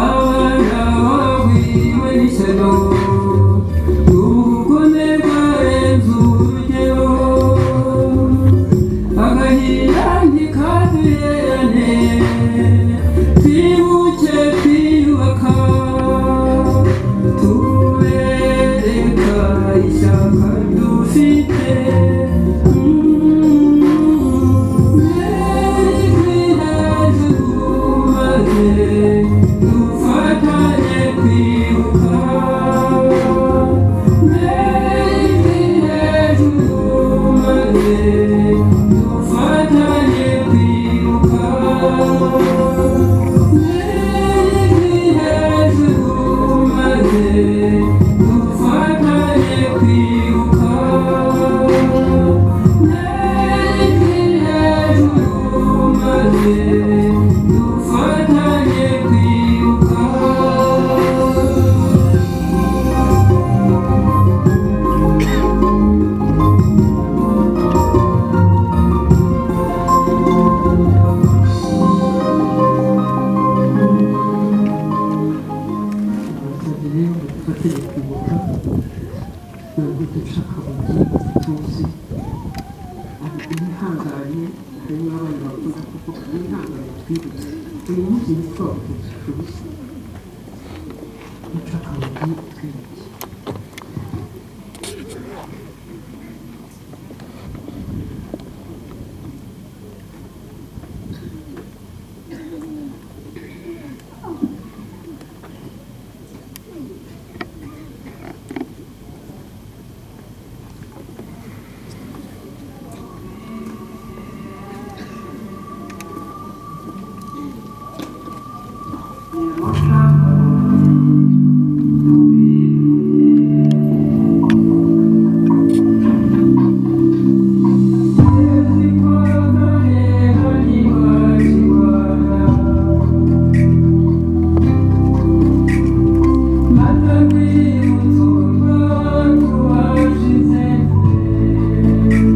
abana bawiwe n'ishyano ubugome bwarenze urugero agahinda ntikaduherane twibuke twiyubaka tubereka ishyaka dufite dufatanye kwibuka dufatanye kwibuka dufatanye kwibuka dufatanye kwibuka rero dufatanye kwibuka ntabwo duca akabuye tuzi mwihangane harimo abana bakunda kuvuga mwihangane twibutse uyu munsi ni twabutse ubusa duca akabuye twibutse Thank you.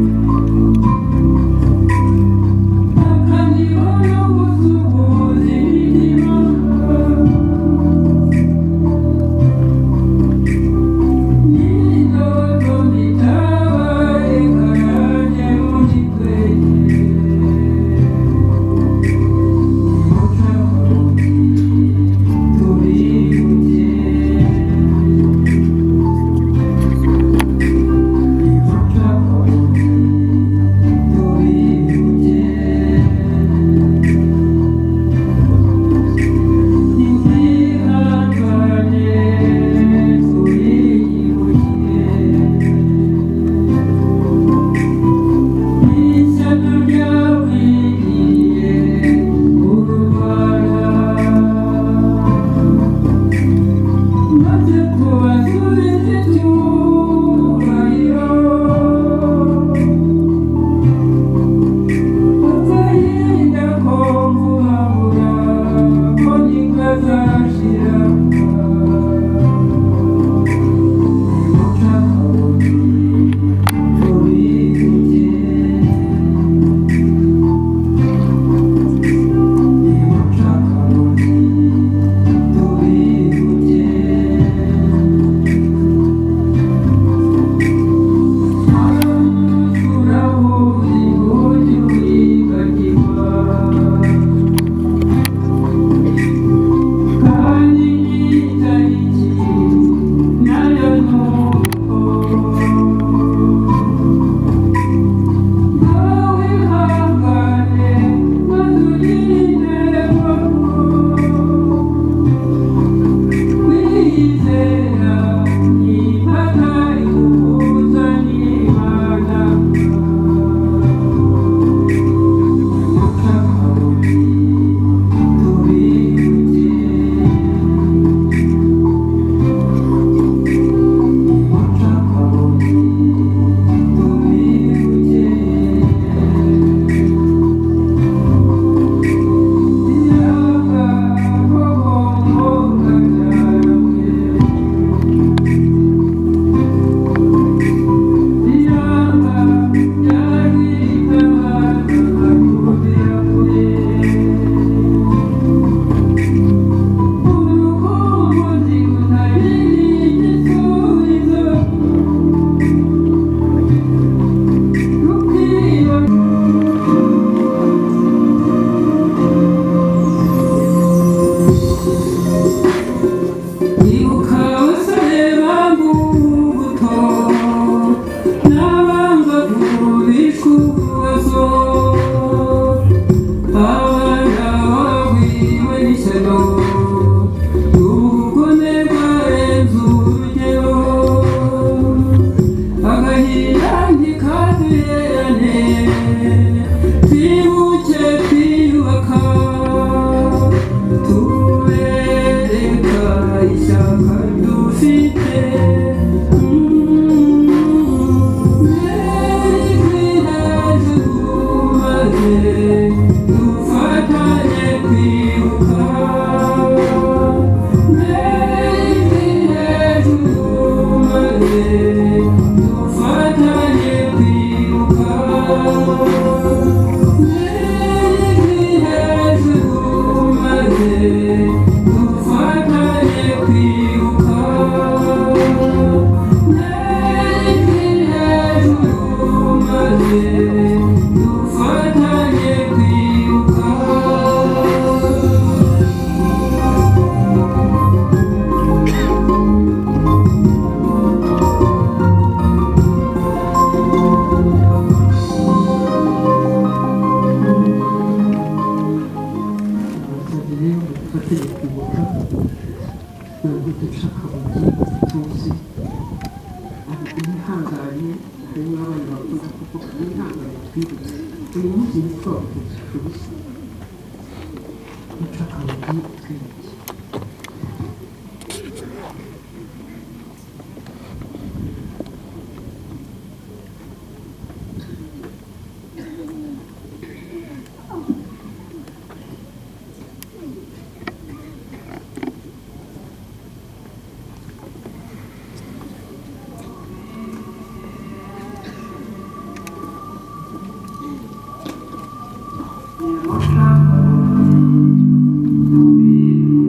Thank you.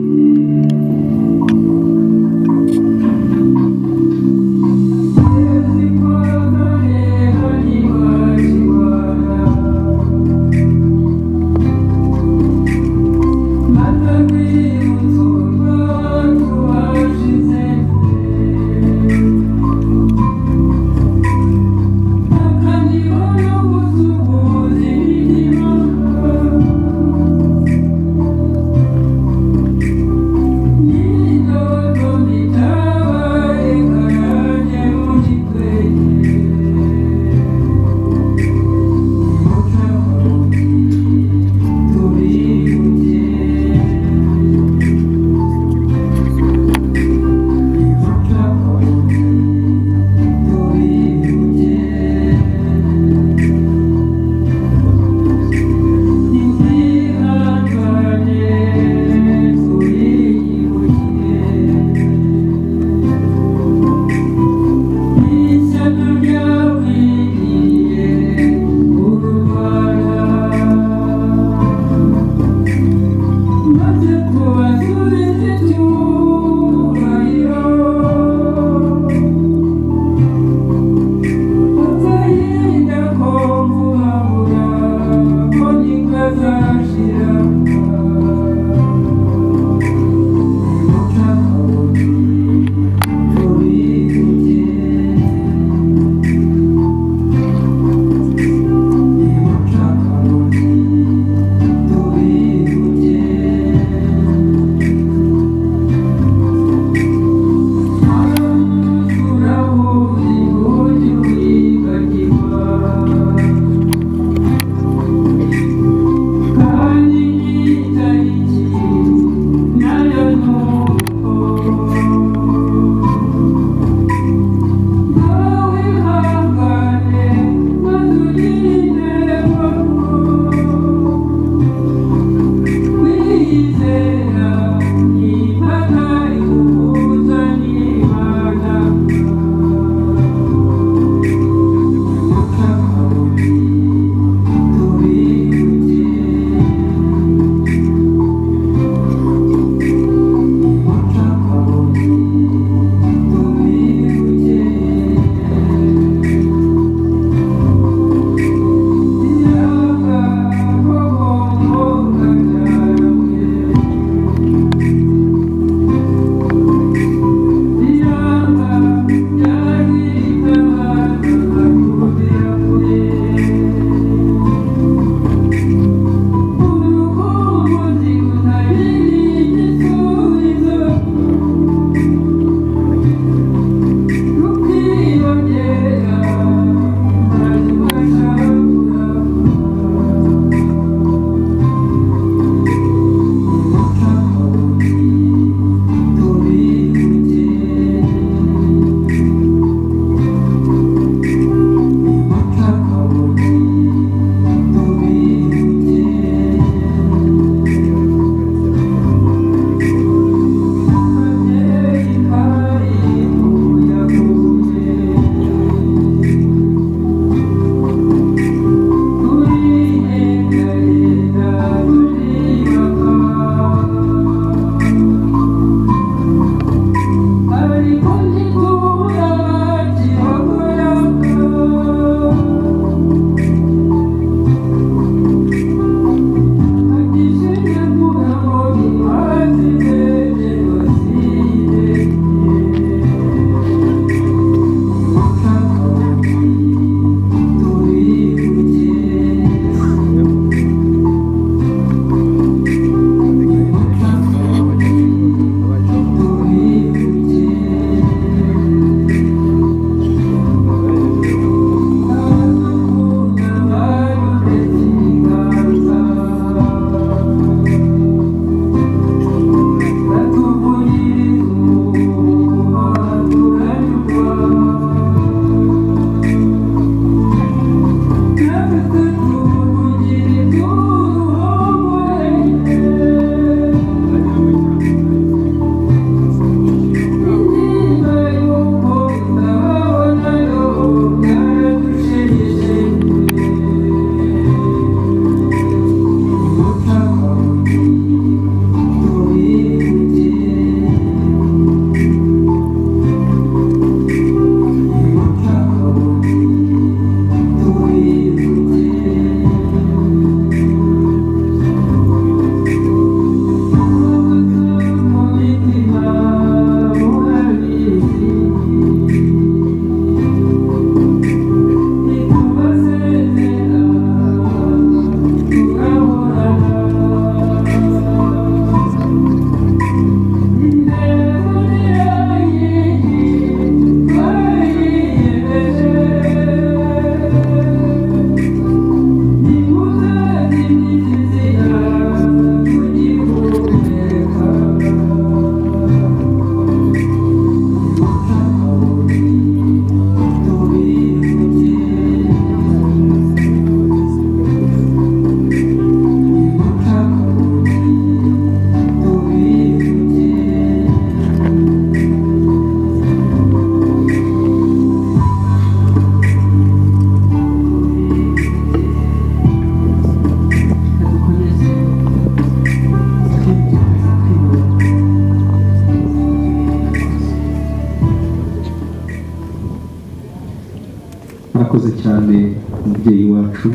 urakoze cyane umubyeyi wacu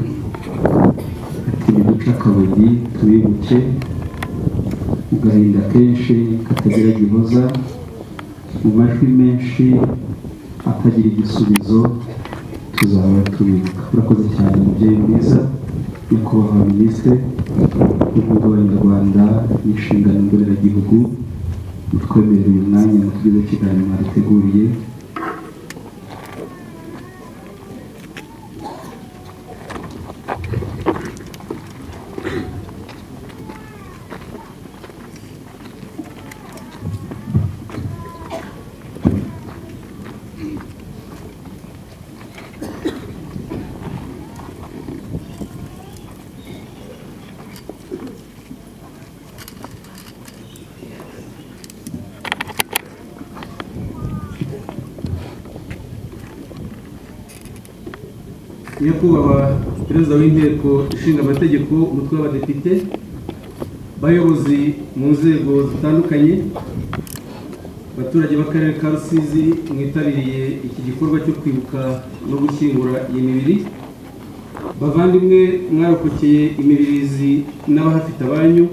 ati niduce akabugi tubibuke mu gahinda kenshi katagira gihoza mu majwi menshi atagira igisubizo tuzaba tubibuka urakoze cyane umubyeyi mwiza nyakubahwa minisitiri w'ibihugu abanyarwanda n'inshingano mboneragihugu mutwemerera uyu mwanya mutugezeho ikiganiro mwaduteguriye nyakubahwa perezida w'inteko ishinga amategeko umutwe w'abadepite bayobozi mu nzego zitandukanye abaturage b'akarere ka rusizi mwitabiriye iki gikorwa cyo kwibuka no gushyingura iyi mibiri bavandimwe mwarokokeye imibirizi n'abahafite abanyu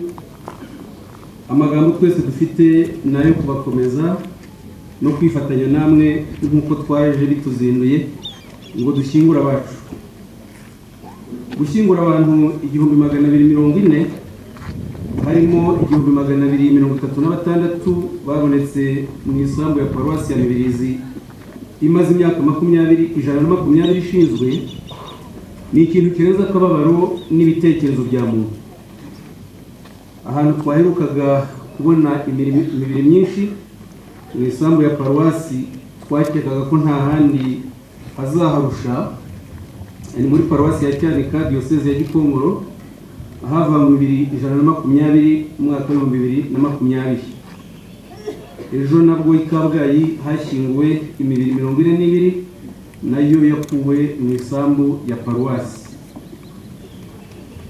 amagambo twese dufite ni ayo kubakomeza no kwifatanya namwe nk'uko twaje bituzinduye ngo dushyingure abacu gushyingura abantu igihumbi magana abiri mirongo ine harimo igihumbi magana abiri mirongo itatu na batandatu babonetse mu isambu ya paruwasi ya mibirizi imaze imyaka makumyabiri ijana na makumyabiri ishinzwe ni ikintu kirenze akababaro n'ibitekerezo bya muntu ahantu twaherukaga kubona imiri- imibiri myinshi mu isambu ya paruwasi twakekaga ko nta handi hazaharusha ni muri paruwasi ya cyanika diyoseze ya gikongoro ahava mu bibiri ijana na makumyabiri umwaka w'ibihumbi bibiri na makumyabiri ejo nabwo i kabgayi hashyinguwe imibiri mirongo ine n'ibiri nayo yakuwe mu isambu ya paruwasi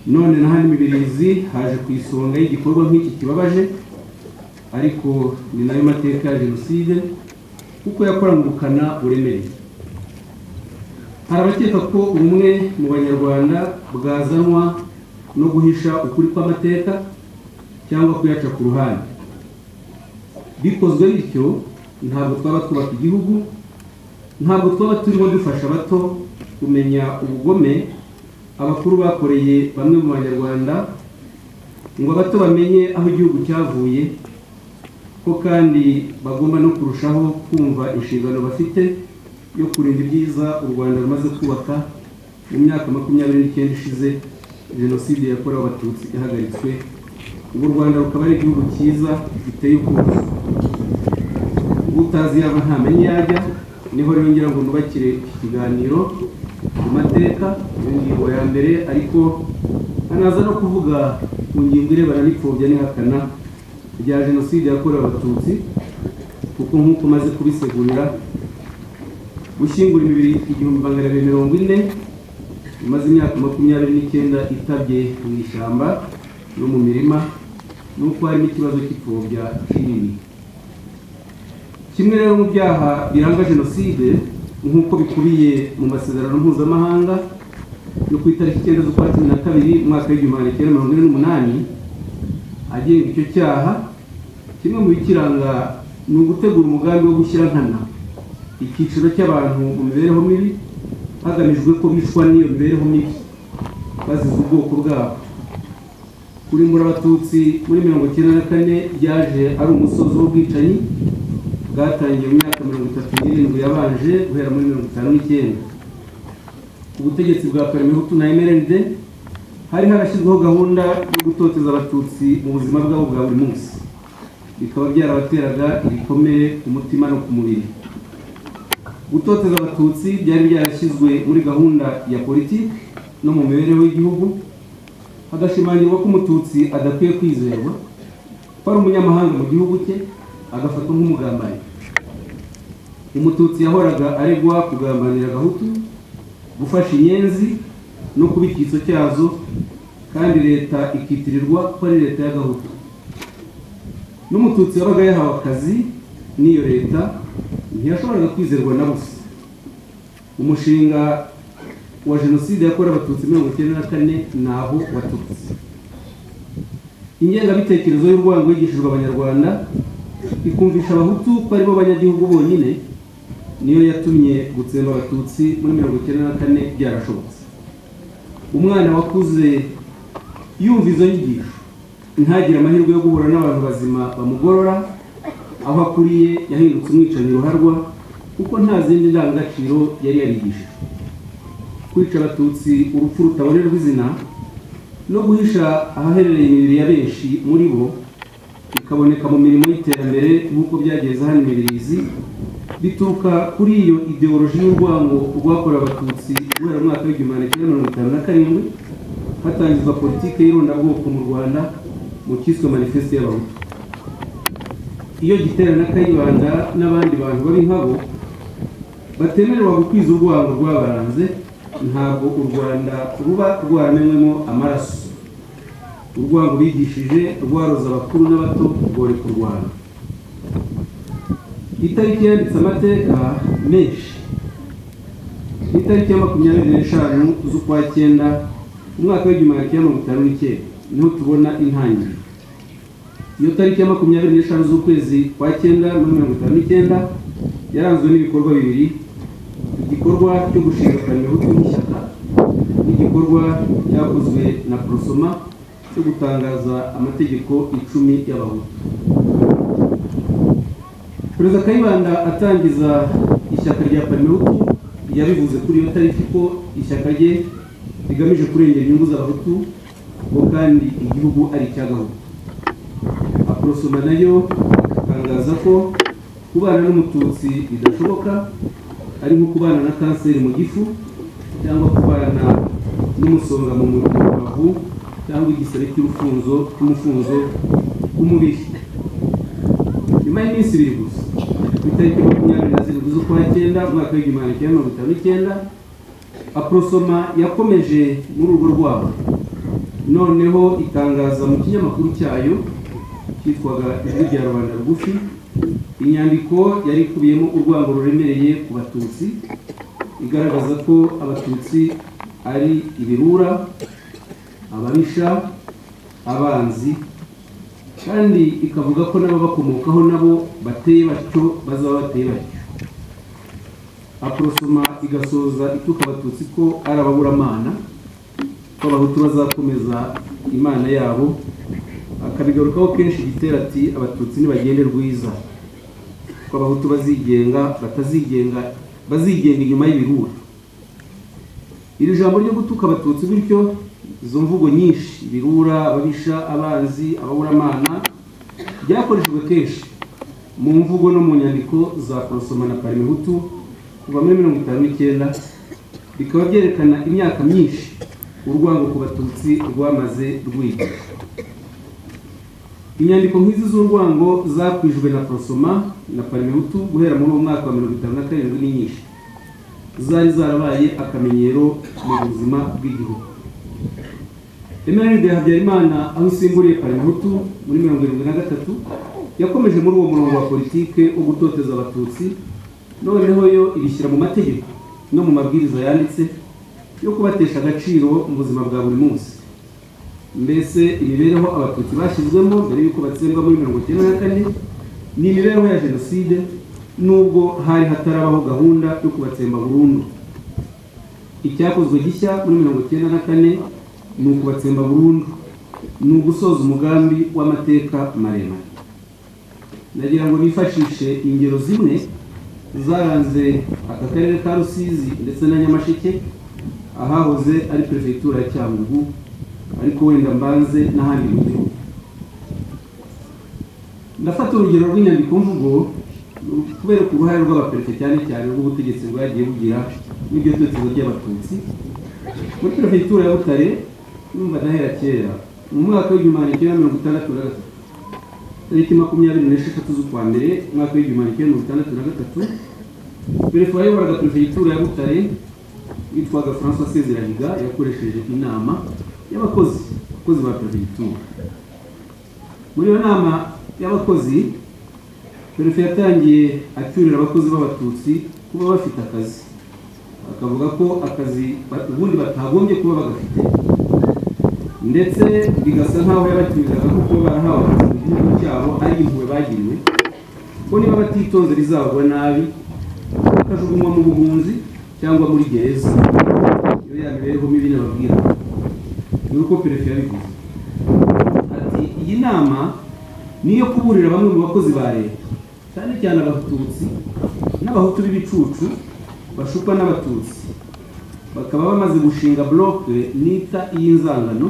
none na hano imibirizi haje ku isonga y'igikorwa nk'iki kibabaje ariko ni nayo mateka ya jenoside kuko yakorangurukana uburemere hari abakeka ko ubumwe mu banyarwanda bwazanwa no guhisha ukuri kw'amateka cyangwa kuyaca ku ruhande bikozwe bityo ntabwo twaba twubaka igihugu ntabwo twaba turimo dufasha abato kumenya ubugome abakuru bakoreye bamwe mu banyarwanda ngo abato bamenye aho igihugu cyavuye ko kandi bagomba no kurushaho kumva inshingano bafite yo kurinda ibyiza u rwanda rumaze kubaka mu myaka makumyabiri n'icyenda ishize jenoside yakorewe abatutsi yahagaritswe ubu u rwanda rukaba ari igihugu cyiza giteye ubwuzu utazi yaba ntamenye iyo ajya niho rero ngira ngo nubakire iki kiganiro ku mateka iyo ngingo ya mbere ariko hanaza no kuvuga ku ngingo irebana n'ipfobya n'ihakana rya jenoside yakorewe abatutsi kuko nk'uko umaze kubisigurira gushyingura imibiri igihumbi magana abiri mirongo ine imaze imyaka makumyabiri n'icyenda itabye mu ishyamba no mu mirima nuko harimo ikibazo cy'ipfobya kinini kimwe rero mu byaha biranga jenoside nk'uko bikubiye mu masezerano mpuzamahanga yo ku itariki icyenda z'ukwa cumi na kabiri umwaka w'igihumbi magana cyenda mirongo ine n'umunani agenga icyo cyaha kimwe mu bikiranga ni ugutegura umugambi wo gushyira nkana icyiciro cy'abantu mu mibereho mibi hagamijwe ko bicwa n'iyo mibereho mibi bazize ubwoko bwabo kuri muri abatutsi muri mirongo icyenda na kane byaje ari umusozi w'ubwicanyi bwatangiye mu myaka mirongo itatu n'irindwi yabanje guhera muri mirongo itanu n'icyenda ubutegetsi bwa parmehutu na mrnd hari harashyizweho gahunda yo gutoteza abatutsi mu buzima bwabo bwa buri munsi bikaba byarabateraga ibikomere ku mutima no ku mubiri gutoteza abatutsi byari byarashyizwe muri gahunda ya politiki no mu mibereho y'igihugu hagashimangirwa ko umututsi adakwiye kwizerwa ko ari umunyamahanga mu gihugu cye agafatwa nk'umugambanyi umututsi yahoraga aregwa kugambanira agahutu gufasha inyenzi no kuba icyitso cyazo kandi leta ikitirirwa ko ari leta y'agahutu n'umututsi wabaga yahawe akazi n'iyo leta ntiyashoboraga kwizerwa na busa umushinga wa jenoside yakorewe abatutsi mirongo icyenda na kane naho watutse ingengabitekerezo y'urwango yigishijwe abanyarwanda ikumvisha abahutu ko aribo banyagihugu bonyine niyo yatumye gutsemba abatutsi muri mirongo icyenda na kane byarashobotse umwana wakuze yumva izo nyigisho ntagire amahirwe yo guhura n'abantu bazima bamugorora aho akuriye yahindutse umwicanyi ruharwa kuko nta zindi ndangagaciro yari yarigishijwe kwica abatutsi urupfu rutabonerwa izina no guhisha ahaherereye imibiri ya benshi muri bo bikaboneka mu mirimo y'iterambere nk'uko byageze hano imibirizi bituruka kuri iyo ideoloji y'urwango rwakorewe abatutsi guhera mu mwaka w'igihumbi magana cyenda mirongo itanu na karindwi hatangizwa politiki y'irondabwoko mu rwanda mu cyiswe manifeste y'abahutu iyo giterana kayibanda n'abandi bantu babi nkabo batemerewe gukwiza urwango rwabaranze ntabwo u rwanda ruba rwaramenywemo amaraso urwango bigishije rwaroza abakuru n'abato rworeka u rwanda itariki yanditse amateka menshi ni itariki ya makumyabiri n'eshanu z'ukwa cyenda umwaka w'igihumbi magana cyenda mirongo itanu n'icyenda niho tubona intangiriro iyo tariki ya makumyabiri n'eshanu z'ukwezi kwa cyenda muri mirongo itanu n'icyenda yaranzwe n'ibikorwa bibiri igikorwa cyo gushingikanya ibihugu nk'ishyaka n'igikorwa cyakozwe na porosoma cyo gutangaza amategeko icumi y'abahutu perezida kayibanda atangiza ishyaka rya panihutu yabivuze kuri iyo tariki ko ishyaka rye rigamije kurengera inyungu z'abahutu ngo kandi igihugu ari icy'agahutu aporosoma nayo atangaza ko kubana n'umututsi bidashoboka ari nko kubana na kanseri mu gifu cyangwa kubana n'umusonga mu rubavu cyangwa igisebe cy'urufunzo cy'umufunzo w'umubiri nyuma y'iminsi ibiri gusa ku itariki makumyabiri na zirindwi z'ukwa cyenda umwaka w'igihumbi magana cyenda mirongo itanu n'icyenda aporosoma yakomeje muri urwo rwabo noneho itangaza mu kinyamakuru cyayo cyitwaga ijwi rya rubanda rugufi inyandiko yari ikubiyemo urwango ruremereye ku batutsi igaragaza ko abatutsi ari ibirura ababisha abanzi kandi ikavuga ko n'ababakomokaho nabo bateye batyo bazaba bateye batyo aporosoma igasoza ituka abatutsi ko ari ababuramana ko abahutu bazakomeza imana yabo akabigarukaho kenshi gitera ati abatutsi ntibagende rwiza ko abahutu bazigenga batazigenga bazigenga inyuma y'ibirura iri jambo ryo gutuka abatutsi bityo izo mvugo nyinshi ibirura ababisha abanzi ababuramana byakoreshejwe kenshi mu mvugo no mu nyandiko za porosoma na parimehutu kuva muri mirongo itanu n'icyenda bikaba byerekana imyaka myinshi urwango ku batutsi rwamaze rwiga inyandiko nk'izi z'urwango zakwijwe na porosoma na parimehutu guhera muri uwo mwaka wa mirongo itanu na karindwi ni nyinshi zari zarabaye akamenyero mu buzima bw'igihugu emeride habyarimana aho isimburiye parimehutu muri mirongo irindwi na gatatu yakomeje muri uwo murongo wa politike wo gutoteza abatutsi noneho yo ibishyira mu mategeko no mu mabwiriza yanditse yo kubatesha agaciro mu buzima bwa buri munsi mbese imibereho abatutsi bashyizwemo mbere y'uko batsemba muri mirongo icyenda na kane ni imibereho ya jenoside nubwo hari hatarabaho gahunda yo kubatsemba burundu icyakozwe gishya muri mirongo icyenda na kane ni ukubatsemba burundu ni ugusoza umugambi w'amateka maremare nagira ngo bifashishe ingero zimwe zaranze aka karere ka rusizi ndetse na nyamasheke ahahoze ari perefegitura ya cyangugu ariko wenda mbanze n'ahandi mu gihugu ndafata urugero rw'inyandiko mvugo kubera ku ruhare rw'abaperefite cyane cyane rw'ubutegetsi bwagiye bugira n'iryo ry'abatutsi muri perefegitura ya butare numva ndahera kera mu mwaka w'igihumbi magana cyenda mirongo itandatu na gatatu tariki makumyabiri n'esheshatu z'ukwa mbere umwaka w'igihumbi magana cyenda mirongo itandatu na gatatu perefe wayoboraga perefegitura ya butare witwaga francois sezerahiga yakoresheje inama y'abakozi abakozi ba perefegitura muri iyo nama y'abakozi perefe yatangiye acyurira abakozi b'abatutsi kuba bafite akazi bakavuga ko akazi ba- ubundi batagombye kuba bagafite ndetse bigasa nk'aho yabakirizaga ko kuba barahawe akazi mu gihugu cyabo ari impuhwe bagiriwe ko niba batitonze rizagwa nabi bakajugunywa mu buhunzi cyangwa muri gereza iyo ya mibereho mibi nababwira ni uko perefe yabivuze ati iyi nama ni iyo kuburira bamwe mu bakozi ba leta cyane cyane abatutsi n'abahutu b'ibicucu bashukwa n'abatutsi bakaba bamaze gushinga buroke nita iy'inzangano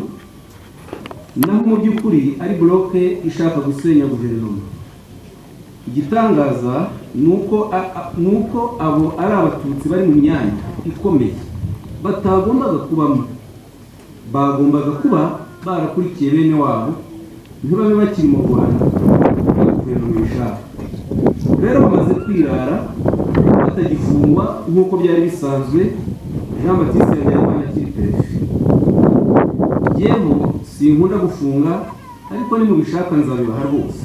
naho mu by'ukuri ari buroke ishaka gusenya guverinoma igitangaza ni uko a- a- ni uko abo ari abatutsi bari mu myanya ikomeye batagombaga kubamo bagombaga kuba barakurikiye bene wabo ntibabe bakiri mu rwanda guverinoma ishaka rero bamaze kwirara batagifungwa nk'uko byari bisanzwe jean batiste habyarimana akiri perezida yewe sinkunda gufunga ariko nimubishaka nzabibaha rwose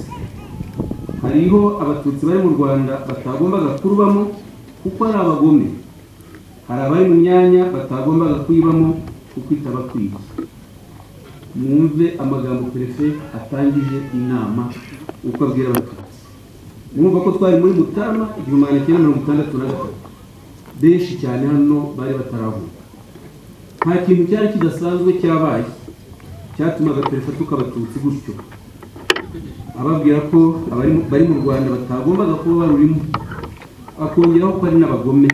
hariho abatutsi bari mu rwanda batagombaga kurubamo kuko ari abagome hari abari mu myanya batagombaga kwibamo kuko itabakwiye mwumve amagambo perefe atangije inama uko abwira abatutsi mwumva ko twari muri mutarama igihumbi magana cyenda mirongo itandatu na gatatu benshi cyane hano bari batarahuka nta kintu cyari kidasanzwe cyabaye cyatumaga perefe atuka abatutsi gutyo ababwira ko abari mu- bari mu rwanda batagombaga kuba barurimo akongeraho ko ari n'abagome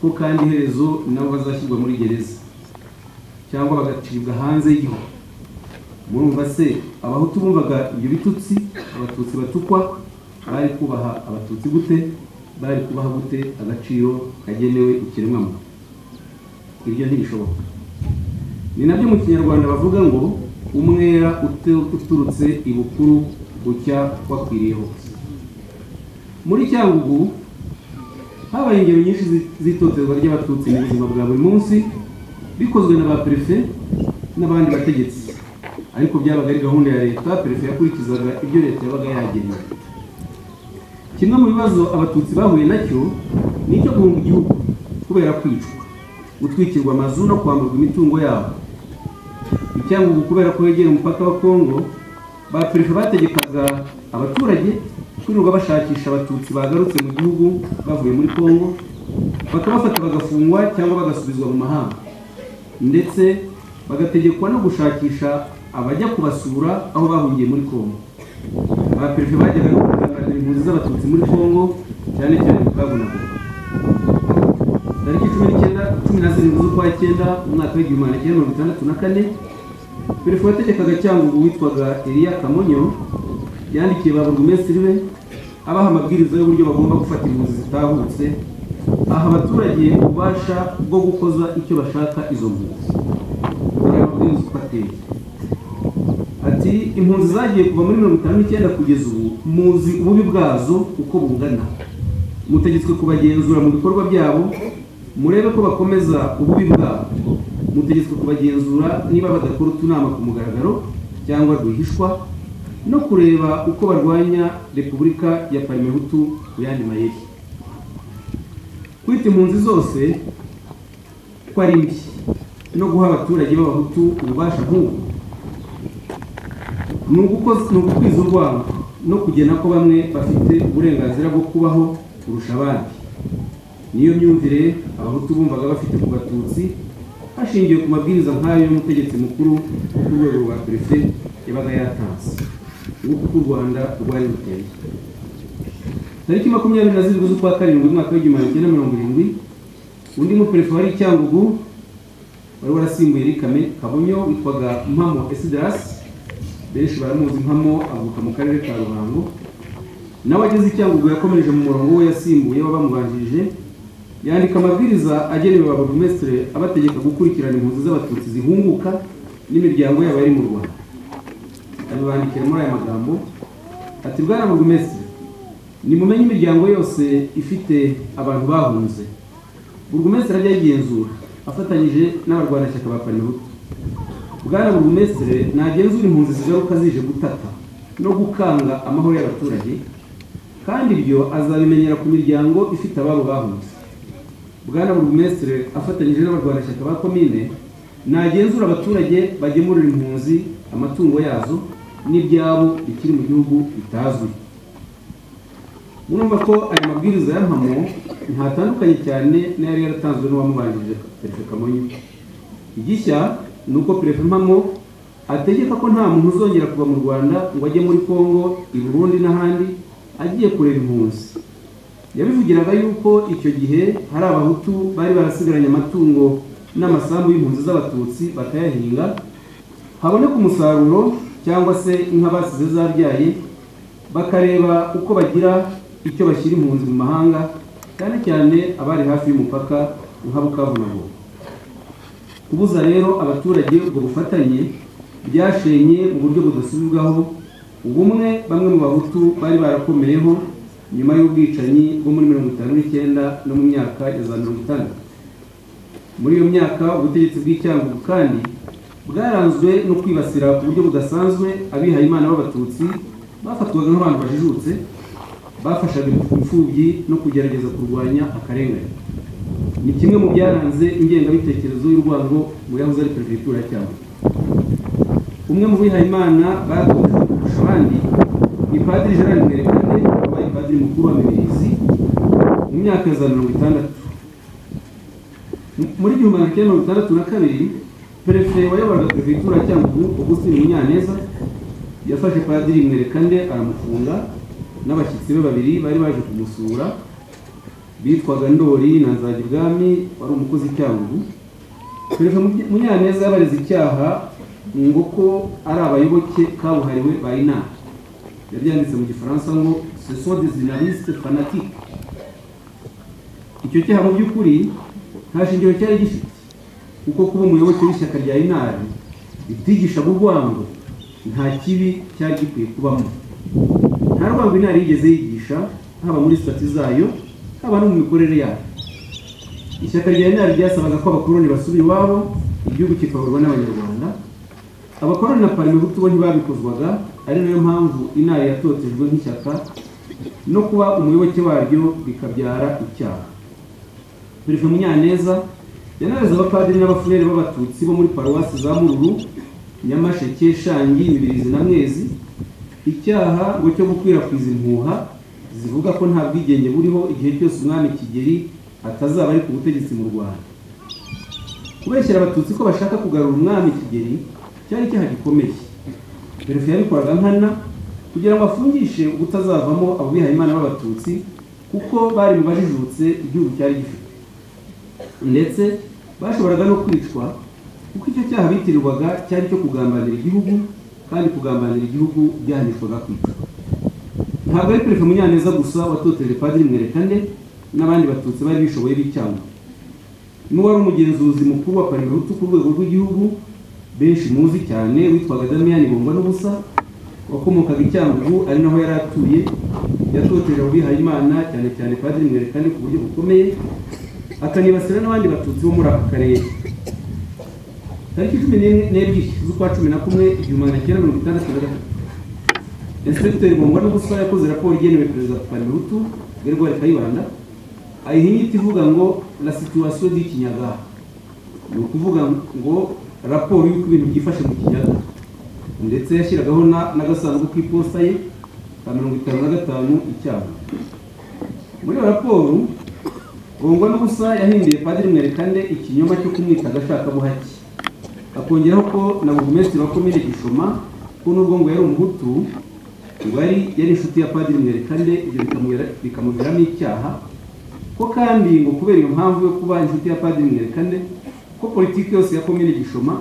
ko kandi iherezo nabo bazashyirwa muri gereza cyangwa bagacibwa hanze y'igihugu murumva se abahutu bumvaga ibyo bitutsi abatutsi batukwa bari kubaha abatutsi gute bari kubaha gute agaciro kagenewe ikiremwamuntu ibyo ntibishoboka ni nabyo mu kinyarwanda bavuga ngo umwera utu- uturutse ibukuru bucya wakwiriye hose muri cyangugu habaye ingero nyinshi zi- z'itotezwa ry'abatutsi mu buzima bwa buri munsi bikozwe na ba perefe n'abandi bategetsi ariko byabaga ari gahunda ya leta perefe yakurikizaga ibyo leta yabaga yageneye kimwe mu bibazo abatutsi bahuye nacyo ni icyo guhunga igihugu kubera kwicwa gutwikirwa amazu no kwamburwa imitungo yabo icyangugu kubera ko yegera umupaka wa kongo ba perefe bategekaga abaturage kwirirwa bashakisha abatutsi bagarutse mu gihugu bavuye muri kongo bakabafata bagafungwa cyangwa bagasubizwa mu mahanga ndetse bagategekwa no gushakisha abajya kubasura aho bahungiye muri kongo ba perefe bajyaga no kugaragaza impunzi z'abatutsi muri kongo cyane cyane mu kabunagugu tariki cumi n'icyenda cumi na zirindwi z'ukwa cyenda umwaka w'igihumbi magana cyenda mirongo itandatu na kane perezida wategekaga cyangugu witwaga eliya kamonyo yandikiye ba burugumesitiri be abaha amabwiriza y'uburyo bagomba gufata impunzi zitahutse aha abaturage ububasha bwo gukoza icyo bashaka izo mpunzi dore amabwiriza uko ateye ati impunzi zagiye kuva muri mirongo itanu n'icyenda kugeza ubu muzi ububi bwazo uko bungana mutegetswe kubagenzura mu bikorwa byabo murebe ko bakomeza ububi bwabo mutegetswe kubagenzura niba badakora utunama ku mugaragaro cyangwa rwihishwa no kureba uko barwanya repubulika ya parimehutu mu yandi mayeri kwita impunzi zose ko ari mbi no guha abaturage b'abahutu ububasha nk'ubu ni ugukoz- ni ugukwiza urwango no kugena ko bamwe bafite uburenganzira bwo kubaho kurusha abandi niyo myumvire abahutu bumvaga bafite ku batutsi hashingiwe ku mabwiriza nk'ayo y'umutegetsi mukuru wo ku rwego rwa perefe yabaga yatanze nguko uko u rwanda rwari ruteye tariki makumyabiri na zirindwi z'ukwa karindwi umwaka w'igihumbi magana cyenda mirongo irindwi undi muperefe wari icyangugu wari warasimbuye Eric Kame- kabonyo witwaga mpamo esidarasi benshi baramuzi nkamo avuka mu karere ka ruhango nawe ageze icyangugu yakomereje mu murongo we yasimbuye w'abamubanjirije yandika amabwiriza agenewe ba burugumesitiri abategeka gukurikirana impunzi z'abatutsi zihunguka n'imiryango yabo yari mu rwanda abibandikira muri aya magambo ati bwana burugumesitiri nimumenye imiryango yose ifite abantu bahunze burugumesitiri ajya ayigenzura afatanyije n'abarwanashyaka ba parimehutu bwana burugumesitiri ntagenzura impunzi zigaruka zije gutata no gukanga amahoro y'abaturage kandi ibyo azabimenyera ku miryango ifite ababo bahunze bwana burugumesitiri afatanyije n'abarwanashyaka ba komine nagenzura abaturage bagemurira impunzi amatungo yazo n'ibyabo bikiri mu gihugu bitazwi murumva ko aya mabwiriza ya mpamo ntatandukanye cyane n'ayari yaratanzwe n'uwamubanjirije perefe kamonyi igishya ni uko perefe mpamo ategeka ko nta muntu uzongera kuva mu rwanda ngo ajye muri kongo i burundi n'ahandi agiye kureba impunzi yabivugiraga yuko icyo gihe hari abahutu bari barasigaranye amatungo n'amasambu y'impunzi z'abatutsi batayahinga haboneka umusaruro cyangwa se inka basize zabyaye bakareba uko bagira icyo bashyira impunzi mu mahanga cyane cyane abari hafi y'umupaka nka bukavu na Goma. kubuza rero abaturage ubwo bufatanye byashenye mu buryo budasubirwaho ubumwe bamwe mu bahutu bari barakomeyeho nyuma y'ubwicanyi bwo muri mirongo itanu n'icyenda no mu myaka ya za mirongo itandatu muri iyo myaka ubutegetsi bw'icyangugu kandi bwaranzwe no kwibasira ku buryo budasanzwe abihayimana b'abatutsi bafatwaga nk'abantu bajijutse bafashaga imfubyi no kugerageza kurwanya akarengane ni kimwe mu byaranze ingengabitekerezo y'urwango mu yahoze ari perefegitura ya cyangugu umwe mu bihayimana bakunze kurusha abandi ni padiri gerard mwerekane wabaye padiri mukuru wa mibirizi mu myaka ya za mirongo itandatu muri igihumbi magana cyenda mirongo itandatu na kabiri perefe wayoboraga perefegitura ya cyangugu augustin munyaneza yafashe padiri mwerekande aramufunga n'abashyitsi be babiri bari baje kumusura bitwaga ndori na nzagibwami wari umukozi i cyangugu perefe munyaneza yabareze icyaha ngo ko ari abayoboke kabuhariwe ba inama yabyanditse mu gifaransa ngo ce sont des journalistes fanatiques icyo cyaha mu by'ukuri nta shingiro cyari gifite kuko kuba umuyoboke w'ishyaka rya inari ritigishaga urwango nta kibi cyari gikwiye kubamo nta rwango inari yigeze yigisha haba muri sitati zayo haba no mu mikorere yayo ishyaka rya inari ryasabaga ko abakoloni basubira iwabo igihugu kikayoborwa n'abanyarwanda abakoroni na parmehutu bo ntibabikozwaga ari nayo mpamvu inama yatotejwe nk'ishyaka no kuba umuyoboke waryo bikabyara icyaha perezida munyaneza yanareze abapadiri n'abafurere b'abatutsi bo muri paruwasi za mururu nyamasheke shangi mibirizi na mwezi icyaha ngo cyo gukwirakwiza impuha zivuga ko nta bwigenge buriho igihe cyose umwami kigeri atazaba ari ku butegetsi mu rwanda kubeshyira abatutsi ko bashaka kugarura umwami kigeri cyari icyaha gikomeye perezida yabikoraga nkana kugira ngo afungishe ubutazavamo abo bihayimana b'abatutsi kuko bari mu bajijutse igihugu cyari gifite ndetse bashoboraga no kwicwa kuko icyo cyaha bitirirwaga cyari icyo kugambanira igihugu kandi kugambanira igihugu byahanishwaga kwicwa ntabwo ari perezida munyaneza gusa watoteje padiri mwerekane n'abandi batutsi bari bishoboye b'icyangwa n'uwari umugenzuzi mukuru wa parimehutu ku rwego rw'igihugu benshi muzi cyane witwaga damiyani bungwa n'ubusa wakomokaga i cyangugu ari naho yari atuye yatoteje abihayimana cyane cyane padiri mwerekane ku buryo bukomeye akanibasira n'abandi batutsi bo muri aka karere tariki cumi n'ebyiri z'ukwa cumi na kumwe igihumbi magana cyenda mirongo itandatu na gatatu inspekiteri bungwa n'ubusa yakoze raporo igenewe perezida parimehutu gerwari kayibanda ayiha inyito ivuga ngo la situation di kinyagara ni ukuvuga ngo raporo y'uko ibintu byifashe mu kiyaga ndetse yashyiragaho n'agasanduku k'iposita ye ka mirongo itanu na gatanu icyaha muri iyo raporo bungwa n'ubusa yahinduye padiri mwerekande ikinyoma cyo kumwita agashakabuhake akongeraho ko na burugumesitiri wa komine gishoma ko n'ubwo ngo yari umuhutu ngo yari yari inshuti ya padiri mwerekande ibyo bikamubera- bikamuviramo icyaha ko kandi ngo kubera iyo mpamvu yo kuba inshuti ya padiri mwerekande ko politiki yose ya komine gishoma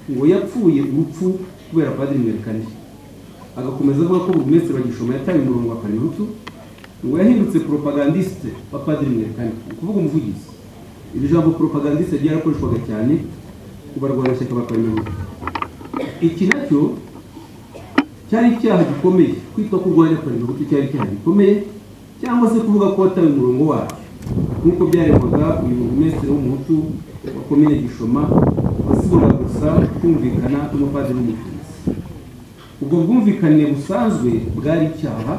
ngo yapfuye urupfu kubera padiri mwerekane agakomeza avuga ko burugumesitiri wa gishoma yataye umurongo wa parihutu ngo yahindutse propagandiste wa padiri mwerekane ni ukuvuga umuvugizi iri jambo propagandiste ryarakoreshwaga cyane ku barwanashyaka ba parihutu iki nacyo cyari icyaha gikomeye kwitwa ko urwanya parihutu cyari icyaha gikomeye cyangwa se kuvuga ko wataye umurongo wacyo nk'uko byarebwaga uyu burugumesitiri w'umuhutu wa komine gishoma wasibura gusa kumvikana n'umupadiri n'umuvugizi ubwo bwumvikane busanzwe bwari icyaha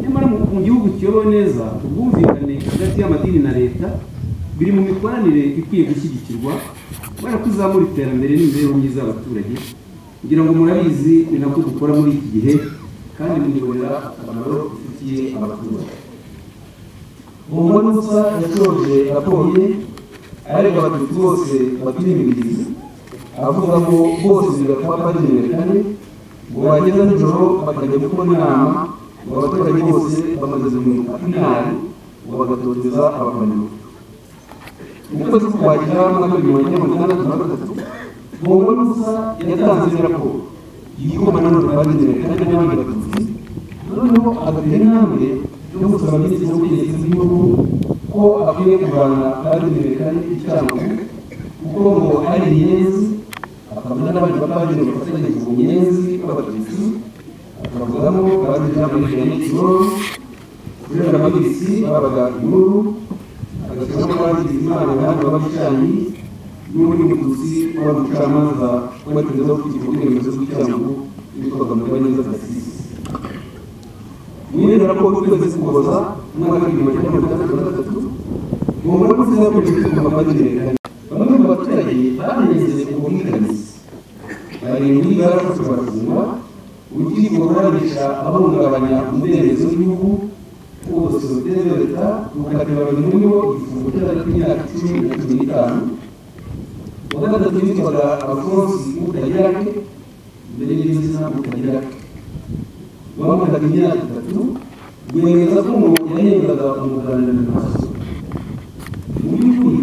nyamara mu mu gihugu kiyobowe neza ubwumvikane hagati y'amadini na leta biri mu mikoranire ikwiye gushyigikirwa kubera kuzamura iterambere n'imibereho myiza y'abaturage kugira ngo murabizi ni nabwo dukora muri iki gihe kandi munibonera akamaro dufitiye abaturage umugore usa yasoje raporo ye arega abatutsi bose batuye imibirizi avuga ngo bose bigatuma bagenera kane ngo bageza nijoro bakajya gukora inama ngo abaturage bose bamaze guhinduka inama ngo bagatoteza abafana mu kwezi k'ukwakira mu mwaka w'ibihumbi bibiri na makumyabiri na gatatu umugore usa yatanze indi raporo yigoma nanone bagenera kane n'abandi batutsi noneho agatera intambwe yo gusaba minisitiri w'ubutegetsi bw'igihugu ko akwiye kuvana abagenewe kane icyago kuko ngo hari inyenzi akabona n'abandi bapadiri bafatanya ku nyenzi b'abatutsi akavugamo abapadiri b'abapadiri b'ikiroro kubera ababitsi babaga inkuru agashyiramo abapadiri b'imana abandi b'abicanyi n'undi mututsi wari umucamanza watezeho kugirwa uburenganzira bw'icyago witwaga mukaneza gasisi mwene raporo y'ukwezi kuboza umwaka w'ibihumbi bibiri na makumyabiri na gatatu uwo muri kuziza yakomeje kuguma bagererekana bamwe mu baturage banezeze ku bwikanyizi barindwi barafashwe barafungwa urukiko rurabica abahungabanya umudendezo w'igihugu kuko sosiyete de leta rukatira babiri muri bo igifungo cy'agati k'imyaka icumi na cumi n'itanu uwa gatatu yitwaga afonsi utagerake mbere y'izina utagerake wamaraga imyaka itatu yemeza ko ngo yahendaga umuganda mu maso mu by'ukuri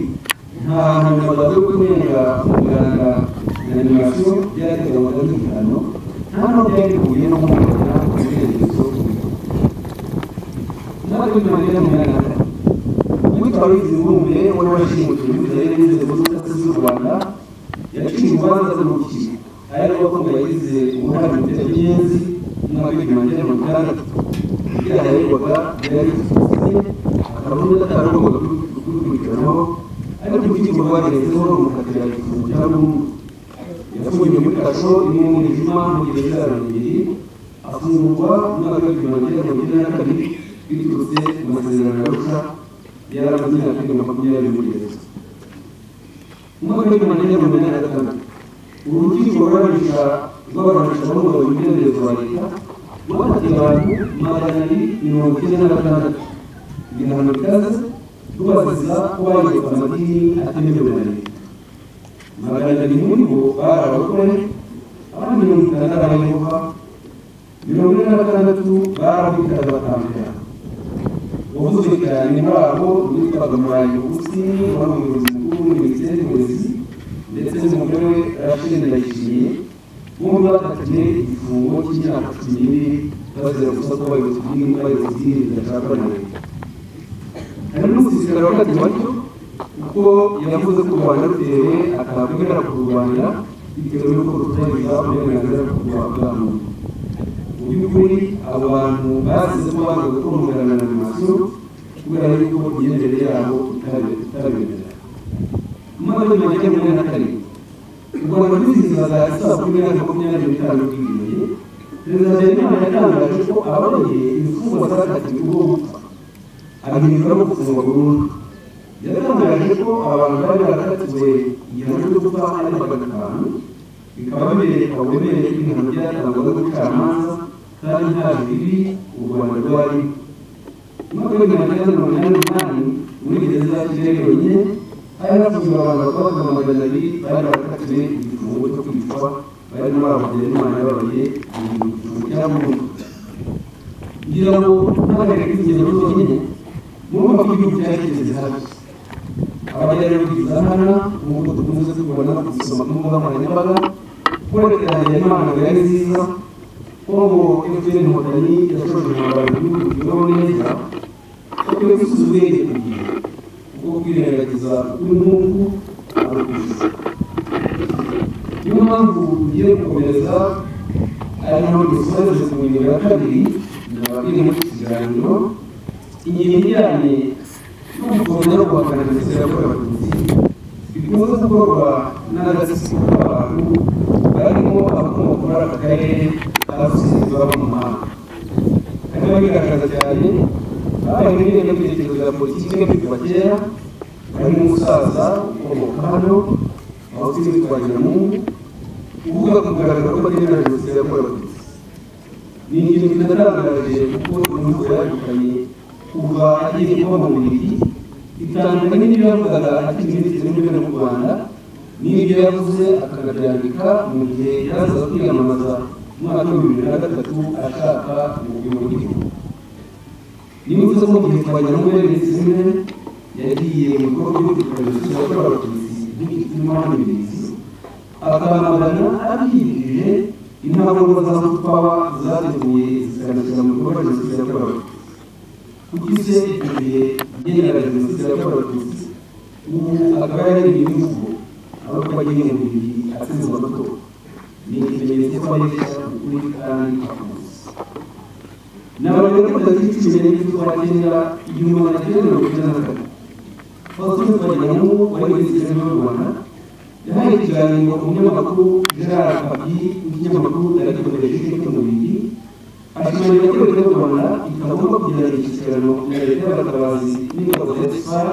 nta hantu amagambo yo kurenga umuganda na animasiyo byategaga n'ibihano nta n'aho byari bihuye no kumubona umudendezo natwe nyuma ya muganda uwitwa ruyizi mbumbe wari washimukiwe bitewe n'inzego z'ubutasi z'u rwanda yaciye urubanza rw'urukiko ari rwo ko yagize uruhare mu bitekerezo n'abigimanye mu Uganda byaherwaga byari akarundi katarugo kubikurikiranaho ariko urukiko rwagezeho rumukatira igifungo cya burundu yafungiwe muri kasho imwe mu ijuma mu gihe cy'ijana bibiri afungurwa umwaka w'igihumbi magana makumyabiri na kabiri biturutse mu masezerano ya rusha yari amaze imyaka ibiri na makumyabiri muri gereza umwaka w'igihumbi magana makumyabiri na gatandatu urukiko rwabisha rwabasha kubaho ibitekerezo ba leta rwafatiye abantu magana abiri mirongo icyenda na gatandatu ibihano bikaze rubasiza ko bagezwa amadini atemewe na leta magana abiri muri bo bari abagore abandi mirongo itanu ari abayehova mirongo ine na gatandatu bari abitanga batandukana uwavuzwe cyane muri abo witwaga murayi ugusini wari umuyobozi mukuru w'iminisiteri y'uburezi ndetse n'umugore we rashidi ndayishimiye bombi bakatiwe igifungo cy'imyaka cumi n'ibiri bazira gusa ko abayobozi b'idini n'abayobozi b'idini bidashakwa na leta hari n'umusirikare wakatiwe atyo kuko yavuze ko u rwanda rutewe akabwira ku rwanda bitewe n'uko rutubahiriza uburenganzira bwa bwa muntu mu by'ukuri abo bantu basize ko banga gukora umuganda na animasiyo kubera yuko imyemerere yabo itabemerera umwaka w'ibihumbi bibiri na makumyabiri na kane u rwanda rwizihizaga isabukuru y'imyaka makumyabiri n'itanu rwiyubashye perezida habyarimana yatangaje ko ababaye imfungwa zakatiwe ubwo gupfa abihinduramo gufungwa burundu yatangaje ko abantu bari barakatiwe igihano cyo gupfa ari magana atanu bikaba bibereka uburemere bw'ibihano byatangwaga n'ubucamanza kandi nta bibi u rwanda rwari umwaka w'ibihumbi magana cyenda mirongo inani n'umunani muri gereza ya kigali yonyine hari hafungiwe abantu bakaba magana abiri bari barakatiwe igifungo cyo kwicwa barimo abagira n'imana yababaye igifungo cya burundu ngira ngo ntagareke kwigenzura zonyine murumva ko igihugu cyageze habi abajyanama hano nk'uko dukunze kubibona no kubisoma ku mbuga nkoranyambaga ko leta ya habyarimana ngo yari nziza ko ngo fpr inkotanyi yashoje umwambaro w'igihugu kibaho neza ko twe gusubiza ubwenge ku gihe kuko kwirengagiza n'umwungu arakuzi niyo mpamvu tugiye gukomeza ari naho dusoreje ku ngingo ya kabiri nababwire muri iki kiganiro ingingo ijyanye no gukomeza no guhakana jenoside yakorewe abatutsi bikunze gukorwa n'agasisiko k'abantu barimo abakomoka muri aka karere basusize baba mu mahanga harimo abigaragaza cyane babaye muri ingengabitekerezo ya politiki yo kwibuka kera harimo umusaza ukomoka hano aho tuzi twagira mungu uvuga ku mugaragaro ko ariyo na jenoside yakorewe abatutsi ni ingingo inatangaje kuko imivugo yadukanye kuva ageze kuba mu bubiri itandukanye n'ibyo yavugaga akiri minisitiri w'intebe mu rwanda n'ibyo yavuze akabyandika mu gihe yarazaga kwiyamamaza mu mwaka w'ibihumbi bibiri na gatatu ashaka ubuzima bw'igihugu nibivuze ko mu gihe twagira muri minsi zimwe yagiye mu bikorwa byo kurwanya jenoside yakorewe abatutsi nk'igituma hano imizi akanabana abyiyemeje intambwe z'abapapa zateguye zikanashyira mu bikorwa jenoside yakorewe abatutsi kuko isi yiteguye igenera jenoside yakorewe abatutsi ubu akaba yaraririye imivugo aho kuba agiye mu bibiri atsinze amatora ni ikimenyetso ko abeshya ukuri kandi akuzi nabarore batazikimene n'ibyo bagenda inyuma bagenda mirongo icyenda na kane fasuzi twagiramo wari wizigeze mu rwanda yahaye ikiganiro umunyamakuru gerard papi w'ikinyamakuru radio belgique mu bibiri ashimangira ko leta y'u rwanda itagomba kugirana imishyikirano na leta y'abatabazi n'ingabo za esipara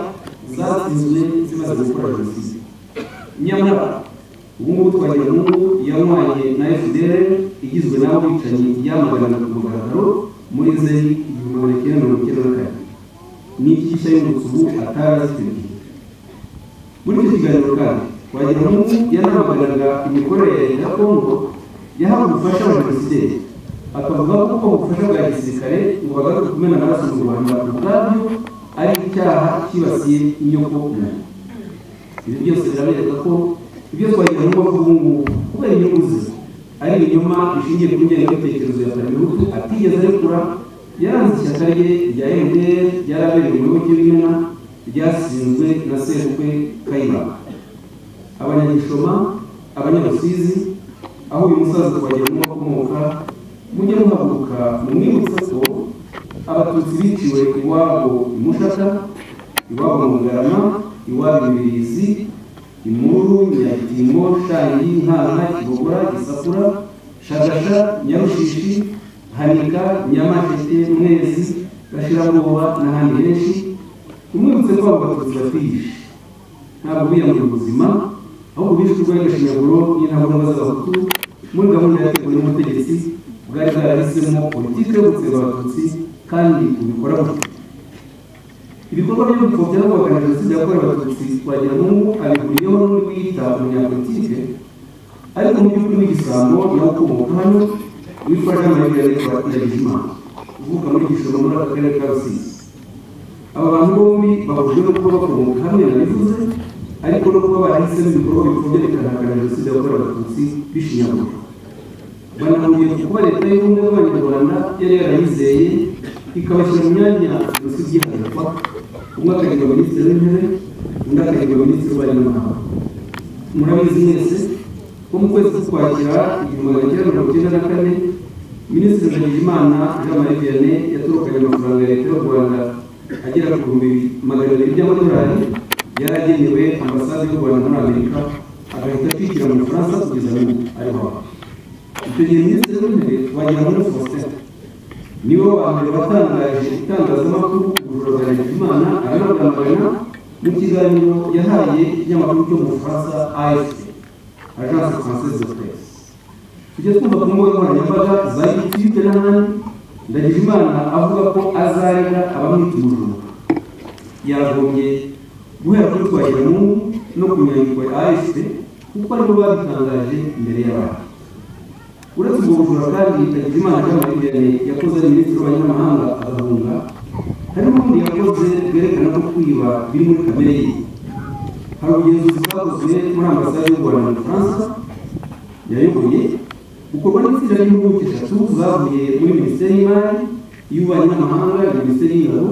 zatsinzwe zimaze gukora jenoside nyamara ubu ngubu twagira n'ubu yanywanye na fdr igizwe n'abicanyi yamaganaga ku mugaragaro muri nzeri igihumbi magana cyenda mirongo icyenda na kane n'ibyishya y'umutuku atari azifite muri icyo kiganiro kandi twagira n'ubu yanamaganaga imikorere ya leta ya kongo yahawe ubufasha abajenosideri akavuga ko ubufasha bwa gisirikare bubagaruka kumena amaraso mu rwanda ubwabyo ari icyaha cyibasiye inyoko muntu ibi byose birabereka ko ibyo twagira n'ubu ubu ngubu kubera inyungu ze ari ibinyoma bishingiye ku ngengabitekerezo ya Paribihutu atigeze arekura yaranze ishyaka rye rya MDR ryarabereye mu gihugu cy'Imena ryasinzwe na Sebukwe Kayima abanyagishoma abanyamusizi aho uyu musaza twagira n'ubu akomoka mujye muhaguruka mumwibutse ko abatutsi biciwe iwabo i Mushaka iwabo mu Bugarama iwabo i Birizi imuru nyagitimo shangi nkana kibogora gisakura shagasha nyarushishi hanika nyamatete mwezi gashirabwoba n'ahandi henshi umwibutse ko abo batutsi batwihishe ntabwo biyamura ubuzima ahubwo bishwe urwanya gashinyaguro n'intagondwa z'abahutu muri gahunda yateguwe n'ubutegetsi bwari bwarahisemo politiki yo gutsemba abatutsi kandi ubikora gutya ibikorwa byo gupfobya no guhakana jenoside yakorewe abatutsi twagira n'ubu abihuriyeho n'undi wiyita umunyapolitike ariko mu by'ukuri n'igisambo nawe ukomoka hano witwa jean marie garekwa ndagijimana uvuka muri gishoro muri aka karere ka rusizi aba bantu bombi bahujwe no kuba bakomoka hamwe nabivuze ariko no kuba barahisemo ibikorwa bipfobya bikanahakana jenoside yakorewe abatutsi bishinyagurwa banahuriye ku kuba leta y'ubumwe bw'abanyarwanda yari yarayizeye ikabashyira mu myanya jenoside ihagarikwa umwe akayoborwa minisitiri w'intebe undi akayoborwa minisitiri w'ububanyi n'amahanga murabizi mwese ko mu kwezi k'ukwakira igihumbi magana cyenda mirongo icyenda na kane minisitiri ndagijimana jean marie vianney yatorokanye amafaranga ya leta y'u rwanda agera ku bihumbi magana abiri by'amadolari yari agenewe ambasade y'u rwanda muri amerika agahita atwikira mu bufaransa kugeza n'ubu ariho icyo gihe minisitiri w'intebe wagira muri faustin nibo abantu batangaje itangazamakuru urugabanya imana aranagambana mu kiganiro yahaye ikinyamakuru cyo mu bufaransa afp agence française de presse tujya twumva ku mbuga nkoranyambaga za youtube n'ahandi ndagira imana avuga ko azarega abamwita umujura yagombye guhera kuri twagira n'ubu no ku nyandiko ya afp kuko aribo babitangaje imbere y'abantu uretse ubwo bujura kandi itagira imana cy'amategeko yakoze minisitiri w'abanyamahanga agahunga hari n'ubundi yakoze bwerekana ko kwiba biri muri kamere ye hari ubugenzuzi bwakozwe muri ambasade y'u rwanda na faransa yayoboye bukorwa n'itsinda ry'impuguke eshatu zavuye muri minisiteri y'imari y'ububanyi n'amahanga na minisiteri y'ingabo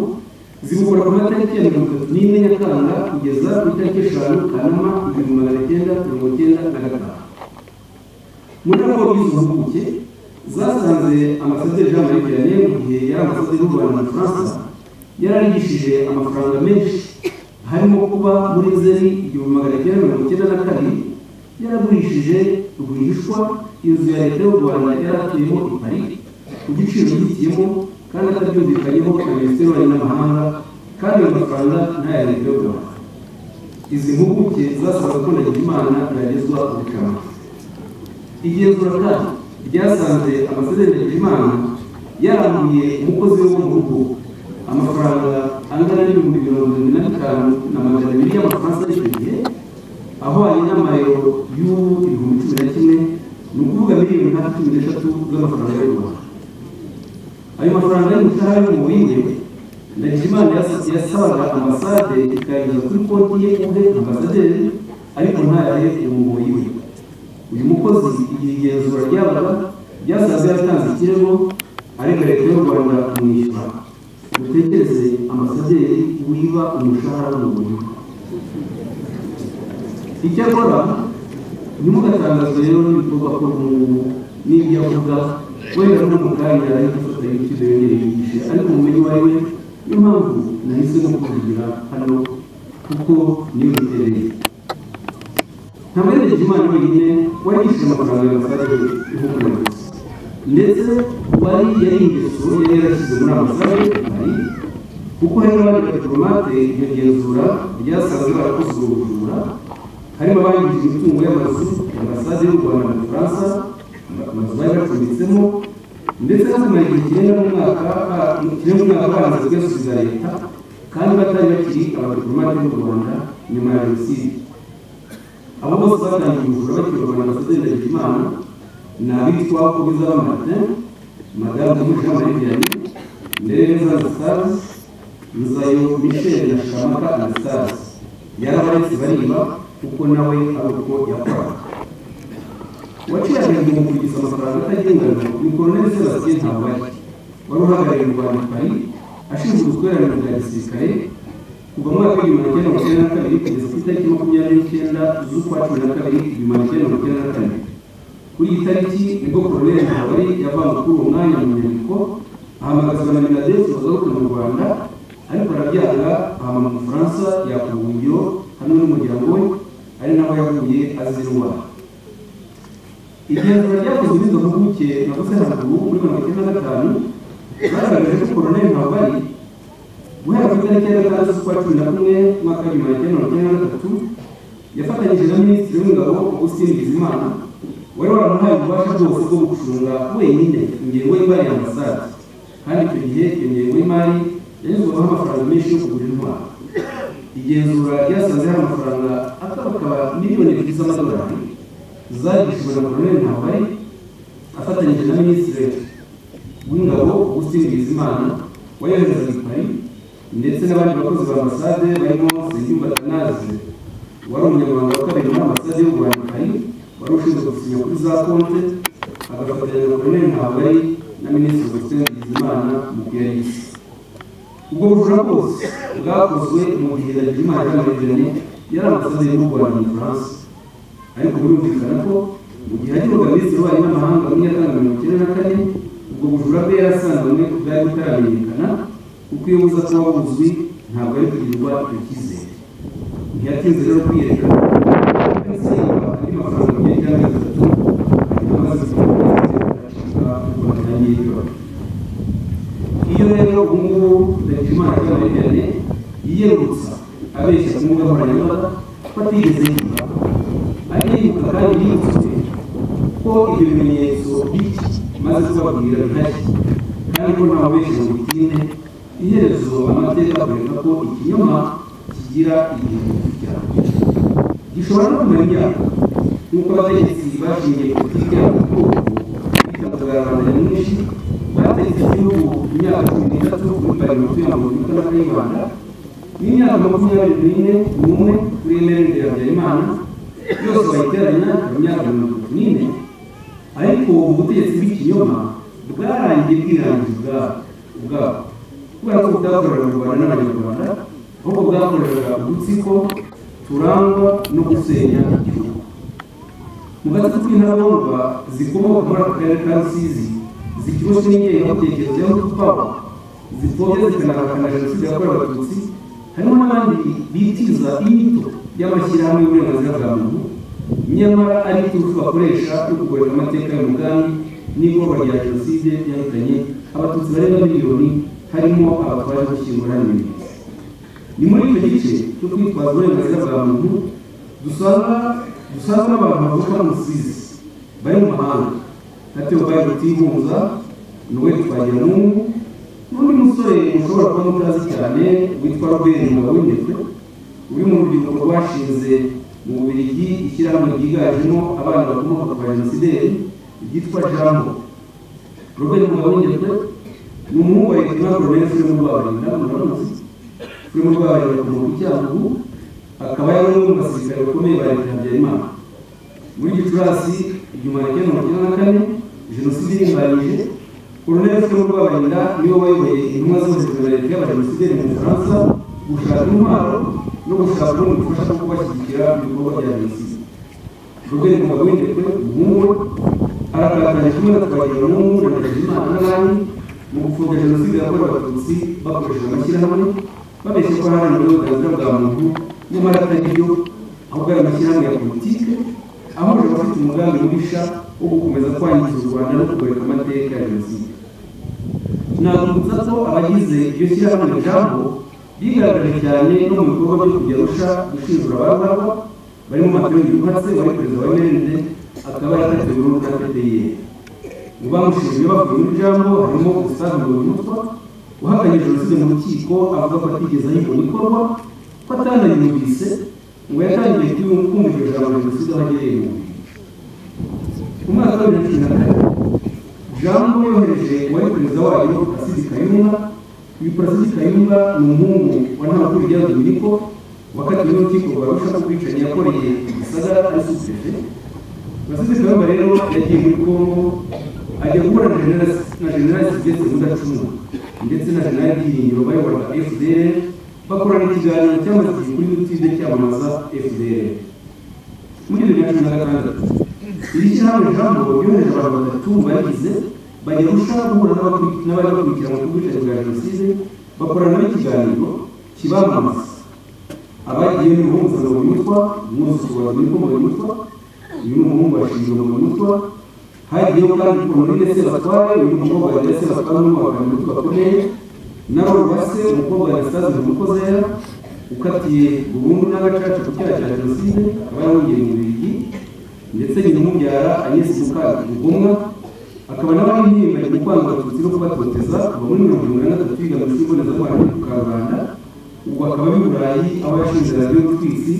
zibukora ku matariki ya mirongo itatu n'imwe nyakanga kugeza ku itariki eshanu kanama ibihumbi magana cyenda mirongo icyenda na gatanu muri raporo y'izo mpuguke zasanze amasaderi jean marie vianney mu gihe yari amasaderi y'u rwanda na faransa yararigishije amafaranga menshi harimo kuba muri nzeri igihumbi magana cyenda mirongo icyenda na kabiri yaragurishije rwihishwa inzu ya leta y'u rwanda yari atuyemo i paris ku giciro gitiyemo kandi atabyumvikanyeho na minisiteri y'ububanyi n'amahanga kandi ayo mafaranga n'aya leta y'u rwanda izi mpuguke zasabaga ko Ndagijimana yagezwa ubukana igenzura kandi ryasanze ambasaderi Ndagijimana yarambuye umukozi we wo mu rugo amafaranga angana n'ibihumbi mirongo irindwi na bitanu na magana abiri y'amafaransa y'icyo gihe ahwanye n'amayero y'ubu ibihumbi cumi na kimwe ni ukuvuga miliyoni nka cumi n'eshatu z'amafaranga y'u Rwanda ayo mafaranga y'umutaha yo mu bindi Ndagijimana yas- yasabaga ambasade ikayageza kuri konti ye kuri ambasaderi ariko ntayahe umuboyi we uyu mukozi igihe igenzura ryabaga ryasanze yatanze ikirego ariko leta y'u rwanda kumwishyura mutekereze ambasaderi wiba umushahara w'umuboyi we icyakora ntimugatangazwe rero n'ibikorwa ko umuntu n'ibyo avuga wenda no mu kanya ari gufata ibiciro yongere yigishe ariko ubumenyi wawe niyo mpamvu nahise no kuvugira hano kuko niyo bitereye nta mwerekezo imana wenyine wari yishyuye amafaranga ya ambasade ihugu na gusa ndetse wari yari ingeso yari yarashyize muri ambasade hari kuko hari n'abandi badipolomate iryo genzura ryasaga barakoze ubwo bujura harimo abangije imitungo y'amazu ambasade y'u rwanda mu bufaransa amazu bari bacumbitsemo ndetse no kumara igihe kirenga n'umwaka ba- kirenga umwaka bamaze kuyasubiza leta kandi batari bakiri abadiplomate b'u rwanda nyuma ya jenoside abo bose batangiye ubujura bakirwa na ambasaderi ndagijimana ni abitwa kubiza martin madamu umushama yagiranye ndereza anastase nzayo michel na shamaka anastase yarabaretse bariba kuko nawe ari uko yakoraga waciye mu kugiza amafaranga atagendana ni koroneli sebastien ntabari wari uhagarariye u rwanda pari ashinzwe ubutwererane bwa gisirikare kuva mu mwaka w'igihumbi magana cyenda mirongo icyenda na kabiri kugeza ku itariki makumyabiri n'icyenda z'ukwa cumi na kabiri igihumbi magana cyenda mirongo icyenda na kane kuri iyi tariki nibwo koroneli ntabari yavanywe kuri uwo mwanya mu nyandiko ahamagazwa na minadesi wagaruka mu rwanda ariko arabyanga ahama mu bufaransa yakura ubuhungiro hamwe n'umuryango we ari naho yavuye azira indwara igenzura ryakozwe n'izo mpuguke navuze haruguru muri mirongo icyenda na gatanu bagaragaje ko koroneli ntabari guhera ku itariki ya gatandatu z'ukwa cumi na kumwe umwaka w'igihumbi magana cyenda mirongo icyenda na gatatu yafatanyije na minisitiri w'ingabo augustin bizimana wari waramuhaye ububasha bwose bwo gucunga wenyine ingengo y'imari ya ambasade kandi icyo gihe iyo ngengo y'imari yanyuzwagaho amafaranga menshi yo kugura intwaro igenzura ryasanze hari amafaranga akabakaba miliyoni ebyiri z'amadolari zagishijwe na koroneli ntabari afatanyije na minisitiri w'ingabo augustin bizimana wayoherezaga i paris ndetse n'abandi bakozi ba ambasade barimo Nsengiyumva Athanase wari umunyamabanga wa kabiri muri ambasade y'u Rwanda i Paris wari ushinzwe gusinya kuri za konte agafatanya na Colonel Ntabari na Minisitiri Augustin Bizimana mu kuyahisi ubwo bujura bwose bwakozwe mu gihe Ndagijimana yaramariganye yari ambasade y'u Rwanda mu Bufaransa ariko birumvikana ko mu gihe hagirwaga minisitiri w'ububanyi n'amahanga muri nyakanga mirongo icyenda na kane ubwo bujura bwe yarasanzwe bwari butaramenyekana kuko iyo buza kuba buzwi ntabwo ari kugirirwa icyo cyizere ntiyatinze rero kwiyerekana ndetse andi mafaranga menshi cyangwa atatu amaze kuba kubona yirirwa iyo rero ubungubu ndagijimana ry'amayigane yiyerurutsa abeshya ku mbuga nkoranyambaga ko atigeze yiba aribuka kandi yibutswe ko ibyo bimenyetso biki maze kubabwira bihari kandi ko nta benshi mu butinde iherezo amateka akwereka ko ikinyoma kigira igihe cyabo gishobora no kumara imyaka nk'uko abategetsi bashingiye politiki yabo ku bwoko bitavuga rubanda nyamwinshi bategetse igihugu imyaka cumi n'itatu muri pariyomenti ya repubulika y'u rwanda n'imyaka makumyabiri n'ine n'umwe kuri emerendera habyarimana yose bayiteranya iyo myaka mirongo itatu n'ine ariko ubutegetsi bw'ikinyoma bwarangiye bwirangiye ubwabo ubwabo kubera ko bwakoreraga u rwanda n'abanyarwanda ahubwo bwakoreraga udutsiko turangwa no gusenya igihugu mu gace k'intarabonwa zikomoka muri aka karere ka rusizi zikiboshe n'ingengabitekerezo ya mututwabo zipfobya zikanahakana jenoside yakorewe abatutsi harimo n'abandi bitiza inyito y'amashyirahamwe y'uburenganzira bwa muntu nyamara ari iturufu bakoresha yo kugoreka amateka y'umugambi n'ikorwa rya jenoside yahitanye abatutsi barenga miliyoni harimo abatwaje gushyingura n'ibimenyetso ni muri icyo gice cyo kwitwaza uburenganzira bwa muntu dusanga dusanga n'abantu bavuka hano musizi bari mu mahanga na teobaye rutigunza noel twagiramungu n'undi musore mushobora kuba mutazi cyane witwa robert mugawinyetwe uri mu rubyiruko rwashinze mu bubiligi ishyirahamwe ryiganjemo abana bakomoka kwa jenosideri ryitwa jambo robert mugawinyetwe ni umuhungu wa ekwina provensi yo mu rwabarinda muramuzi kuri mu rwabarinda ku muntu cyacu akaba yari umwe mu basirikare bakomeye ba leta ya habyarimana muri gicurasi igihumbi kimwe mirongo icyenda na kane jenoside iringaniye koroneli fure rwabarinda niwe wayoboye intumwa zose za leta y'abajenosideri mu bufaransa gushaka intwaro no gushaka ubundi bufasha bwo kubashyigikira ibikorwa bya jenoside robert mugabwindekwe umuhungu we aragaragara kimwe na twagira umuhungu na ndagijimana n'abandi mu gupfobya jenoside yakorewe abatutsi bakoresheje amashyirahamwe babeshya ko hari uburenganzira bwa muntu nyamara atari byo ahubwo ari amashyirahamwe ya politiki ahubwo abafite umugambi mubisha wo gukomeza kwangiza u rwanda no kugoreka amateka ya jenoside nabibutsa ko abagize iryo shyirahamwe jambo bigaragaje cyane no mu bikorwa byo kujya rusha gushinjura abagabo barimo mateo yuhatse wari perezida wa mrnd akaba yaratewe n'urubuga pdr mu bamushinjwe bavuye muri jambo harimo gusaza mutwa uhakanye jenoside mu rukiko avuga ko atigeze ayibona ikorwa ko atanayumvise ngo yatangiye kumva iryo jambo jenoside aho agereye mu bihe mu mwaka wa bibiri na kane jambo yohereje uwari perezida wayo asidi kayumba uyu perezida kayumba ni umuhungu wa ntabwo bijya dominiko wakatiwe n'urukiko rwa rusha ku bwicanyi yakoreye igisagara ari supefe perezida kayumba rero yagiye muri kongo ajya guhura na generasi na generasi zigeze mudacumwa ndetse na generali byiringiro bayoboraga fdr bakorana ikiganiro cy'amazi kuri yutube cyamamaza fdr muri bibiri na cumi na gatandatu iri shyirahamwe jambo ryoheje abantu batatu bagize bajya gushaka guhura n'abakuri- n'abari bakurikirana ku bwicanyi bwa jenoside bakorana n'ikiganiro kibamamaza abagiye ni umuhungu wa mutwa umwuzukuru wa mutwa mutwa uyu ni umuhungu wa shingiro mutwa hagiyeho kandi umuntu ndetse batware uyu mukobwa ndetse batware n'umwaka mutwe bakomeye na rwase umukobwa wa gisazi umukozera ukatiye burundu n'agacaca ku cyaha cya jenoside akaba yarongeye mu birigi ndetse nyina umubyara ageze muka mugomwa akaba nawe arihimbanye mu kwanga abatutsi no kubatoteza kuva muri mirongo irindwi na gatatu yiga mu ishuri mbonezamubano ryo ku karubanda ubwo akaba ari i burayi aho yashinze radiyo twisi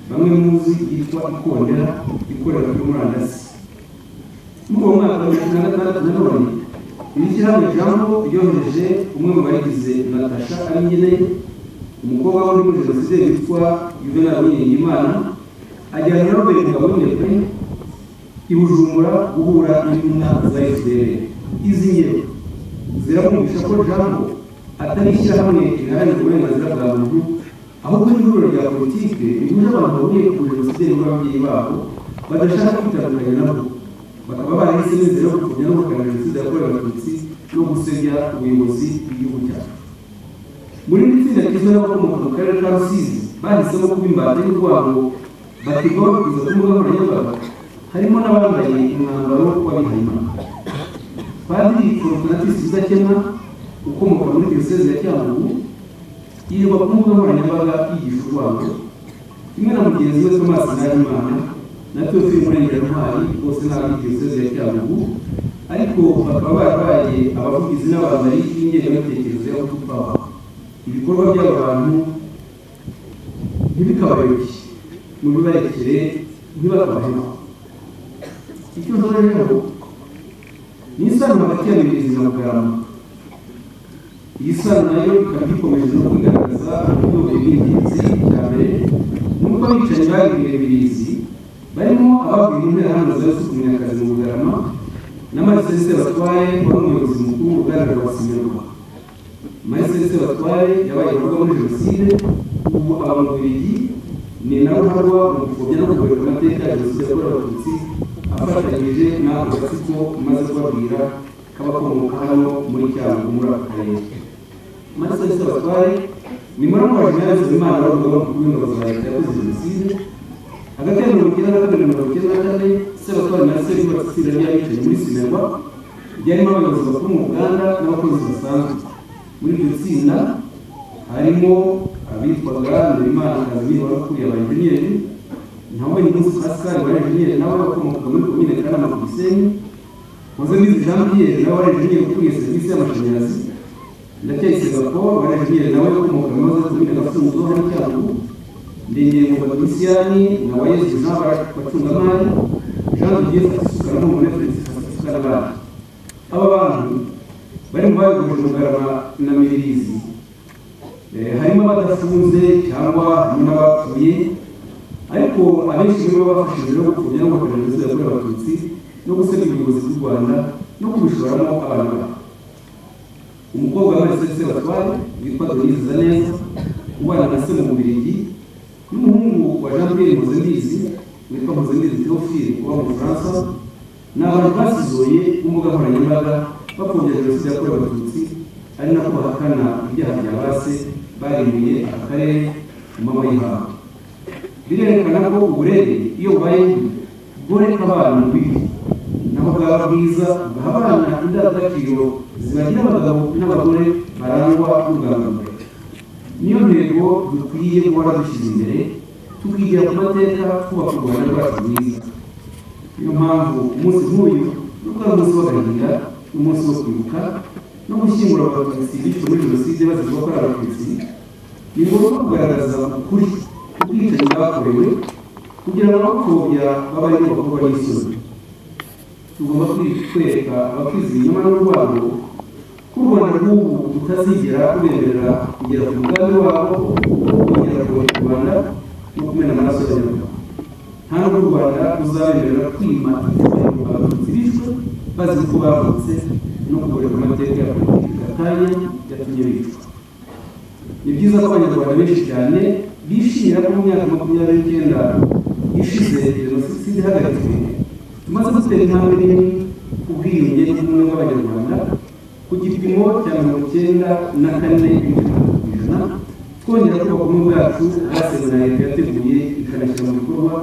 bamwe muzi yitwa ikondera ikorera kuri murandasi muri uwo mwaka wa mirongo na gatandatu na none iri shyirahamwe jambo ryohereje umwe mu bayigize natasha ari nyine umukobwa wari muri jenoside witwa yuvenal uwiringiyimana ajyana na robert ngabonete i bujumbura guhura n'intumwa za fdr izi ngero ziramwumvisha ko jambo atari ishyirahamwe riharanira uburenganzira bwa muntu ahubwo n'ihuriro rya politike rihuje abantu bahuriye ku jenoside n'ababyeyi babo badashaka kwitandukanya nabo bakaba barahisemo inzira yo gupfobya no guhakana jenoside yakorewe abatutsi no gusebya ubuyobozi bw'igihugu cyacu muri iri tsinda rigizwe n'abakomoka mu karere ka rusizi bahisemo kuba imbata y'urwango bategwa bakwiza ku mbuga nkoranyambaga harimo n'abambaye umwambaro w'abihayimana padiri fortunatus udakemwa ukomoka muri diyoseze ya cyangugu yirirwa ku mbuga nkoranyambaga yigisha urwango kimwe na mugenzi we thomas nahimana na teofili murengerantwari bose ni ab'i diyoseze ya cyangugu ariko bakaba barabaye abavugizi n'abambari b'ingengabitekerezo y'abahutu babo ibikorwa by'aba bantu ntibikabayoboke mubibarekere ntibakabaheho icyo nzora rero ni isano hagati ya mibirizi na bugarama iyi sano nayo ikaba ikomeje no kwigaragaza mu rwego rw'ingenzi cya mbere nuko abicanyi babwiwe mibirizi barimo abavuye mu nterahamwe za yusufu munyakazi mu bugarama na marisese batwaye wari umuyobozi mukuru ugaragara wa simerwa marisese batwaye yabaye umugabo muri jenoside ubu aba mu bubiligi ni nawe uharwa mu gupfobya no kugaruka amateka ya jenoside yakorewe abatutsi afatanyije n'ako gatsiko maze kubabwira k'abakomoka hano muri cyangugu muri aka karere marisese batwaye ni muramu wa jenerali nsuzimana wari umugabo mukuru w'ingabo za leta yakoze jenoside hagati ya mirongo icyenda na kabiri na mirongo icyenda na kane sebatwari na seri batsinda ry'abicaye muri sinema ryarimo abayobozi bakuru mu ruganda n'abakozi basanzwe muri iryo tsinda harimo abitwaga Ndimana Kabiri wari ukuriye aba enjeniyeri Nyamwe Nyungu Pascal wari enjeniyeri nawe wakomokaga muri komine Kanama ku Gisenyi Mpozembizi Jean Pierre nawe wari enjeniyeri ukuriye serivisi y'amashanyarazi ndacyayisenga Paul wari enjeniyeri nawe wakomokaga muri komine Gafunzo hano Cyangugu Ndengeye ngo Batimisiyani na Wayezu nawe abacungamari Jean de Dieu Fatisukara n'umugore Felix Fatisukara abana aba bantu bari mu bayoboje Mugarama na Mibirizi Eh, harimo abadafunze cyangwa harimo abapfuye ariko abenshi nibo bafashije no gupfobya no guhagarara jenoside yakorewe abatutsi no gusebya ubuyobozi bw'u rwanda no kubishoramo abantu babo umukobwa wambaye serivisi batware witwa donisiza neza ubana na se mu bubirigi n'umuhungu wa jean pierre mpuzembizi witwa mpuzembizi theophile uba mu bufaransa ni abantu basizoye b'imbuga nkoranyambaga bapfobya jenoside yakorewe abatutsi ari nako bahakana ibyaha bya base barimbuye aka karere mu maboko y'ihangu birerekana ko uburere iyo bubaye bworeka abana bibi naho bwaba bwiza bugaha abana indangagaciro zibagira abagabo n'abagore barangwa n'ubwangamugayo niyo ntego dukwiye guhora dushyize imbere tukigira ku mateka twubaka u rwanda rwacu rwiza niyo mpamvu umunsi nk'uyu nubwo ari umunsi w'agahinda n'umunsi wo kwibuka no gushyingura abatutsi bishwe muri jenoside bazivuga ko ari abatutsi ni ngombwa kugaragaza ukuri ubwicanyi bwakorewe kugira ngo abapfobya babayeho bakobwa n'isoni tugomba kwi- kwereka abakizi inyuma n'urwabo ko u rwanda rw'ubu rutazigera rubemerera kugera ku mugambi wabo kongera kuyoboka u rwanda no kumena amaraso y'abanyarwanda nta n'ubwo u rwanda ruzabemerera kwima inzira abatutsi bishwe bazi ko bavutse no kugoberwa amateka ya politiki gatanya yatumye bicwa ni byiza ko abanyarwanda benshi cyane bishimira ko mu myaka makumyabiri n'icyenda ishize jenoside ihagaritswe tumaze gutera intambwe nini ku bwiyunge n'ubumwe bw'abanyarwanda ku gipimo cya mirongo icyenda na kane n'ibice bitatu ku ijana twongera kubaka ubumwe bwacu bwasezewe na leta yateguye ikanashyira mu bikorwa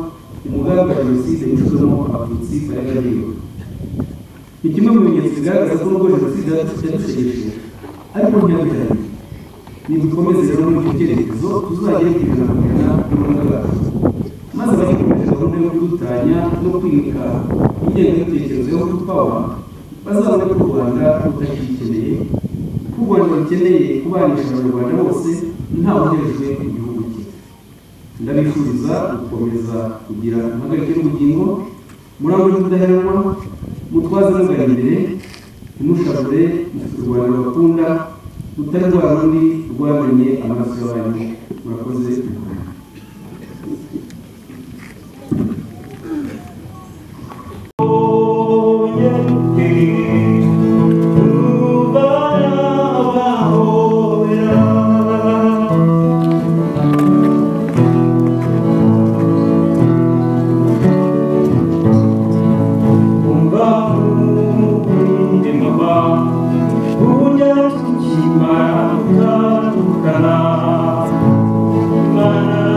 umugambi wa jenoside yicuzemo abatutsi bari bariwe ni kimwe mu bimenyetso bigaragaza ko nubwo jenoside yadushegeshe ariko ntiyabihariye nidukomeze rero muri icyo cyerekezo tuzagere ku ijana ku ijana n'ubumwe bwacu maze abakomeje gahunda yo kudutanya no kwimika ingengabitekerezo yo kutupawa bazabona ko u rwanda rutakiyikeneye ko u rwanda rukeneye kubanisha abanyarwanda bose ntawugerejwe igihugu cye ndabifuriza gukomeza kugira impagarike y'ubugingo murangwe n'ubudaheranwa mutwaze mugana imbere ntimushavure mufite u rwanda bakunda rutari rwa rundi rwamenye amaraso y'abantu murakoze Thank you.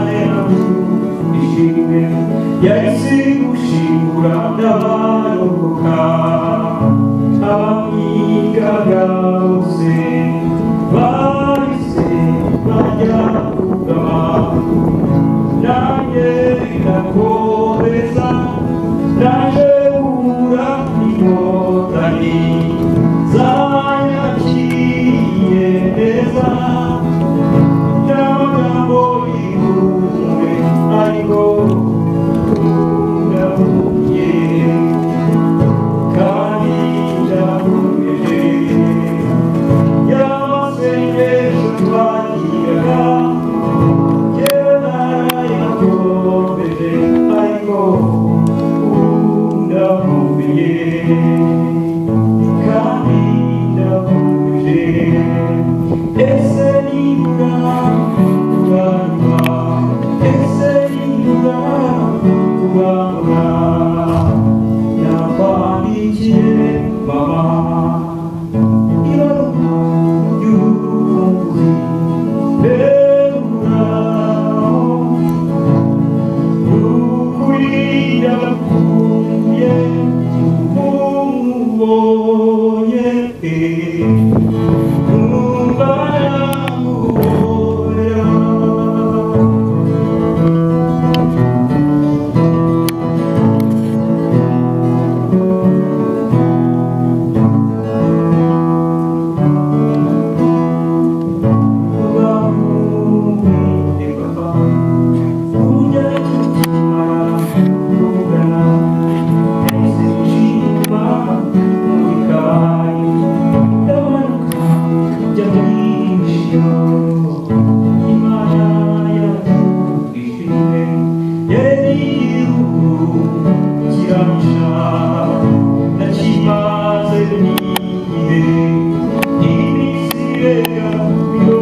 mirega mirongo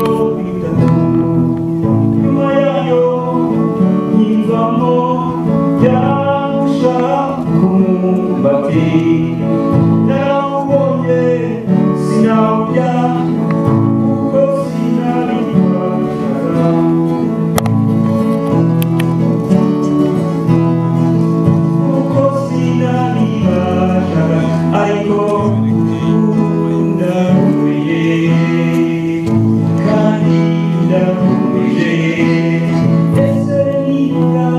itatu nyuma yayo nkinzamo yabasha kumumbati yarawubonye sinawurya kuko sinabibashaga kuko sinabibashaga ariko ndarumiye kandi ndarumije ese nibura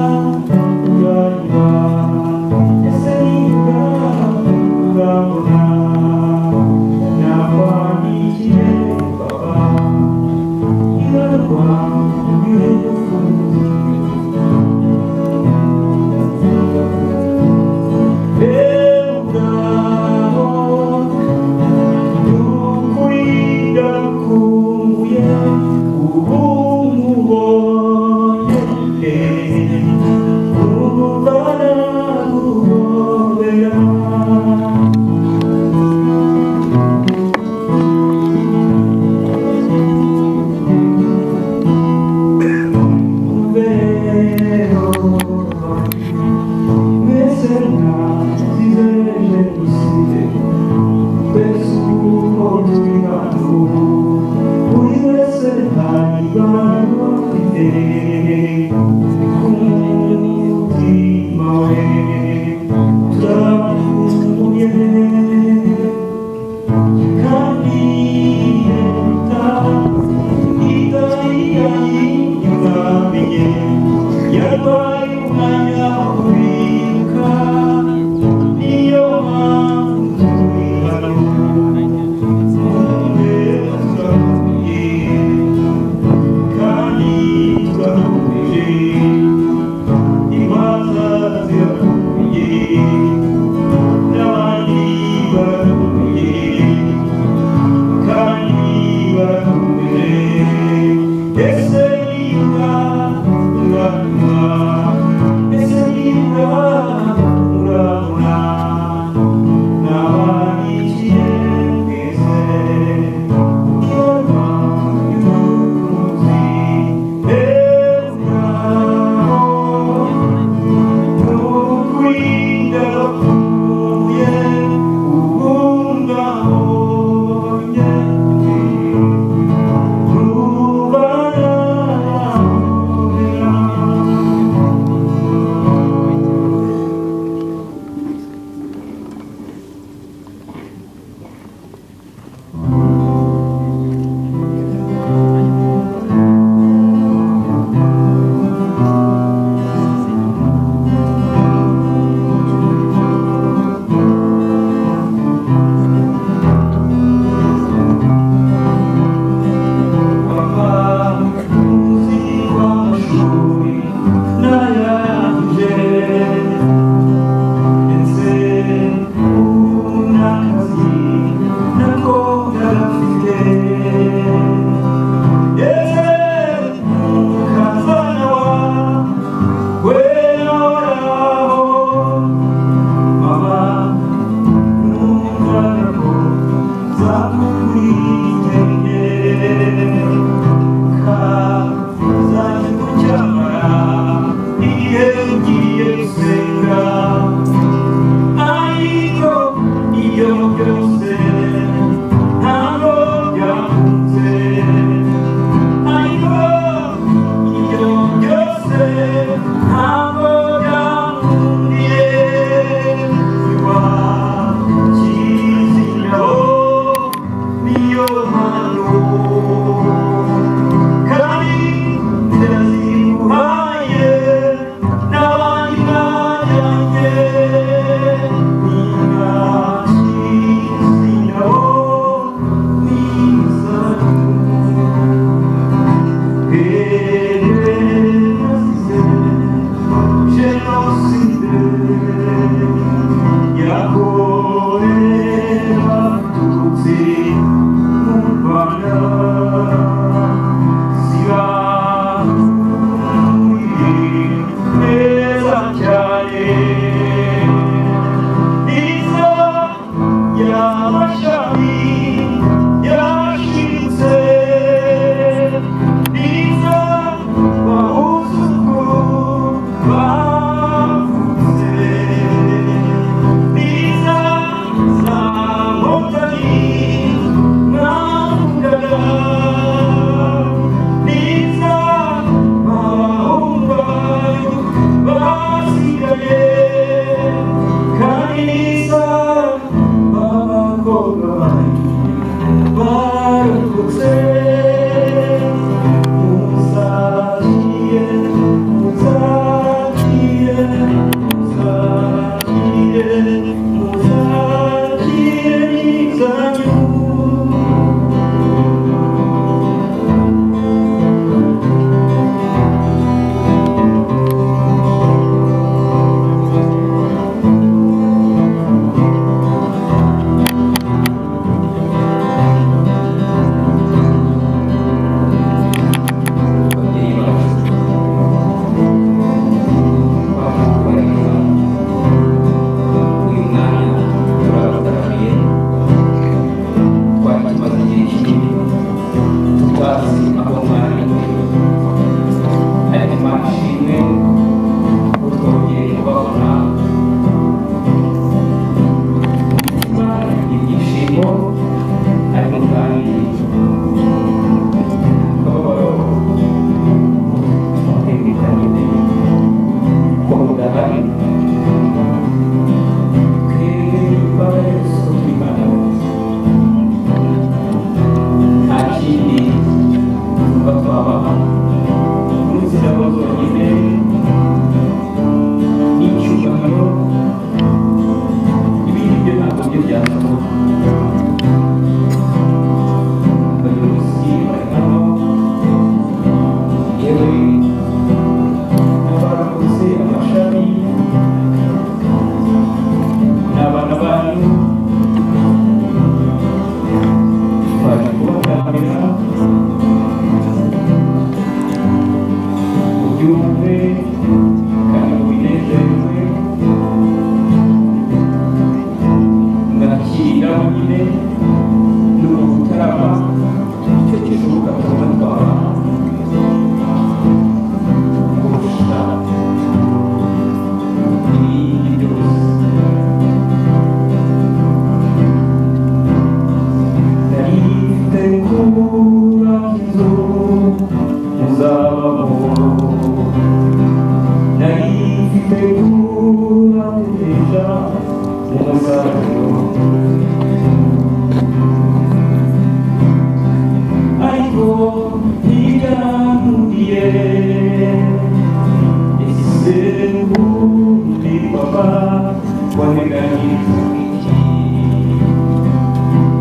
uranywa ese nibura urabona nakwandikiye papa ingaruka y'urupfu Thank you. Thank you. Yarwaye umwanya wo kubika niyo mpamvu turi hano mwumve turahuye kandi turahuje imanza zirahuye n'abandi barahuye kandi barahuye ese niba uranywa ese niba urabona nabandikiye twese inama y'umunsi euraho n'ukuri ndapfuye ubu ndahonye Rubana uturuka ku mutwara kurusha ibindi byose Naritegura inzu muzabamo Naritegura umugisha umusaruro Ariko ntiyanuriye Ese ubundi papa waneganiriza iki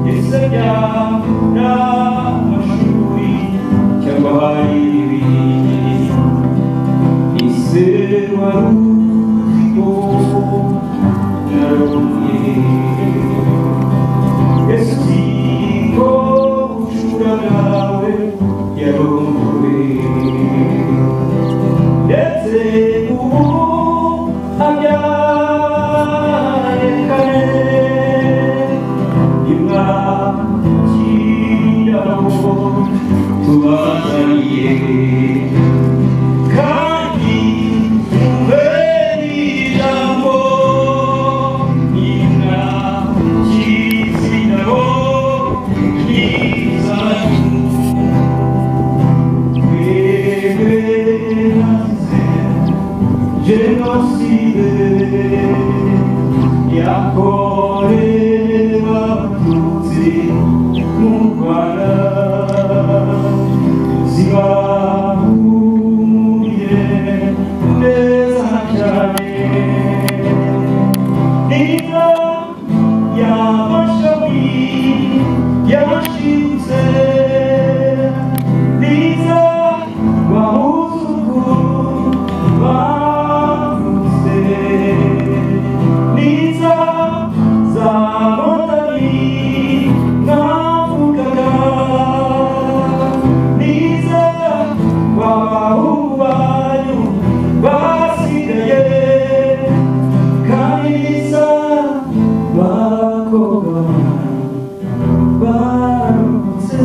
ese byaba amashuri cyangwa hari ibindi ese wari uzi ko narumye ese uzi ko gucura nawe yarumbuwe ndetse ubu abyaye kane tubazaniye kandi umve n'ijambo inka cy'izinaho n'izanyu twebwe nazize jenoside yakorewe abatutsi mu rwanda zibahumye neza cyane niba yamashami yashitse niza bahuzuku bavuze niza za rotari navugaga niza wabahungu banyu basigaye kandi niza bakobwa baramutse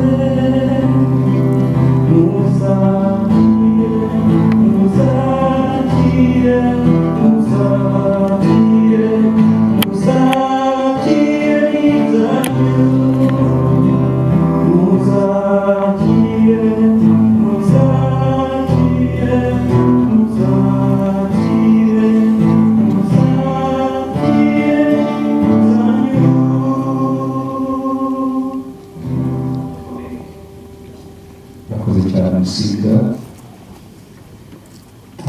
yakoze cyane musiga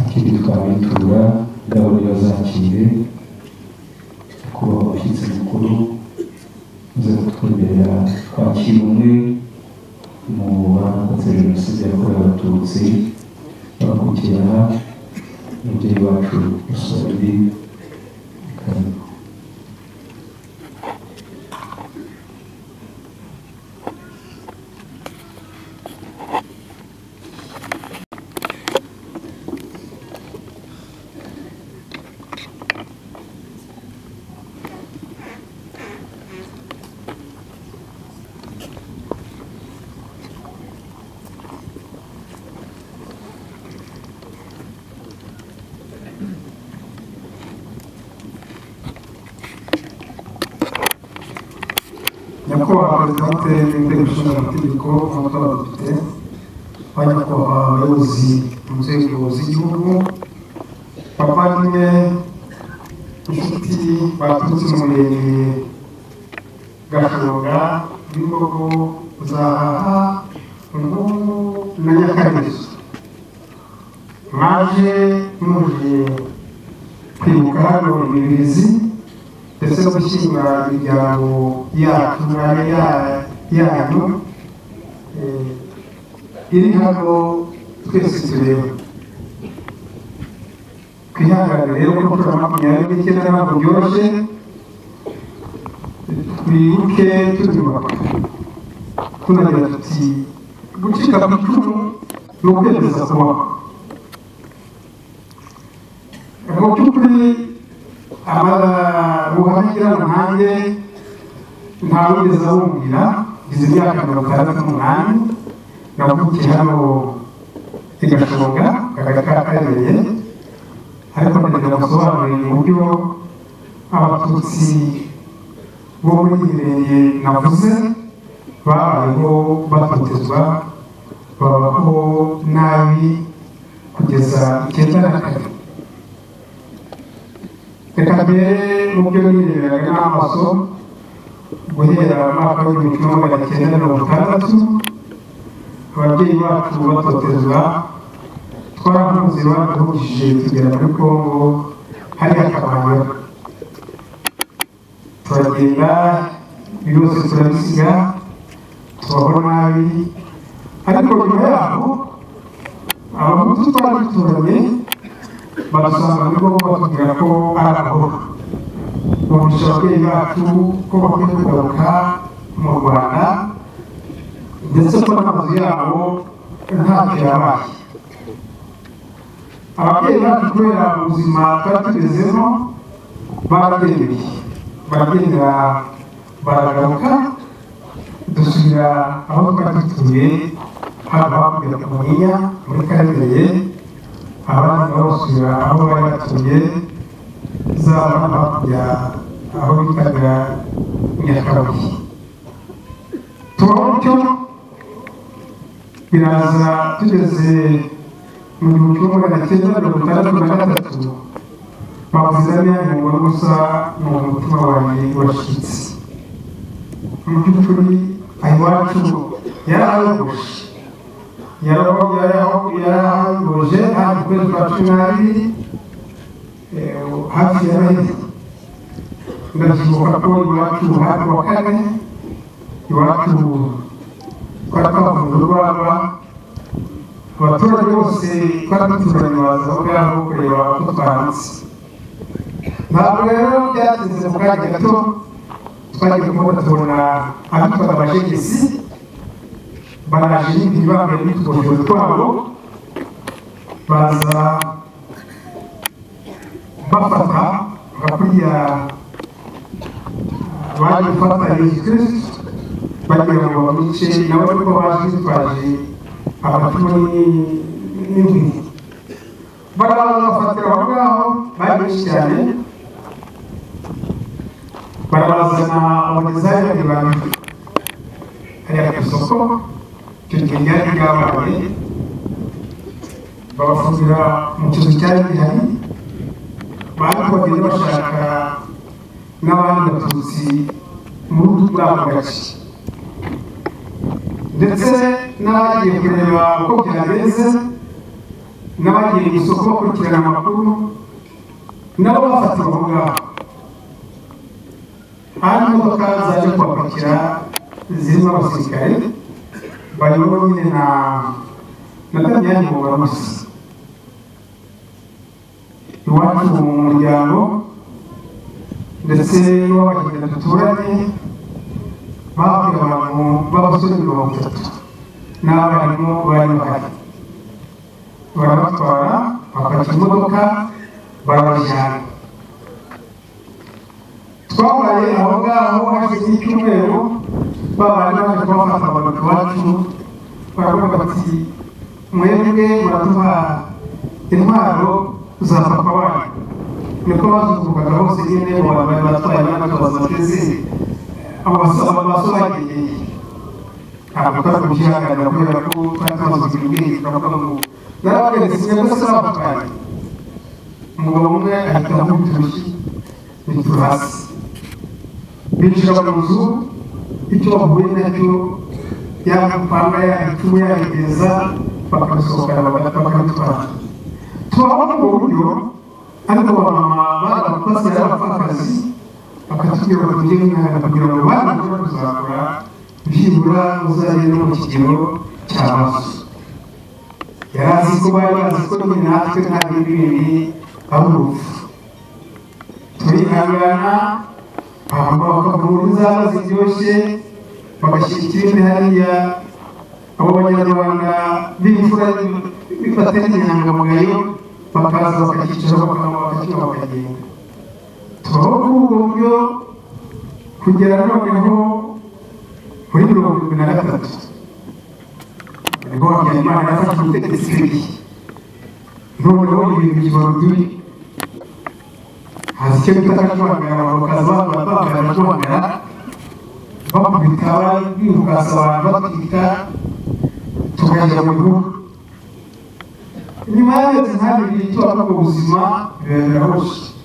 ikindi tukabayitura indabo yazakire kuba abashyitsi mukuru uze kutwemerera kwakira umwe mu barokotse jenoside yakorewe abatutsi bakurikirana umubyeyi wacu usobi karibu nyakubahwa perezida w'inteko y'inteko ishinga amategeko n'amatora y'abadepite ba nyakubahwa abayobozi mu nzego z'igihugu bavandimwe inshuti baturutse mu murenge gashonga n'imbogo zahaha inkuru na nyakarizo mwaje muje kwibuka gahunda ibirezi ndetse no gushyingura imiryango yacu n'abe yanyu eh, iri hano twese tureba twihangane rero kuko turi makumyabiri n'icyenda ntabwo byoroshye twibuke tubyubaka tunagira tuti gucika ku icumu ni ukwemeza kubaho mu by'ukuri ababuhangira nanjye nta wigeze abumvira ngize imyaka mirongo itandatu n'umunani yavukiye hano i gashonga akagari ka karere ariko ndagira musobanurire uburyo abatutsi bo muri imirenge navuze babayeho batotezwa babaho nabi kugeza icyenda na kane reka mbere mubyo nireberaga n'amaso guhera mu mwaka w'igihumbi kimwe magana cyenda mirongo itandatu ababyeyi bacu batotezwa twaramuze baduhujije tugera muri kongo hari akabayora turagenda byose turabisiga tubaho nabi ariko nyuma yaho abahutu twari duturanye badusanga muri kongo batubwira ko ari abahoro bumvisha ababyeyi bacu ko bakwiye kugaruka mu rwanda ndetse ko n'amazu yabo ntacyo yabaye ababyeyi bacu kubera ubuzima twari tugezemo baragendeye baragenda baragaruka dusubira aho twari dutuye haba hakurya ku munyinya muri karere abandi nabo basubira aho bari batuye zaba hano hakurya aho bitaga nyakabuye turabona cyo biraza tugeze mu gihumbi kimwe magana cyenda mirongo itandatu na gatatu bamuzaniye ngo gusa ni umutima wanjye urashyitse mu by'ukuri iwacu yarayogoshe yarayogoshe hano ku kwezi kwa cumi n'abiri eh, hafi ya noheli ndabyibuka ko iwacu hari kuwa kane iwacu twari twavuga urwaba abaturage bose twari duturanye baza aho ngaho kureba ko twahanze ntabwo rero byatinze mu kanya gato twagiye kubona tubona abitwa abajegisi baraje n'ibindi bambaye n'utugofero twabo baza bafata bakuriya baje gufata yesu kirisitu bagira ngo bamice nabo ariko bazi bitwaje amacumu n'inkwi barabanza bafatira aho ngaho bari benshi cyane barabazana umudezayi babibanga hariya ku isoko icyo gihe ryari ryabaye babafungira mu kizu cyari gihari bari kongera bashaka n'abandi batutsi muri ako gace ndetse n'abagiye kureba uko byagenze n'abagiye mu isoko bakurikirana amakuru nabo bafatira aho ngaho hari imodoka zaje kubapakira zirimo abasirikare bayobowe nyine na na damiyani mubarusi iwacu mu muryango ndetse n'uw'abahinda duturanye bahabwa abantu b'abasore mirongo itatu n'abarimu bari bahari barabatwara bafata imodoka barabajyana twabaye aho ngaho hashize icyumweru babana baje kubafata abantu iwacu baravuga bati mwebwe muraduha intwaro za papa wanyu niko bazuvugaga bose nyine mu bantu bari batwaye natwe bazabateze abasaba basobanuye ntabwo twari kubyihanganira kubera ko twari tumaze ubwenge turavuga ngo narababeretse inyungu se bapakanye umugabo umwe ahita amukubita urushyi bitura hasi binjira mu nzu icyo bahuye nacyo yamupanga yayicumu yayigeza bakabisohokana bakabitwara tubabona ubwo buryo ariko abamama basigaye abapfakazi bakatubwira ngo tujye mwana kugira ngo bana kuba kuzakora byibura uzajye no mu kigero cya maso yari azi ko bari bazi ko nyine natwe nta bindi bindi ari urupfu turihangana hamba bakavura inzara ziryoshye bagashyira ikindi hariya abo banyarwanda b'imfura bifatanya inyangamugayo bakaza bakakicara bakanywa bakakinywa bakagenda turaho kuri ubwo buryo kugera noneho muri mirongo irindwi na gatatu ngo habyarimana yafashe ubutegetsi bwe noneho ibintu by'ibanze haza icyo bita akajuhangara bakaza bambara akajuhangara bakubita bihugasa abantu batwika tukajya mu bihugu nyuma y'aho ntihari ibintu twaba mu buzima birahoshe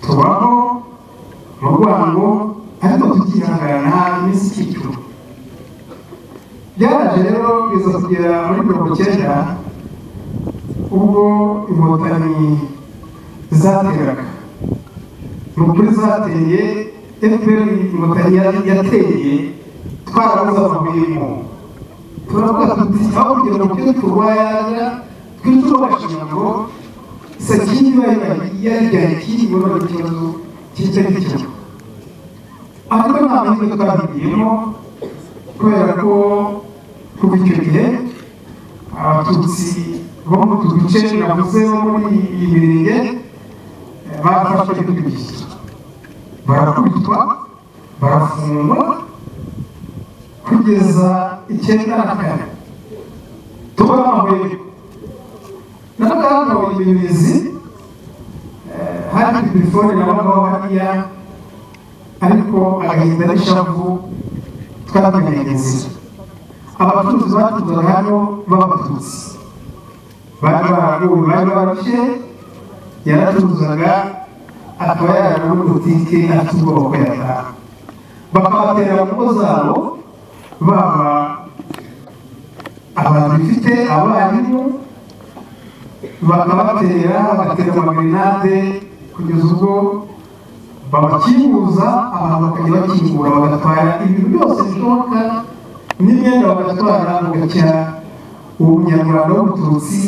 tubaho mu rwango ariko tukihangana iminsi ikicuma byaraje rero biza kugera muri mirongo icyenda ubwo inkotanyi zateraga ni ukuri zateye efuperi inkotanyi yari yateye twarabuze amahwemo turavuga tuti aho kugira ngo tujye turwara twicwe bashinga ngo sakindi bayibaye yaryaye ikindi ngo none ikibazo kijya gikemura ariko nta mahirwe twabigiyemo kubera ko kuva icyo gihe abatutsi bo mu tu duce navuze bo muri iyi mirenge barafashwe n'ibyo barakubitwa barafungwa kugeza icyenda na kane tuba bahweye navuga hano imibizi hari telefone nabagaho hariya ariko agahinda n'ishavu twamenyanye inzira abacuruzi bacuruzaga hano b'abatutsi bari baraguwe bari barushye yaracuruzaga akaba yarara muri butike afite ubwoba ko yataha bakabaterera mu ngo zabo baba abantu bifite abarimu bakabatera bagatera amagrenade kugeza ubwo babakinguza abantu bakajya bakingura bagatwara ibintu byose bishoboka n'imyenda bagatwara bugacya uwo munyarwanda w'umututsi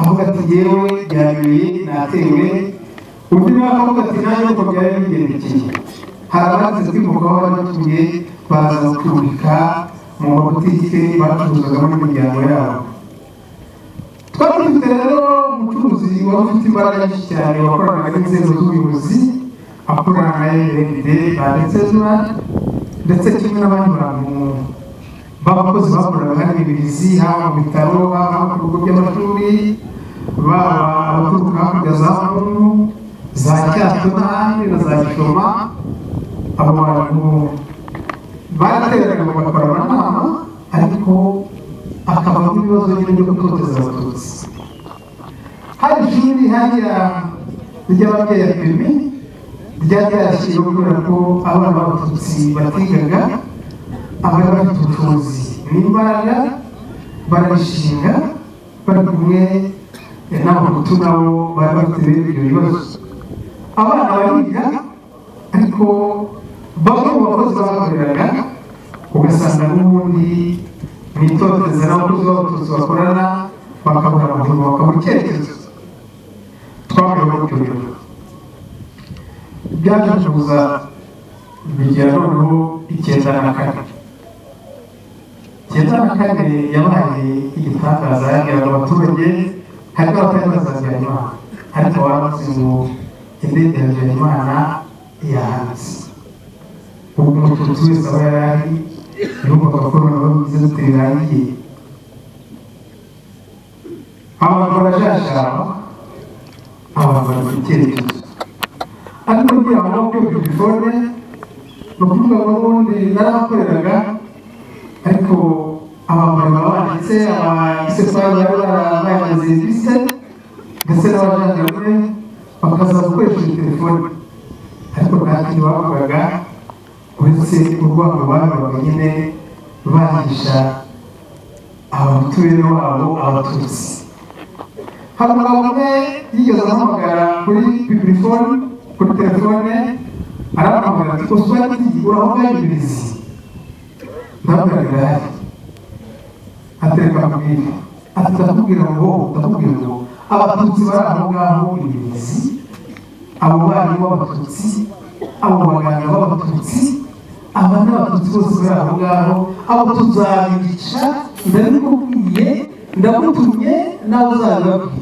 avuga ati yewe byabeye natewe undi nawe avuga ati nanjye uko byari bigendekeye hari abazize kwimuka aho bari batuye baza gucumbika mu mabutike bacuruzagamo n'imiryango yabo twari dufite rero umucuruzi wari ufite imbaraga nyinshi cyane wakoranaga n'inzego z'ubuyobozi akorana na rnd banditsezwa ndetse kimwe n'abandi bantu b'abakozi bakoreraga hano ibirizi haba mu bitaro haba ku bigo by'amashuri baba abaturuka hakurya za mungu za cyato n'ahandi na za gishoma abo bantu barateraga bagakora amanama ariko akabamo ibibazo nyine byo gutoteza abatutsi hari ishuri hariya ry'ababyeyi ya pemi ryari ryarashyiriweho kubera ko abana b'abatutsi batigaga abari bafite ubushobozi n'imbaraga barabishinga bari kumwe n'abahutu nabo bari bafite ibyo bibazo abana bariga ariko bamwe mu bakozi bahagararaga ugasanga n'ubundi mu itoteza n'abakozi b'abatutsi bakorana bakabura amahoro bakabura icyerekezo twaburiwe mu cyubiro byaje kuza bigera noneho icyenda na kane icyenda na kane yabaye igitangaza yabwiraga abaturage hari n'abatari bazi habyarimana ariko baravuze ngo indege ya habyarimana yahanze ubu umututsi wese aba yari ari yumvaga ko noneho bize duterangiye abantu barajashaba abantu bari icyerekezo ariko kugira ngo nabwo telefone ni ukuvuga ngo n'ubundi narahakoreraga ariko abamama banditse abagisesari bari barabaye serivisi ndetse n'abajandarume bakaza gukoresha telefone ariko nta kintu bavugaga uretse urwango babaga nyine bahisha abatuye babo abatutsi hari umugabo umwe yigeze ahamagara kuri telefone kuri telefone aramuhamagara ati uzwati urahomba ibirizi ndamugaragara atereka amabwire ati ndakubwira ngo ndakubwira ngo abatutsi bari aho ngaho ibirizi abo bana b'abatutsi abo baganga b'abatutsi aba ni abatutsi bose bari aho ngaho abo tuzabica ndabikubwiye ndamutumye nawe uzabibabwira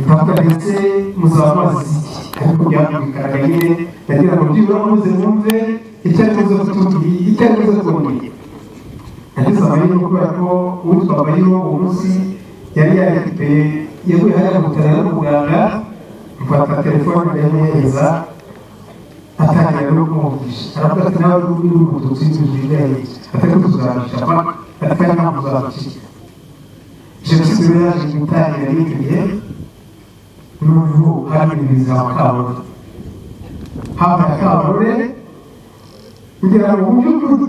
ndavuga ndetse muzaba mazi ariko byakumvikanaga nyine ndagira ngo byibura muze mwumve icyo ari buze kutubwira icyo ari buze kubabwira yageze amahirwe kubera ko uwitwa amahirwe uwo munsi yari yaripe yeguye hariya mu bitaro n'umuganga mfata telefone ndayimuhereza atangira no kumuvugisha aravuga ati nawe uri uri umututsi w'inzu yigaye atari kutuzabisha paka ati kandi ntabwo uzabishyira jenoside yari yaje gutangira n'iki gihe n'ubu hari ibizama kaburimbo hafi ya kaburimbo kugira ngo mu by'ukuri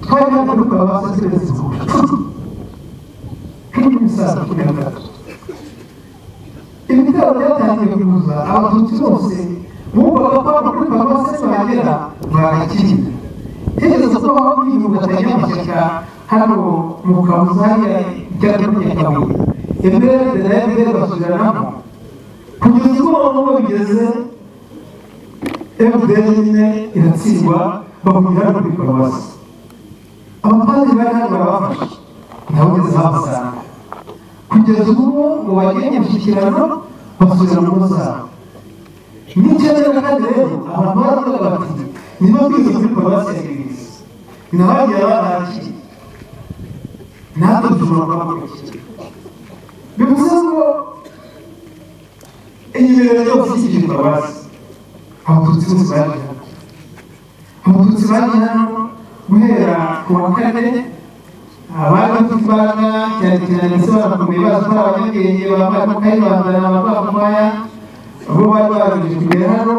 twari hano dukora abasazi beza kandi umusaza kuri gatatu ibitaro byatangiye kuza abatutsi bose bumvaga ko hano kuri paruwasi bagera bagakinga higeze ko baho biyunga akanyamashyaka hano mu kabuza hariya icyapa cya kabuye imbere na imbere basubiranamo kugeza ubwo noneho bigeze fpr nyine iratsindwa bahurira no kuri paruwasi abapadiri bari hano barabafashe nabo ngeze babasanga kugeza ubu ngo bagire imishyikirano basubira mu ngo zabo n'icyenda kandi rero abantu baravuga bati niba mbizi kuri paruwasi ya gereza nabagiye barangiye natwe dushobora kuba bakurikira bivuze ngo iyi mirimo yose ikiri paruwasi abatutsi bose baje hano abatutsi baje hano guhera ku wa kane abari bafite imbaraga cyane cyane se barakomeye bazi ko ari abanyabwenge bambaye amakayi bambara amapapaya bo bari barangije kugera hano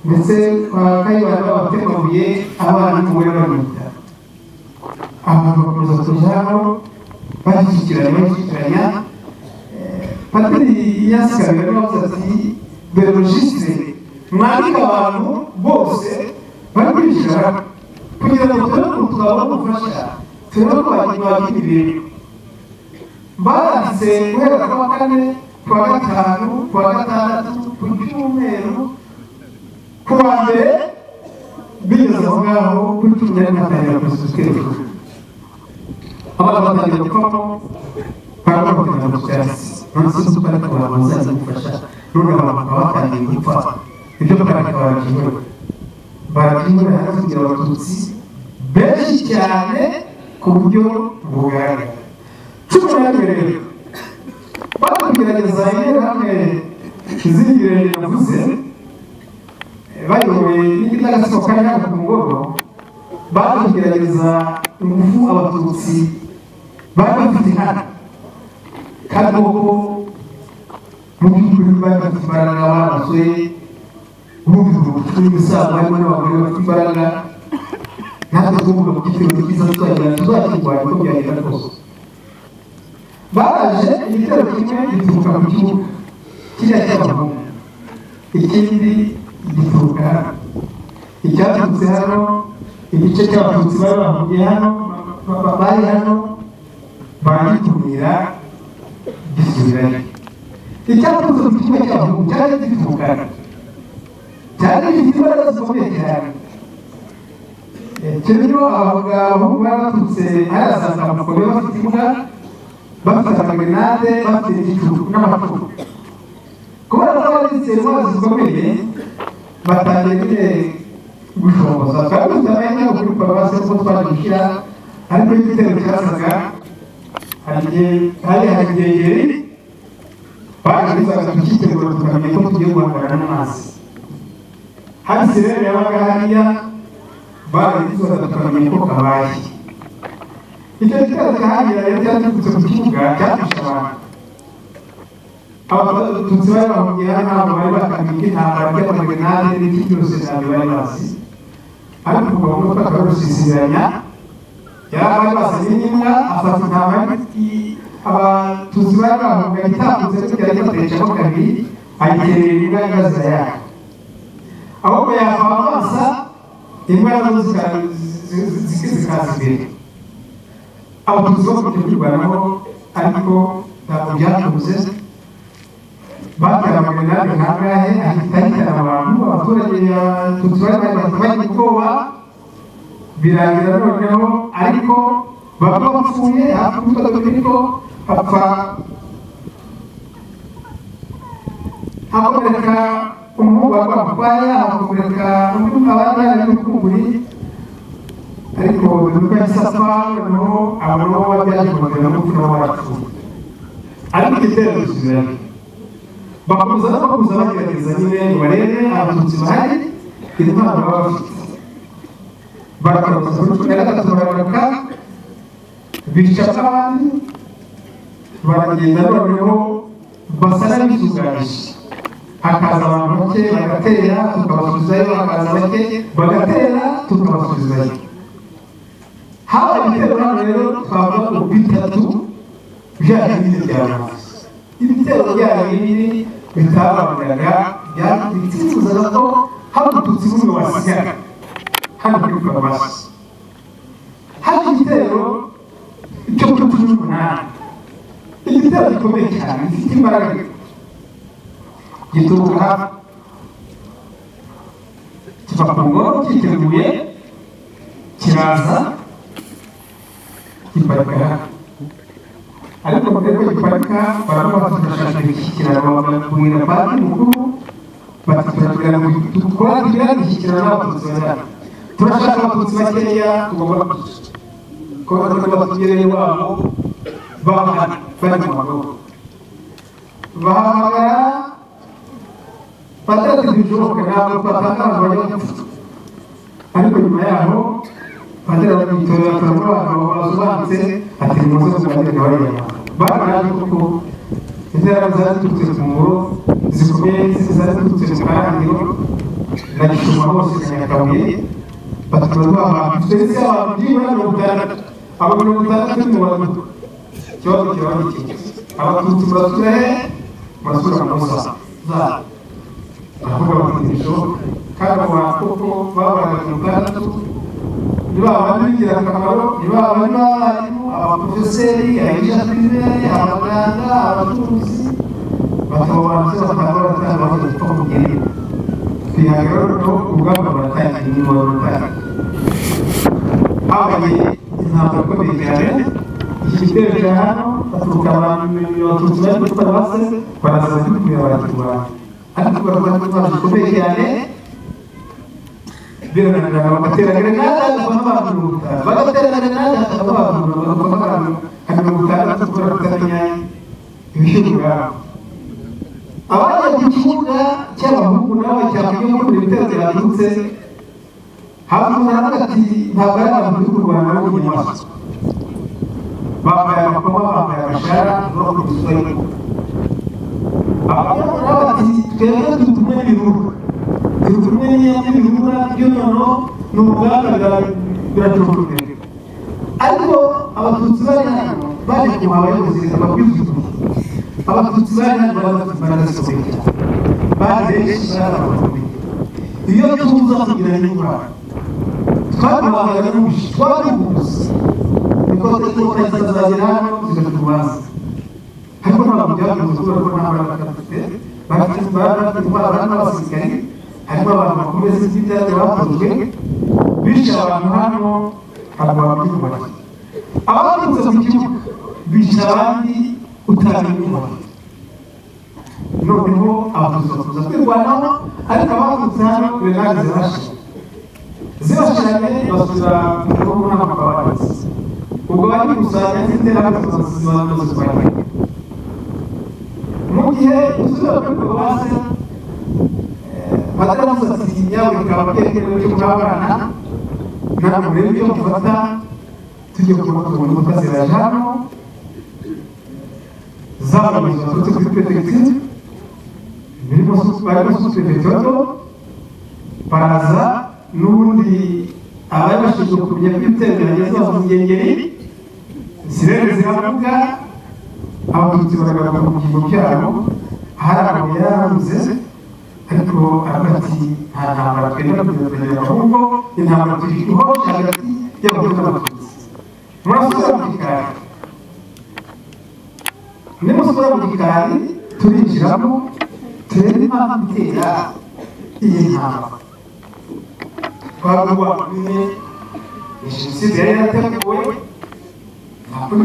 ndetse kwa kayibanda babateguye abana n'umugore bari mu bitaro abantu bakomeza kuza hano bashyikiranya bashyikiranya patiri yasikaga yavuze ati berologiste mwandike abantu bose bari kwishyura kugira ngo tubone ukuntu twabona ubufasha turebe ko bagira ibintu baranditse guhera ku wa kane ku wa gatanu ku wa gatandatu ku cyumweru ku wa mbere bigeze aho ngaho kuri cumi na gatanu kuzuza twese abantu batangira gupfamo barimo bakagenda ku cyatsi nonese si uko ariko bazaza gufasha none abantu bakaba batangiye gupfa ibyo kandi barabyinyura barabyinyura hasi kugira abatutsi benshi cyane ku buryo bugaragara cumi na mbere bari kugerageza interahamwe izindi birenge navuze bayobowe n'igitagatsiko kari hano ku mugoroba bari kugerageza ingufu abatutsi bari bafite hano kandi koko mu by'ukuri bari bafite imbaraga baraswe bumva n'imisaza harimo n'abagore bafite imbaraga natwe tugomba kugitera cyiza tuzagenda tuzakirwanya uko byagenda kose baraje igitero kimwe gituruka ku kibuga kiriya cy'abahungu ikindi gituruka hano icyaturutse hano igice cy'abatutsi bari bahungiye hano ba- ba- bari hano baragitumira gisubirayo icyaturutse ku kibuga cy'abahungu cyari gituruka hano cyane gifite imbaraga zikomeye cyane kirimo abagabo bari baturutse harasaza amakombe bafite imbwa bafite amagrenade bafite igicuku n'amacuku kubera ko bagize imbaraga zikomeye batangiye nyine gushomboza twari dufite amahirwe yo kuri paruwasi kuko twaje gushyira ariko igitero cyasaga hari hari inkengeri baje bizaga tukitegura tukamenya ko tugiye guhangana n'amazi hano sirene yabaga hariya barabikoze tukamenya ko kabaye icyo gitero cyahagira rero cyaturutse ku kibuga cyafashe abantu abatutsi bari bahungiye hano ntabwo bari bakamiye intambara by'amagenade n'ibindi byose ntabwo bari bazi ariko kuva mu mutwe akarusisiranya yari basanye n'imbwa afata intama y'igiti abatutsi bari bahunga gitambutse kugira ngo atayicamo kabiri ayiterera imbwa y'ingazi yayo ahubwo yava amaso imbaraga zikaza imbere abatutsi bo kujya kwirwanaho ariko ntabwo byakunze batera amagenade nk'angahe ahita ahitana abantu abaturage abatutsi bari bari bagira ubwoba birangira noneho ariko baba bapfuye hafi gutatu ariko hapfa haboneka umuhungu wa rwamukwaya hakamukoreka undi mukaba yari ari mu kuburi ubuzima bw'isasa noneho abantu nabo babyagirwaga na mutu nabo barapfuye ariko igitekerezo kirahari bakomeza no kuza bagerageza nyine ngo barebe abatutsi bahari intwaro baba bafite barakomeza kuri cumi na gatatu baragaruka bica abandi baragenda noneho basara bisugaje hakaza abantu bake bagatera tukabasubizayo hakaza bake bagatera tukabasubizayo haba ibitero hano rero twavuga ngo bitatu bya bindi bya mazi ibitero bya bindi bitababuraga byatwitsimbuzaga ko hadututsi bumwe wasigaga hano muri farumasi hari igitero cyo kuri cumi n'umunani igitero gikomeye cyane gifite imbaraga gituruka kiva ku ngoro cyiteguye kiraza giparika ariko mbere ko giparika baramuha turashaka imishyikirano babwira banki mukuru bati turatugana ngo tukurangirira imishyikirano n'abatutsi bajyana turashaka abatutsi bakeya tugomba kubica ko batagomba batugereye iwabo bahana bari mu magogo bahamagara batatu zishoboka ntabwo batangaza abanyamutwe ariko nyuma yaho padiri arabitora akabura abagabo basobanutse ati nimuze kuganira abanyarwanda barabaje kuko intera zaturutse ku ngoro zikomeye zaturutse mu karangiro na gishoma hose na nyakabuye batuma twabantu twese abantu byibura mirongo itandatu abo mirongo itandatu ni abantu ikibazo kiba gikikije abatutsi murasura he murasura mu musa zabo baravuga bati bishoboka kandi abo bantu koko babonaga mirongo itandatu ni ba bantu b'ingirakamaro ni ba bantu b'abarimu abaporofeseri abijatime abaganga abacuruzi batababanza bakaba baratanga bagahita bakubwira twihangana noneho urugamba baratangira niba rutangira habaye intambara ikomeye cyane iki gitero cya hano baturuka abantu abatutsi bari muri paruwase baraza kubwira abaturwanya ariko baravuga ko intwaro zikomeye cyane birananira bagatera grenade bakaba bavuruta bagatera grenade bakaba bavuruta bakaba bavuruta mirongo itandatu kuri batanya ibishyirwa abajya ku kibuga cy'abahungu nawe cyakwiye muri ibitero byaturutse havuga ati ntabwo ari abantu b'u rwanda bo mu nyamaswa bambaye amakoma bambaye amashara no ku gisozi abahungu nawe ati twebwe dutumwe n'ibihuru dutumwe n'ibihura by'umuntu ni ubwami biracukurwe ariko abatutsi bari hano baje kuba abayobozi bakwifuza abatutsi bari hano barasohoye bazi benshi barabakomeye iyo tuza kugira n'ingorane twaguhaga n'umushi twaguhuza niko iteka zizagera hano zikatubaza ariko ntabwo byavuze kubera ko nta mbaraga dufite bafite imbaraga intwara n'abasirikari harimo abantu bakomeza iby'ibyari bakozwe bishe abantu hano ntabwo babyubaka abaturutse mu kibuga bishe abandi utamenya umubare noneho abaturutse bakuza kwirwanaho ariko abaturutse hano grenade zirashe zirashanye basubira mu gihugu n'amaguru abanza ubwo bari gukusanya n'iterambere zibanza zirwanya mu gihe usubira kuri paruwase bataramusatsi yawe bikaba byerekana cyo kubabana namwe rero icyo mufata tujye kubona umuntu utazira hano zababuze baturutse kuri petegitsi birimo barimo supepetoto baraza n'ubundi abari bashinzwe kumenya ko ibitero byageze aho mu ngengeri sirene ziravuga abatutsi baragaruka mu byimbo byabo hari amabuye yararambutse ariko hagati nta ntambara twemera kuzazanira ahubwo intambara tuyikuho hagati y'abagore n'abatutsi murasura mu gikari nimusura mu gikari turinjiramo turebe impamvu itera iyi ntambara twavuga nyine ni jenoside yari yarateguwe ntabwo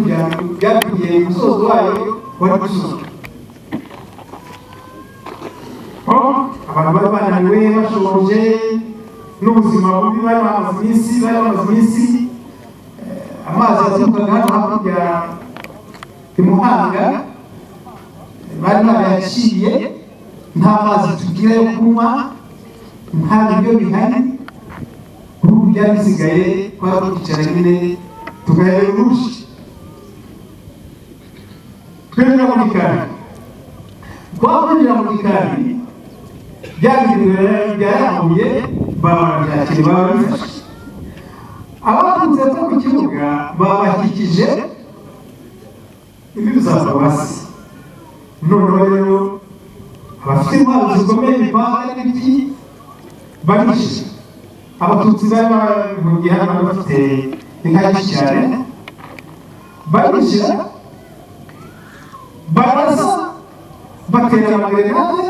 byakwiye umusozo wayo wari gusuzumwa abantu bari bananiwe bashonje n'ubuzima bubi bari bamaze iminsi bari bamaze iminsi amazi yaturukaga hano hakurya i muhanga bari barayaciriye nta mazi tugira yo kunywa nta biryo bihari ubu byari bisigaye twari twicara nyine tugahera urushi twinjira mu gikari twakwinjira mu gikari byagiriwe byarambuye bababyakire bababifashe abaturutse hepfo ku kibuga babakikije ibi bizaza hasi noneho rero abafite intwaro zikomeye imipanga n'ibiti barishe abatutsi bari bahungiye hano bari bafite inka nyinshi cyane barishyira barasa batera amagerenade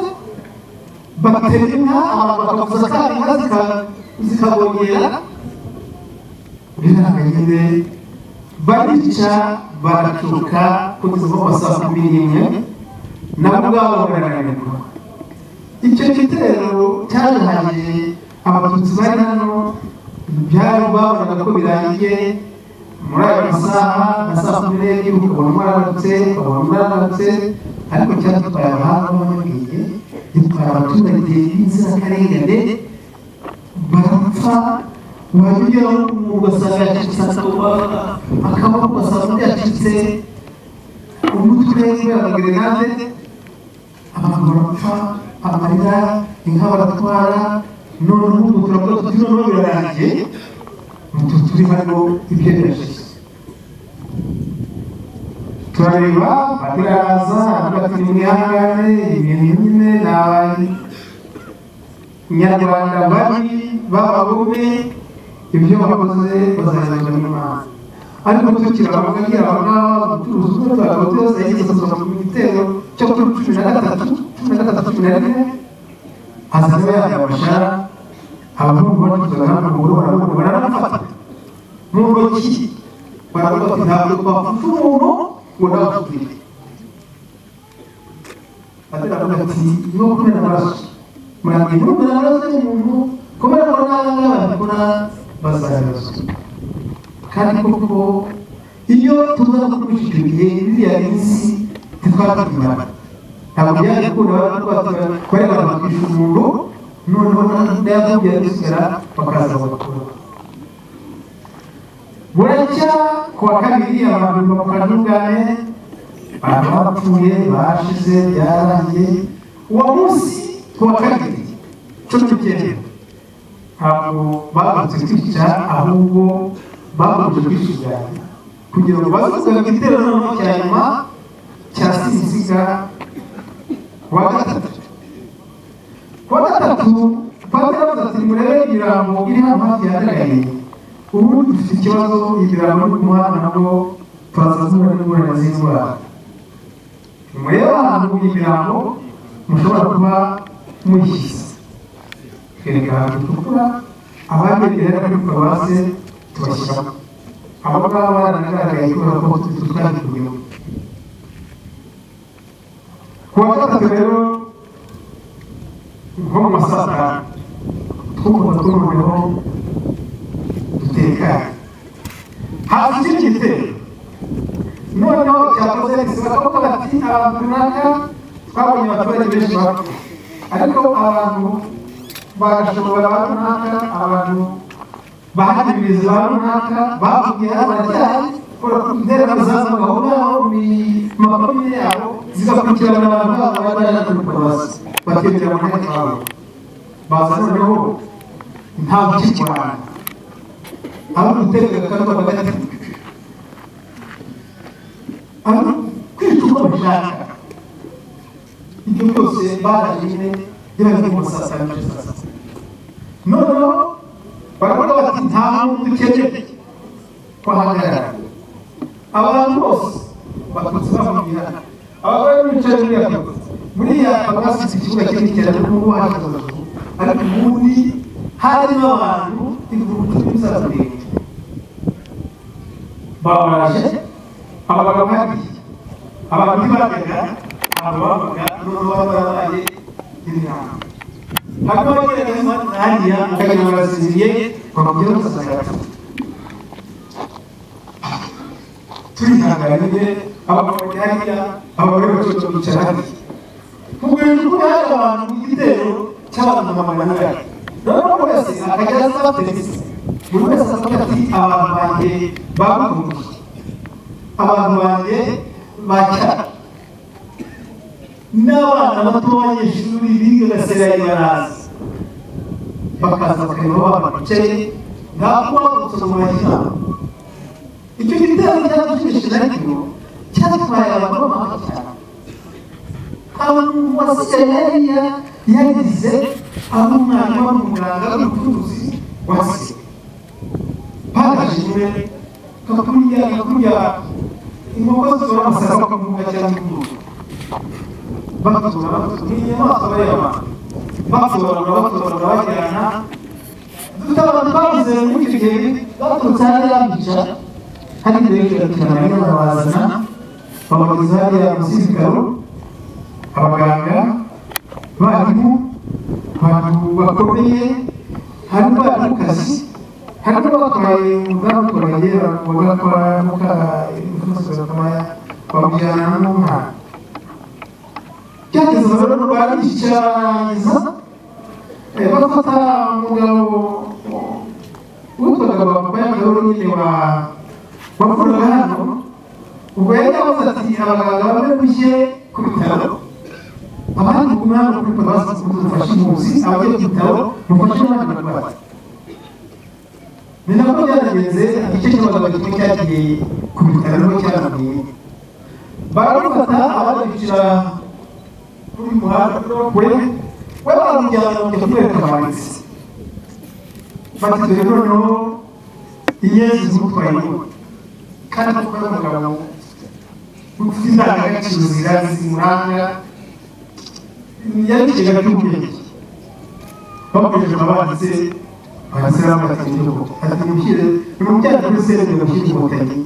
batera inka abantu bakavuza kandi inka zika- zikabongera biranga nyine barica baracuka kugeza nko kwa saa kumi n'imwe nabo ubwabo barananirwa icyo gitero cyarangiye abatutsi bari hano byari babonaga ko birangiye muri ayo masaha na saa kumi n'ebyiri ukabona mwaradutse ukabona mwaradutse ariko cyadutwaye abahanga bamubwiye gitwara abaturage b'inzirakarengane barapfa wabigeraho ugasanga yacitse akaboko akaboko ugasanga yacitse umutwe kubera gerenade abantu barapfa amarira inka baratwara noneho ubu turavuga tuti noneho birarangiye mutu turi hano ibyo birashize turareba batiraza hagati mu mihangane ibintu nyine ni abantu nyarwanda babi b'abagome ibyo bakoze bazabibona n'imana ariko tukiri abagagira abangaba ubucuruzi bwo twakaba twose yisozwa mu gitero cyo kuri cumi na gatatu cumi na gatatu cumi na kane hazaba yajya abashara abahungu bacuruzaga n'amaguru barabona baranafata mu ntoki baravuga bati ntabwo twafata umuntu ngo ntabafutire ataravuga ati ni ukumena amaraso muramenye kumena amaraso y'umuntu kubera ko ntabwo ababikora bazabibazwa kandi koko iyo tuza dukurikije biriya minsi ntitwakatubara ntabwo byari gukunda twareba bakisha umuntu noneho nayakubwira gusigara bakaza bagakora buracya ku wa kabiri abantu bakora n'ubwame abantu bapfuye bashize byarangiye uwo munsi ku wa kabiri cumi n'icyenda ntabwo babanze kwica ahubwo babanje kwishiganya kugira ngo bazazaga igitero noneho cya nyuma cya sinziga kuwa gatatu kuwa gatatu padiri avuze ati murebe ibirango biri hano hafi yagaragaye ubu dufite ikibazo ibirango no ku muhanda nabwo turazazuba n'ingorane z'indwara murebe ahantu ibirango mushobora kuba muyishyize twereka ahantu dukora ababegereye ariko tukabaze tubashyiramo abo ngabo baranagaragaye kubera ko tutwagiriyeho ku wa gatatu rero nko mu masaha atanu twumva twumvaho dutekanye haza ikindi gitero noneho cyakoze bisiba ko bati abantu runaka twabonye abaturage benshi bapfa ariko abantu barashobora runaka abantu bahagiriza ba runaka bavugiye abaryayi intera zaza ngahonaho mu mapine yabo zigakurikirana abantu babo bari bari kubaza bakegera mu nteko yabo baza noneho nta gukikirana abo gutega kandi bagahita abo kwica uko bashaka ibyo byose barajije yaba ari mu sasa na sasa noneho baravuga bati nta muntu ukeneye kuhagarara abantu bose baturutse bamubwira abagore bicaye muri ako buriya abasize ikibuga kinini cyane n'ubu hahagaze ariko ubundi harimo abantu ibihumbi by'imisaza miremire babaje abagabo bagiye abantu ntibajyaga abantu babaga n'ubwo baba barabaye inama hakaba hariho hariya akajya barasinziriye bakubwira ko basanga baganire abagabo hariya abagore bose bicara hariya kugurira uko yaje abantu ku gitero cy'abantu magana ane noneho buri wese akajya asaba televiziyo buri wese asabwa ati abantu banjye babaguruye abantu banjye bacyara n'abana bato b'abanyeshuri biga gasereri baraza bakaza bakareba babacaye nta kuba gusoma inama icyo gitero cyadushimishe ariko cyatwaye abantu b'amahanga cyane abantu basereriya yagize ari umwana wari umuganga wari umucuruzi wase bagajijwe kakurya kakurya inkoko zora amasaka bakamuha cyangwa imbuto bakazora bakazora ni inyamaswa y'abantu bakazorora bakazorora bajyana tutabona twabuze muri icyo gihe baturutse hariya bicara hari mbere bakirana barabazana babageza hariya munsi y'ibitaro abaganga barimu abantu bakomeye hari bari mu kazi hari n'abatwaye babaturage bagakora muka imifuso batoya bamujyana n'umwana byageze rero bariyicaranyiriza bafata umugabo witwaga babayagaho nyine wa wakoraga hano ubwo yari yavuze ati abaganga bamwe bujye ku bitaro abandi ku mwanya kuri paruwasi mufashe umuzi abagiye ku bitaro mufashe n'abandi barwayi ni nako byagenze igice cy'abagabo kimwe cyagiye ku bitaro cyarangiye barabafata abandi bicara kuri muhanda kure we baramujyana bajya kumwereka amanitse batatuye noneho inyenzi zimutwaye inyuma kandi kuko ari umugabo ufite indangagaciro ziranga zimuranga yarikigana cy'ubwenge bakoresheje abanditse banditsera bagatindiho ati mushyire nimujyane kuri sente mushyire inkotanyi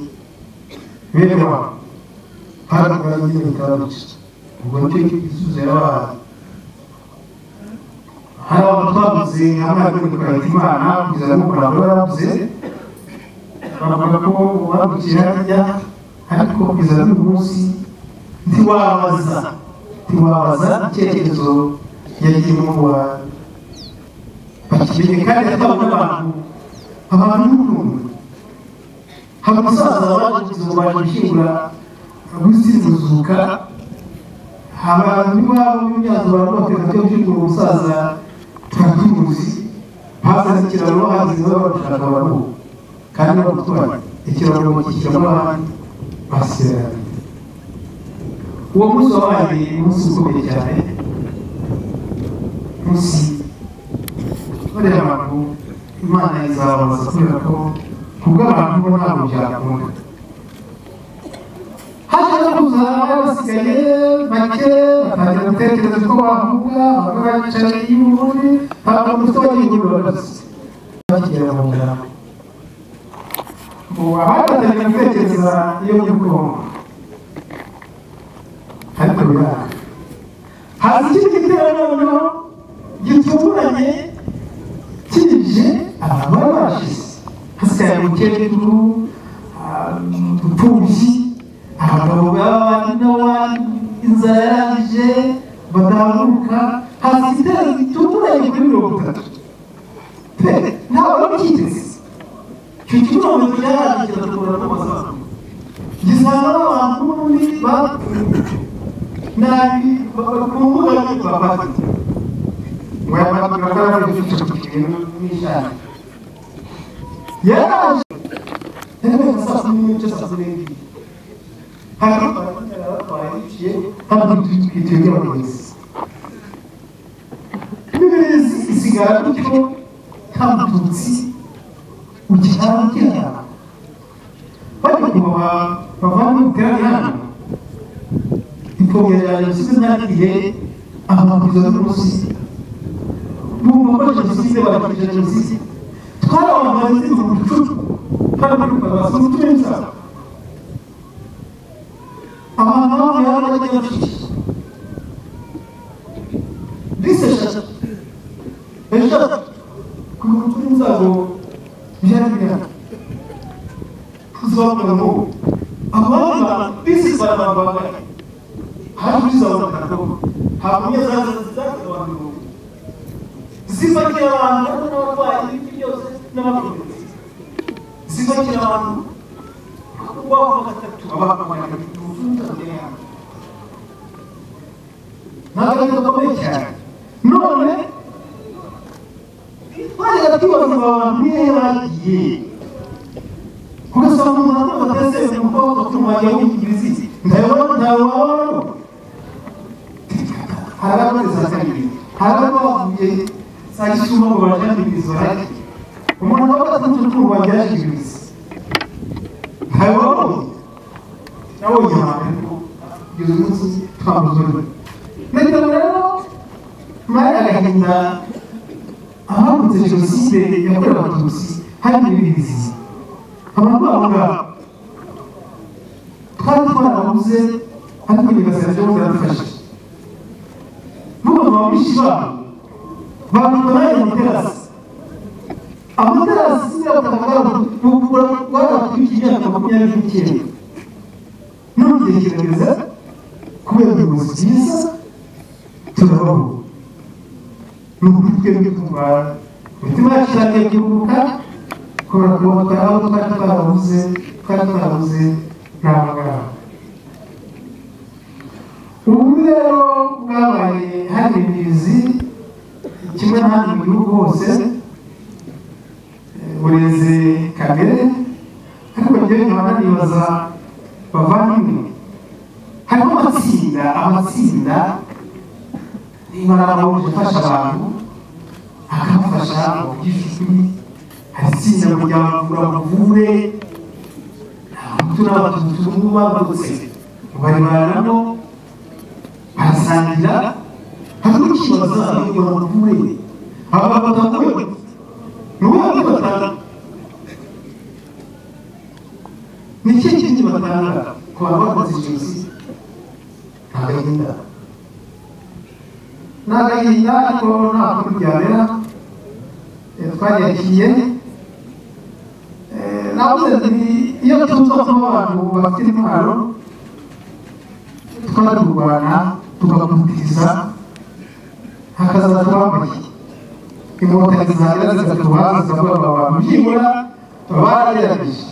bene wabo hano kora nyine bikaba bica ubwo nicyo gisubizo yabahaye hari abantu twavuze hamwe kuri kurahira imana kugeza no kurangwa yaravuze bavuga ko babukije harya ariko kugeza n'uyu munsi ntiwabaza ntiwabaza icyerekezo yagiyemo wa bakiriye kandi atabona abantu abantu n'ukuntu hari umusaza waje kuzimu baje gushyingura wizimuzuka abantu iwabo b'imyaka barabateka cyo gushyingura umusaza turatuzi hazaze ikiraro hazizeho barashaka abantu kandi bagutwara ikiraro bakishyiramo abandi basirana uwo munsi wabaye umunsi ukomeye cyane munsi bareba abantu imana izababaza kubera ko kubw'abantu bo ntabwo byakunda haje no kuza abasigaye bake batangira gutekereza ko bavuga bamwe baricaye y'ubundi ntabwo umutwe wagiye barazi bakigera mu nzara ubu abatangira gutekereza iyo byo kubaho ariko biranga haza ikindi gitero noneho gitunguranye kije abantu bari bashize hasigaye umukecuru umupfubyi abagabo b'abandi n'abandi inzara yarangije badahanuka haza igitero gitunguranye kuri mirongo itatu pe ntabwo babyiteze icyo kibazo cyararangira tugura n'amazamu gisanga abantu n'ubundi bapfuye nabi bakumbuka yuko bafata wayamagambo ari igice cy'ikintu n'ijana yaraje rero saa kumi n'igice saa kumi n'ebyiri hari abanyarwanda bahiciye kandi twitwikiriye abayobozi n'ibirezi isigara gutyo nta mututsi ukihara ukihara bajya kuboha bavamo ubwihana imfobya jenoside zagiye amabwiriza y'umunsi bumva ko jenoside barakije jenoside twarabamaze mu bucucu twarabamaze mu turenza abantu bamwe bari bajya bafite bise eshatu eshatu ku mutwe w'inzabo byari bihari tuzavuga ngo abandi bantu z'abantu bangana hakurikizabona kagabo hakumye zaza zizakira abantu ibihumbi zipakira abantu kandi n'abarwayi ibindi byose n'abakomeretse zipakira abantu bakubaho gatatu abahakamana gatatu mbere yanjye ntabwo gakomeye cyane none twajyaga tubaza abantu niyo bagiye ugasanga umuntu akumva ataseze umukobwa utumwanya w'ingirizi ndayabona ntawabaho hari abateza kabiri hari abavuye saa gisuma ngo bajyanirizo hari umuntu wa gatatu utumva yajyaniriza ntawabaho nawe yihawe kugeza umunsi twamuzuriwe ndetse rero mari agahinda ahabutse jenoside yakorewe abatutsi hari n'ibindi abantu babo ngabo twari twarabuze ariko ibibazo byo biradufasha n'umuntu wabishi babo bavuga nawe amaterasi amaterasi y'abutaka bwaratwika imyaka makumyabiri n'icyenda n'ubitekereza kubera ubuyobozi bwiza turabaho ni ukuri twebwe turwara imitima yacu yagiye kuruhuka kubera ko twari twari twarabuze twari twarabuze nta muganga ubu rero bwabaye hari imizi kimwe n'ahandi mu gihugu hose bureze kamere ariko njyewe nkaba nanibaza bavandimwe hariho amatsinda amatsinda niba narabaho gufasha abantu akabafasha mu by'ijwi aratsinda kugira ngo bavure abahutu n'abatutsi ubu bavutse barebanamo barasangira hari n'ikibazo kugira ngo bavure aba batavuwe ni wowe wari batanga ni ikihe kindi batanga ku bantu bakoze jenoside agahinda n'agahinda ariko nta kundi byabera twagiye navuze nti iyo tuza kuba abantu bafite intwaro twarurwana tugakumviriza hakazaza bambaye inkotanyi zagera zikatubaza zikavuga abantu byibura baragerageje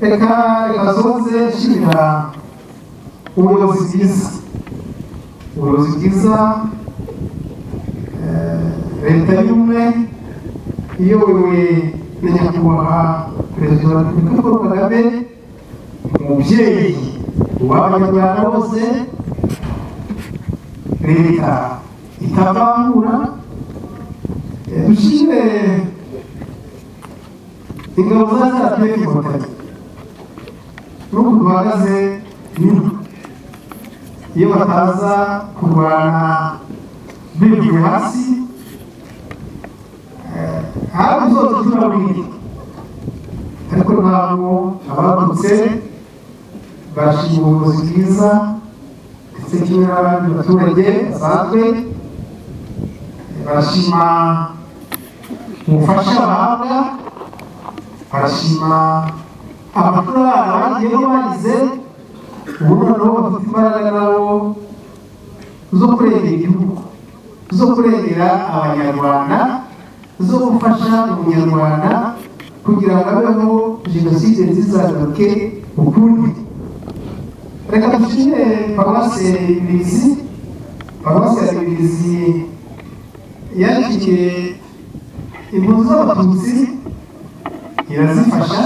reka reka zoze nshimira ubuyobozi bwiza ubuyobozi bwiza leta y'ubumwe iyobowe na nyakubahwa perezida wa repubulika paul kagame umubyeyi w'abanyarwanda bose leta itabangura dushimire ingabo za rpf inkotanyi n'uku duhagaze nyuma iyo bataza kurwana bivuye hasi hafi zose turabwira ariko ntabwo abarutse bashima ubuvuzi bwiza ndetse kimwe n'abandi baturage basanzwe barashima ubufasha bahabwa barashima amafaranga bagiyeho bagize ubu noneho bafite imbaraga nabo zo kurengera igihugu zo kurengera abanyarwanda zo gufasha umunyarwanda kugira ngo abeho jenoside ntizagaruke ukundi reka dushime paruwasi ya ribirizi paruwasi ya ribirizi yakiriye impunzi z'abatutsi irazifasha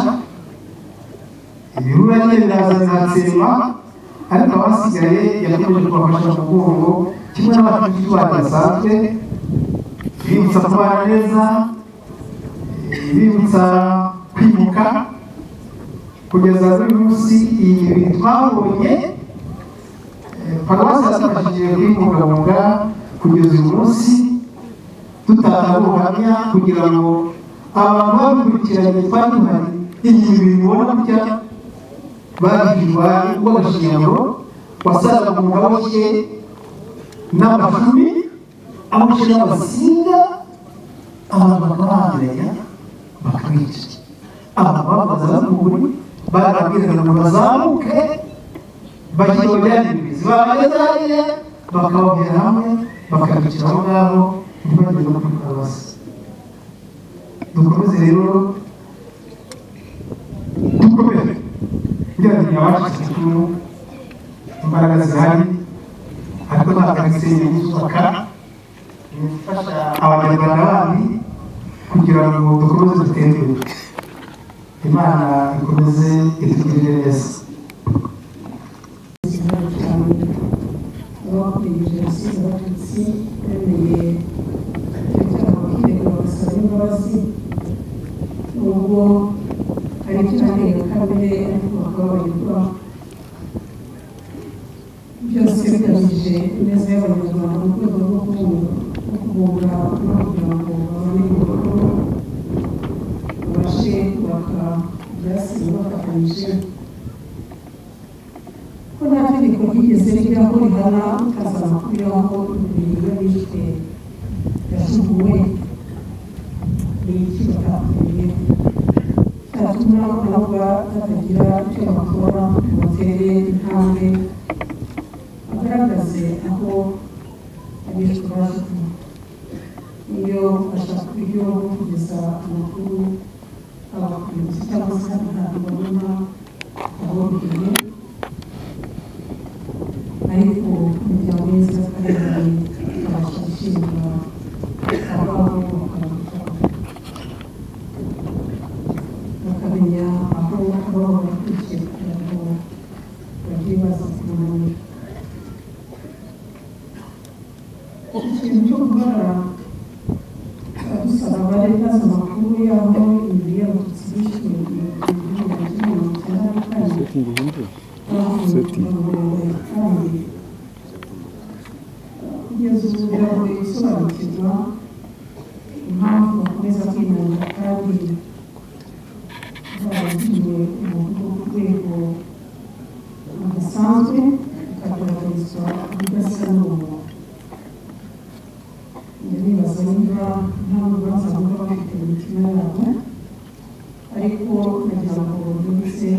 ibirura rye biraza biratsemba ariko abasigaye yakomeje kubafasha mu mugongo kimwe n'abafite bantu basanzwe bibutsa kubana neza bibutsa kwibuka kugeza kuri munsi iyi bintu twabonye paruwasi yadufashije kubibungabunga kugeza uyu munsi dutanga ubuhamya kugira ngo abantu babikurikiranye twari duhari igihe bibona gutya babwirwa urw'agashinyaguro wasaga mu maboko n'amafumi amashuri y'abasinga abantu bakabahagaranya bakabica abantu bababaza n'ukuri barabwiraga ngo bazamuke bashyira mu byandi bibisi babageza hariya bakababwira hamwe bakabicira aho ngaho ntibagire no kwitabaza dukomeze rero dukomere kugira ngo ntiyabashe icumu imbaraga zihari ariko ntakaritse ibizubaka ibifasha abanyarwanda bandi kugira ngo dukomeze dutere imbere imana ikomeze itugirire neza abakorewe jenoside abatutsi bemeye ibyaha bakirega bagasaba imbabazi nubwo hari icyo barenga kamere ariko bakababarirwa byose bigamije ineza y'abanyarwanda mu rwego rwo kubunga no kubunga no kugira ngo babone ibikorwa babashe kubaka ibyasize bafatanyije ko nta tegeko ryigeze rijyaho rihana ukazana kuriho imibiri y'abishwe yashuguwe ni iki batakwiriye cyatuma nabwa batagira icyo bakora ngo batere intambwe bagaragaze aho abishwe baje kuva iyo bashaka uburyo bwo kugeza amakuru abakurinzi cyangwa se ntabwo babona aho bigiye ariko imiryango yose y'akarere ikabasha gushinga aho bakabikora bakamenya aho baba bakurikiye kugira ngo bagiye baza kumenya ikintu cyo kubara dusaba bari bazi amakuru y'aho imibiri y'abatutsi bishwe mu gihumbi kimwe mirongo icyenda na kane kugeza ubu biragoye gusobanukirwa impamvu bakomeza kwinanira kandi baragiye umuntu ku rwego rudasanzwe bikagaragarizwa ubudasa n'umuntu ndibaza niba nta rubanza baba bafite mu mitima yabo ariko nagira ngo bibutse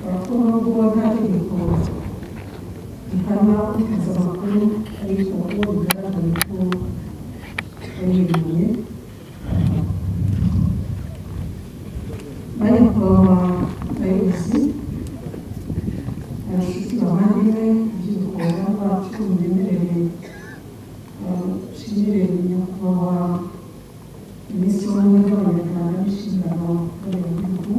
abakuru b'uwo nta tegeko rihana ukaza amakuru ariko uwo bigaragaye ko yayiyoboye bari kubaba abayobozi abashyitsi bavandimwe urubyiruko rwacu ruremereye rushimire nyakubahwa minisitiri w'ubumwe bw'abanyarwanda n'inshingano z'abanyagihugu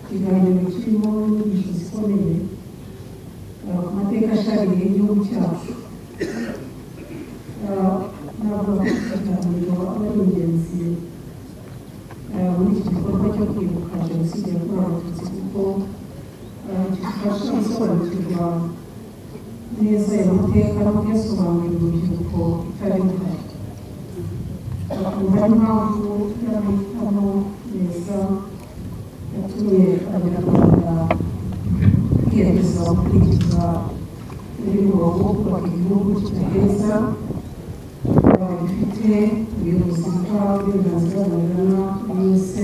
ikiganiro kirimo inyigisho zikomeye uh, ku mateka ashariye y'igihugu cyacu Uh, ntabwo ikiganiro aba ari ingenzi uh, muri iki gikorwa cyo kwibuka jenoside yakorewe abatutsi kuko uh, kidufasha gusobanukirwa neza ayo mateka no kuyasobanurira urubyiruko itari ruhari bakumva n'impamvu y'amahitamo meza yatumye abanyarwanda biyemeza gukurikiza imirongo yo kubaka igihugu kidaheza uh, gifite ubuyobozi bwa uburenganzira bungana kuri yose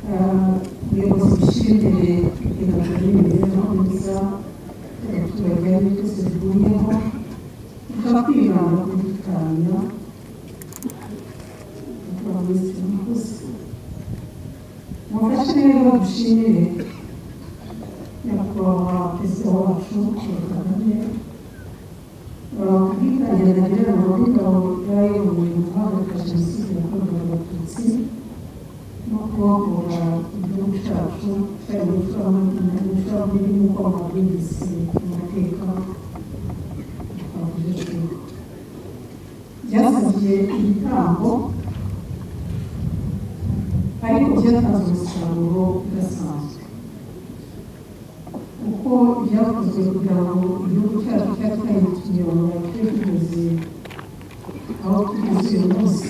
Uh, ubuyobozi bushinzwe iterambere n'imibereho myiza y'abaturage ari byose bihuyeho bikaba kwibanda ku gutanga bikaba minisitiri murakoze mufashe rero dushimire nyakubahwa perezida wacu paul kagame ubwiganye nagira ngo w'ingabo bwayoboye mu guhagarika jenoside yakorewe abatutsi no kubohora igihugu cyacu cyari mu icuraburiri nk'uko amabwiriza mu mateka avugijwe byasabye ibitambo ariko byatanze umusaruro udasanzwe kuko byakozwe kugira ngo igihugu cyacu cyatwaye ikinyarwanda cyo tugeze aho tugeze uyu munsi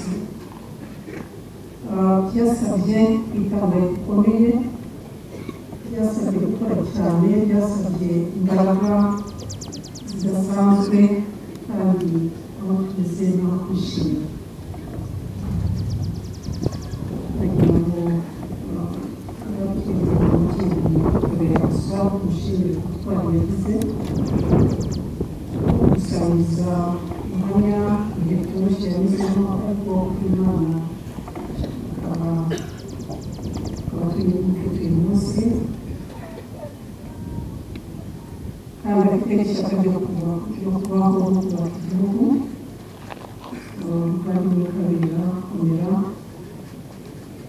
Ah, byasabye kwitanga bikomeye byasabye gukora cyane byasabye imbaraga zidasanzwe kandi aho tugeze n'aho kwishimira kugira ngo ababyeyi bakomeze kugira ubuzima twibuke uyu munsi kandi afite ishyaka ryo kubaho ryo kubaho no kubaka igihugu kandi mukabigira kumera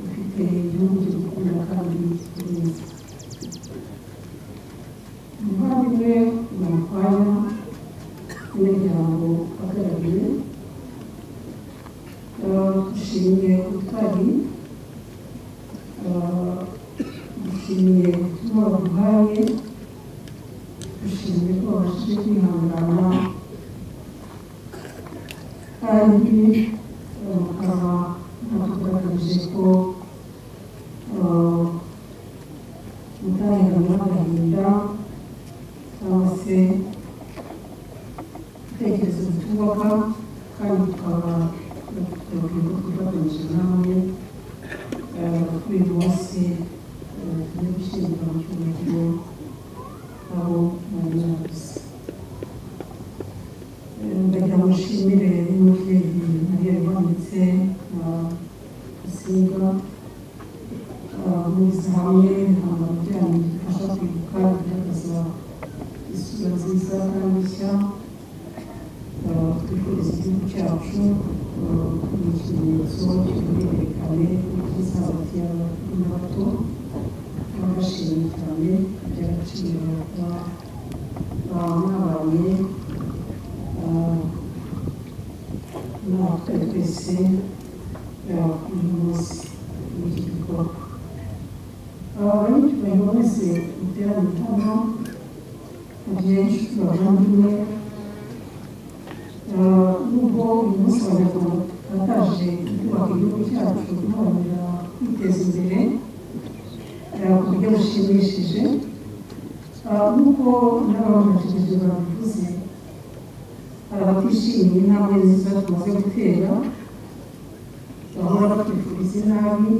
ufite igihugu cyo gukunda kandi neza umuvandimwe namukwaya n'umuryango uhagarariye dushimiye utwari dushimiye kuba baguhaye dushimiye ko babashije kwihangana kandi eh, bakaba batugaragaje ko eh, mutahangana n'agahinda cyangwa se ibitekerezo bitubaka kandi tukaba tubabwira ko tubagamije namwe eh, kuri uyu munsi eh, tugiye gushyingura mu cyubahiro aho munyuze ndagira mushimire n'umubyeyi mariya yabonetse na musinga muzi hamwe ntabwo byanyu bifasha kwibuka bigaragaza isura nziza kandi nshya eh, twifuza igihugu cyacu eh, ni ikimenyetso cy'ubwirekane bw'isabato y'abakuru n'abato n'abashimye cyane iby'agaciro mwabanye mwaka twese uyu munsi w'iki gikorwa abanyacyubahiro bose muteraniye hano abenshi bavandimwe Ah, nubwo uyu munsi abanyarwanda bataje kubaka igihugu cyacu duharanira kwiteza imbere ah, ku buryo bushimishije Ah, nubwo n'ababanjirije babivuze abatishimiye intambwe nziza tumaze gutera bahora batwifuriza inabi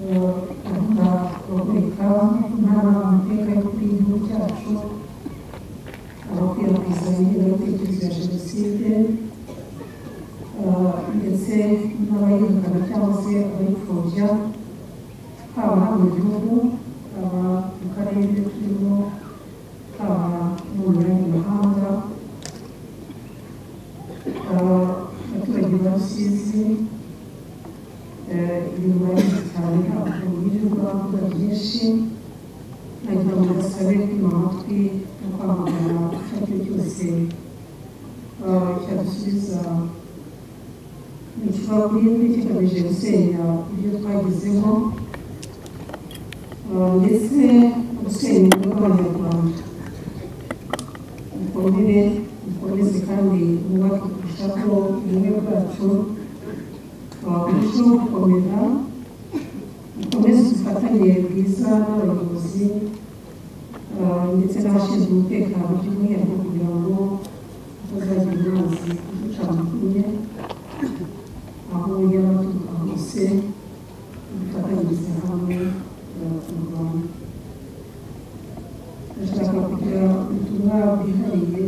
eh, bahora babereka intara amateka y'ukuri y'igihugu cyacu abakwirakwiza ingengabitekerezo ya jenoside eh, ndetse n'abayihakana cyangwa se abayipfobya haba hano mu gihugu haba mu karere turimo haba no mu yandi mahanga abaturage ba rusizi ibintu bagize cyane ntabwo birirwa bavuga byinshi nagira ngo basabe kwima amatwi no kwamagana icyo ari cyo cyose eh, cyadusubiza mu kibabwirwe kigamije gusenya ibyo twagezeho eh, ndetse gusenya rw'abanyarwanda mukomere mukomeze kandi mwubake kurusha ko ubumwe bwacu burushaho gukomera mukomeze ubufatanye bwiza n'abayobozi ah, ndetse n'abashinzwe umutekano by'umwihariko kugira ngo hatazagira amazi aducana kumwe aho yaba aturuka hose dufatanyirize hamwe ah, mu rwanda ndashaka kugira ubutumwa bwihariye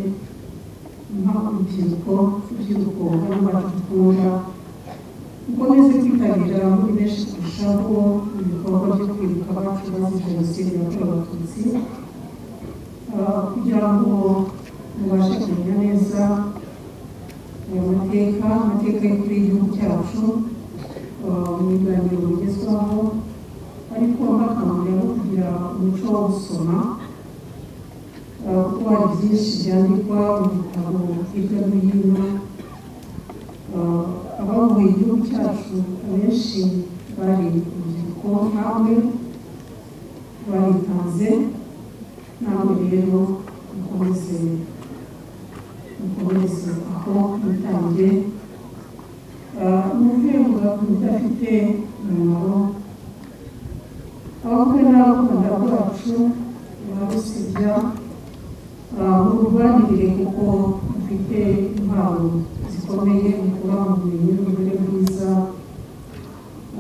mpa urubyiruko urubyiruko hano batugura mukomeze kwitabira muri benshi kurushaho ibikorwa byo kwibuka abacu bazize jenoside yakorewe abatutsi Ah, kugira ngo mubashe kumenya neza ayo mateka amateka y'ukuri y'igihugu cyacu ah, mu biganiro bigezweho ariko mbakangurira no kugira umuco wo gusoma Uh, kuko hari byinshi byandikwa mu bitabo hirya no hino Uh, abavuye igihugu cyacu abenshi bari urubyiruko nkawe baritanze nawe rero mukomeze mukomeze aho mutange Uh, muvuye muvuga ku bidafite umumaro abakwe n'abakunda bacu barusibya urwanirire kuko mufite impano zikomeye mukura mu bumenyi n'uburere bwiza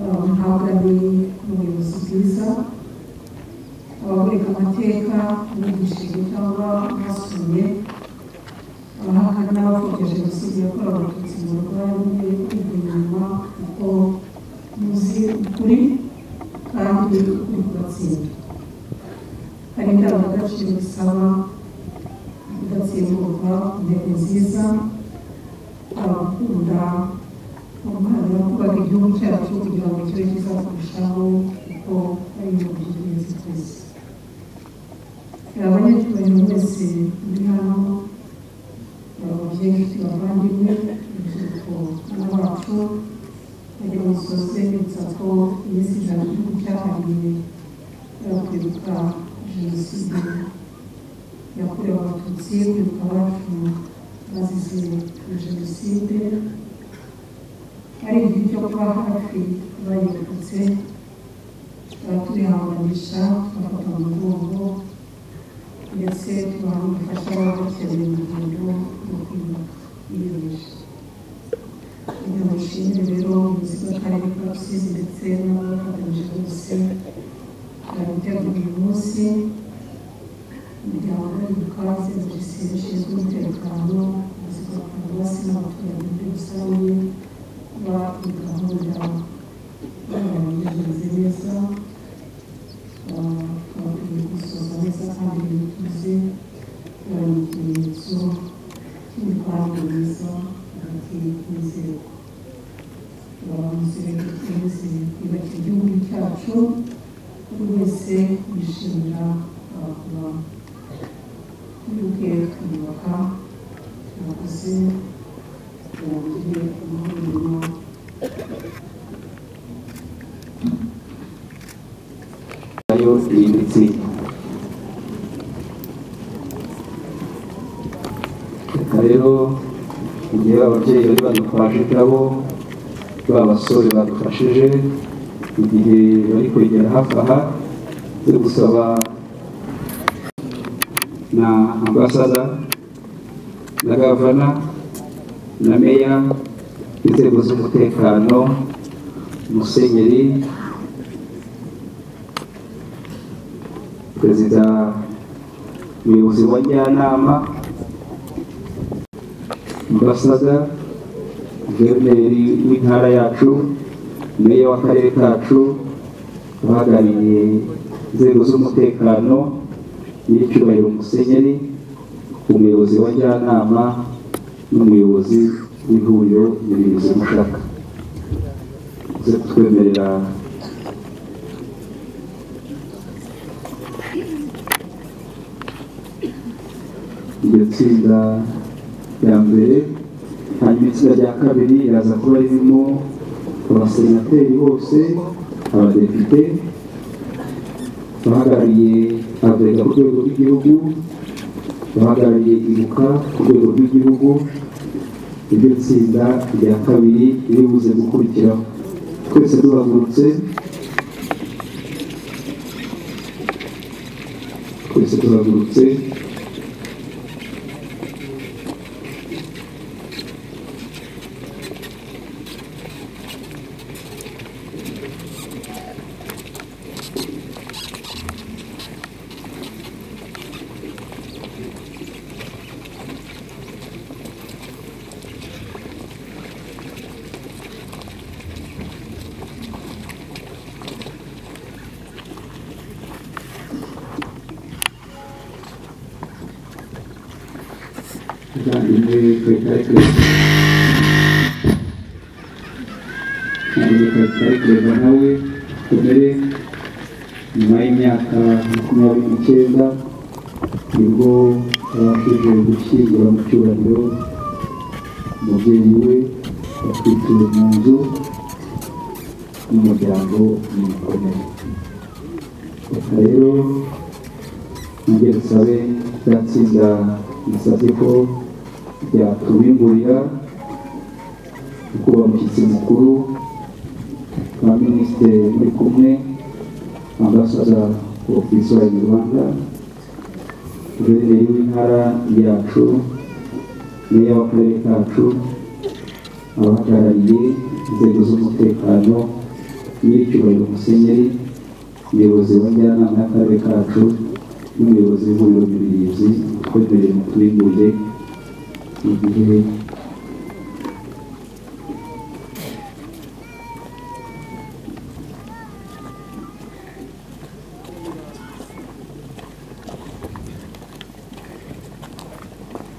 ah, muhabwa n'ubuyobozi bwiza ababureka amateka mwigishije cyangwa mwasuye abahakana bapfobya jenoside yakorewe abatutsi mu rwanda mwe kwiga inyuma kuko muzi ukuri kandi uri kubatsinda hari indangagaciro bisaba kudatsimburwa intego nziza abakunda umuhanda kubaka igihugu cyacu kugira ngo kibe cyiza kurushaho kuko ari ibintu by'ingenzi twese abanyacyubahiro wese uri hano ababyeyi abavandimwe urubyiruko n'abacu kugira ngo dusoze bibutsa ko iminsi ijana igihugu cyahariwe kwibuka jenoside yakorewe abatutsi kwibuka abacu bazize jenoside ari igihe cyo kuba hafi bayirokotse turihanganisha tubafata mu mugongo ndetse tubaha ubufasha baba bakeneye mu rugendo rwo kwibuka ibibazo kugira ngo ishimire rero ubuyobozi bw'akarere ka rusizi ndetse n'abafatanyije bose bari gutegura uyu munsi umuryango w'abibuka inzego zishinzwe umutekano ubuzima bwa paruwasi n'abaturage muri rusange kuba iyi gahunda bayigenze neza bakwiye gusoza neza kandi binyuze bari mu kimenyetso cy'imibanire myiza hagati y'inzego abavuzi bakomeze kwiyubakira igihugu cyacu buri wese yishimira kuba muri bwe twiyubaka turakoze turangire amahuriro nayo yimbitse reka rero igihe ababyeyi bari badufashe nabo ba basore badufashije igihe bari kwegera hafi aha turi gusaba na ambasada na gavana na meya inzego z'umutekano musenyeri perezida umuyobozi wa njyanama ambasada guverineri w'intara yacu meya w'akarere kacu uhagarariye inzego z'umutekano nyiricyubahiro musenyeri umuyobozi wa njyanama n'umuyobozi w'ihuriro umuyobozi mushaka uze kutwemerera iryo tsinda rya mbere hanyuma itsinda rya kabiri riraza kuba ririmo abasenateri bose abadepite abahagarariye abrega ku rwego rw'igihugu abahagarariye ibuka ku rwego rw'igihugu iryo tsinda rya kabiri riri buze gukurikiraho twese duhagurutse twese duhagurutse abavandimwe twekareke twekareke nawe komere nyuma y'imyaka makumyabiri n'icyenda nibwo yabashije gushyingura mu cyubahiro umubyeyi we yatwitiwe mu nzu n'umuryango mu komere reka rero nongere dusabe rya tsinda nasabye ko byatubimburira kuba umushyitsi mukuru na minisitiri uri kumwe ambasaza ofisiwa mu rwanda guverineri w'intara yacu meya w'akarere kacu abahagarariye inzego z'umutekano nyiricyubahiro musenyeri umuyobozi wa njyanama y'akarere kacu n'umuyobozi w'ihuriro ry'ubuyobozi twemereye mu tubimburire igihe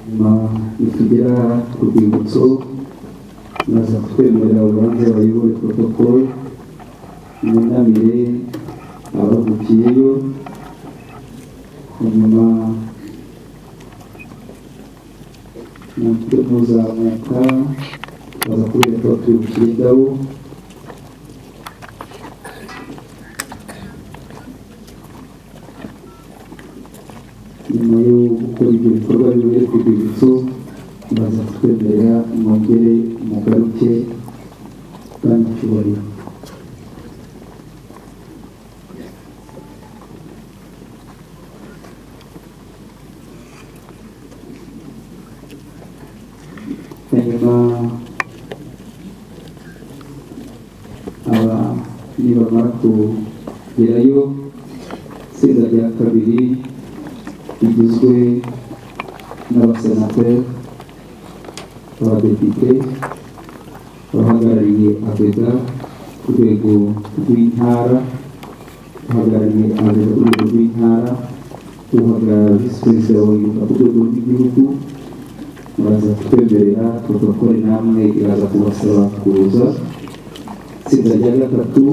nyuma nitugera ku rwibutso maze kutwemerera urubanza bayobore protocol mwunamire abavukiyeyo hanyuma natwe muzamuka baza kubereka batwibukira indabo nyuma yo gukora ibyo bikorwa bibere ku rwibutso baza kutwemerera mwongere mugaruke kandi cyubahiro hanyuma aba nibamara kugerayo itsinda rya kabiri rigizwe n'abasenateri abadepite abahagarariye abega ku rwego rw'intara uhagarariye abega ku rwego rw'intara uhagarara visi perezida wa yuka ku rwego rw'igihugu baraza kutwemerera protokole namwe iraza kubasaba kuza itsinda rya gatatu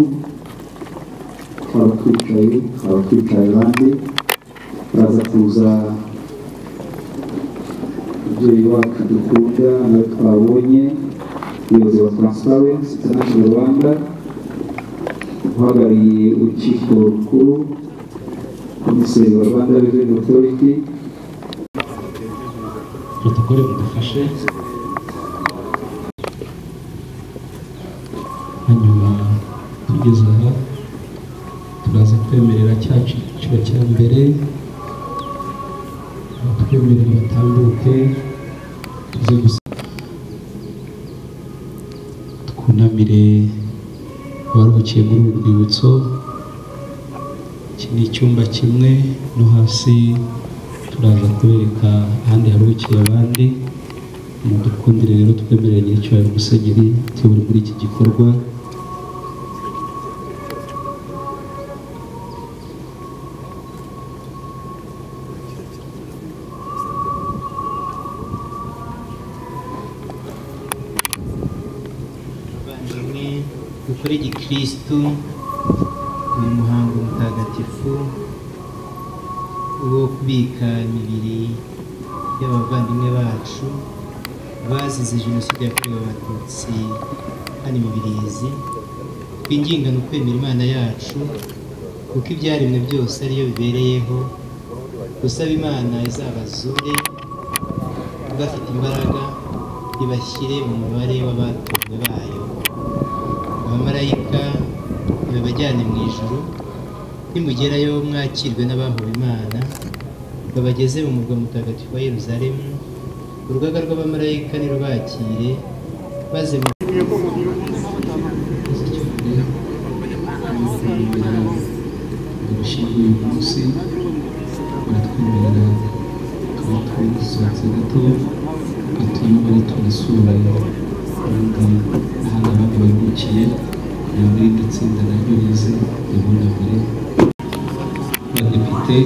abatwicaye abatwicaye abandi baza kuza umubyeyi wacu dukunda nawe twabonye umuyobozi wa transparency international rwanda uhagarariye urukiko rukuru komiseri wa rwanda revenue authority protokole mudufashe hanyuma tugeze aha turaza kwemerera cya cyiciro cya mbere abatwemerera batambuke tuze gusa twunamire abaruhukiye muri uru rwibutso iki ni icyumba kimwe no hasi turaza kubereka ahandi haruhukiye abandi mudukundire rero twemeranye icyubahiro musenyeri tuyobore muri iki gikorwa bavandimwe dukore igikristu ni umuhango mutagatifu wo kubika imibiri y'abavandimwe bacu bazize jenoside yakorewe abatutsi hano imibirizi twinginga ni ukwemera imana yacu kuko ibyaremwe byose ariyo bibereyeho gusaba imana izabazure bafite imbaraga ibashyire mu mubare w'abatuwe bayo abamarayika babajyane mu ijuru nimugerayo mwakirwe n'abahuwe imana babageze mu murwa mutagatifu wa yeruzalemu urugaga rw'abamarayika nirubakire maze mu urushinge uyu munsi baratwemerera twatwisohotse gato batuyobore tunasura kandi ahandi abandi baruhukiye kugira ngo irindi tsinda naryo rize ribunamire abadepite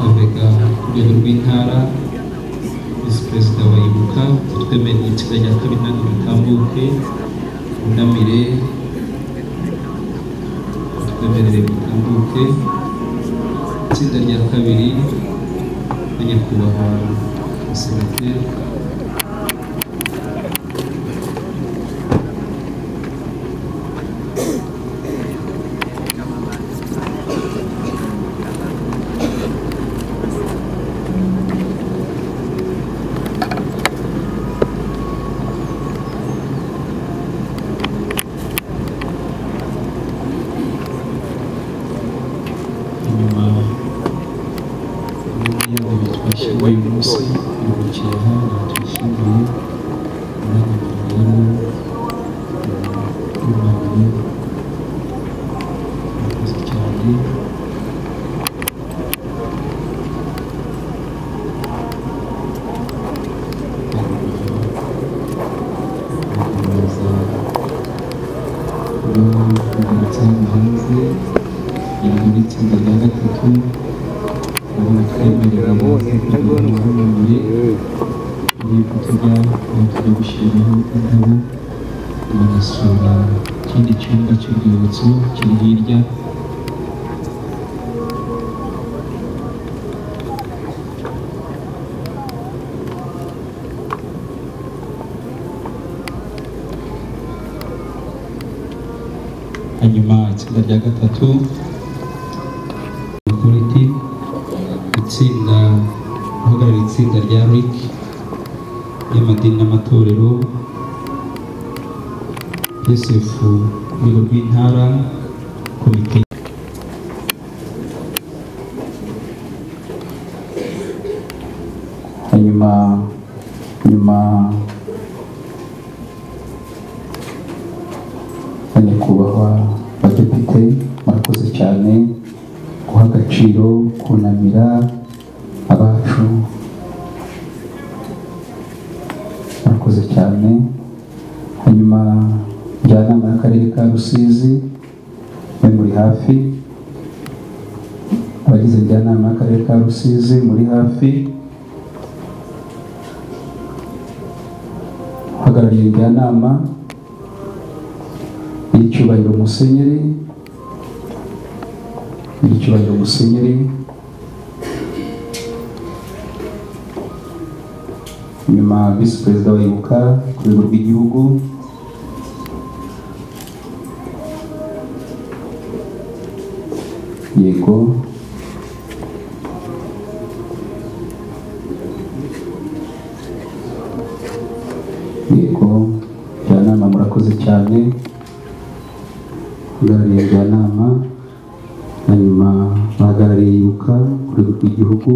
abega ku rwego rw'intara visi perezida wa ibuka twemereye itsinda rya kabiri ntabwo ritambuke bunamire twemerere mutambuke itsinda rya kabiri na nyakubahwa senateri inyuma y'ibintu twashyiriwe uyu munsi biruhukiye aha batwishyiriye umwanya tugeramo w'umwanya murakoze cyane Thank you. yari muri itsinda rya gatatu twemerera abahagarariye muri kuvuga aho tujya gushyiraho indabo bagasura ikindi cyumba cy'urwibutso kiri hirya hanyuma itsinda rya gatatu security itsinda uhagarariye itsinda rya RIC y'amadini n'amatorero PSF urwego rw'intara komite hanyuma nyuma ya nyakubahwa badepite murakoze cyane guha agaciro kunamira abacu murakoze cyane hanyuma njyanama y'akarere ka rusizi mwe muri hafi abagize njyanama y'akarere ka rusizi muri hafi uhagarariye njyanama y'icyubahiro musenyeri y'icyubahiro musenyeri nyuma visi perezida wa ibuka ku rwego rw'igihugu yego yego njyanama murakoze cyane uhagarariye njyanama hanyuma bahagarariye ibuka ku rwego rw'igihugu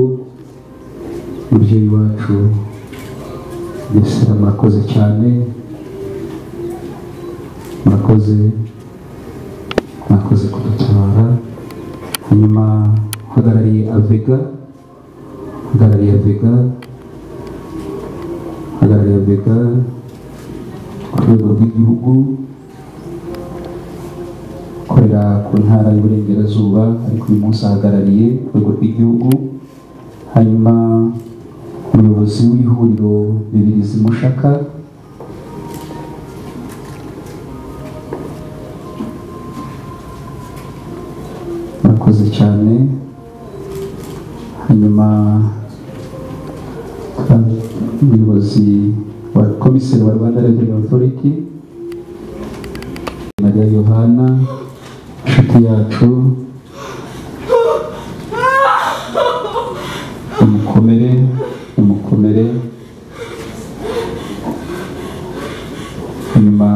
umubyeyi wacu mbese murakoze cyane murakoze mwakoze kudutabara hanyuma uhagarariye avega uhagarariye avega uhagarariye avega ku rwego rw'igihugu ukorera ku ntara y'uburengerazuba ariko uyu munsi ahagarariye urwego rw'igihugu hanyuma umuyobozi w'ihuriro bibirizi mushaka murakoze cyane hanyuma twa- umuyobozi wa komiseri wa rwanda reveni otoriti mariya yohana inshuti yacu umukomere umukomere hanyuma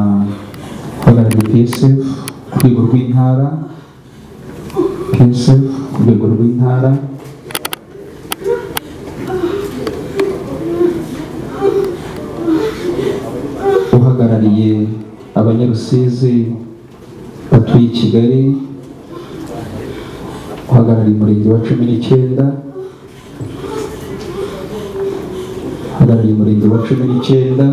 uhagarariye psf ku rwego rw'intara psf ku rwego rw'intara uhagarariye abanyarusizi batuye i kigali uhagarariye umurenge wa cumi n'icyenda uhagarariye umurenge wa cumi n'icyenda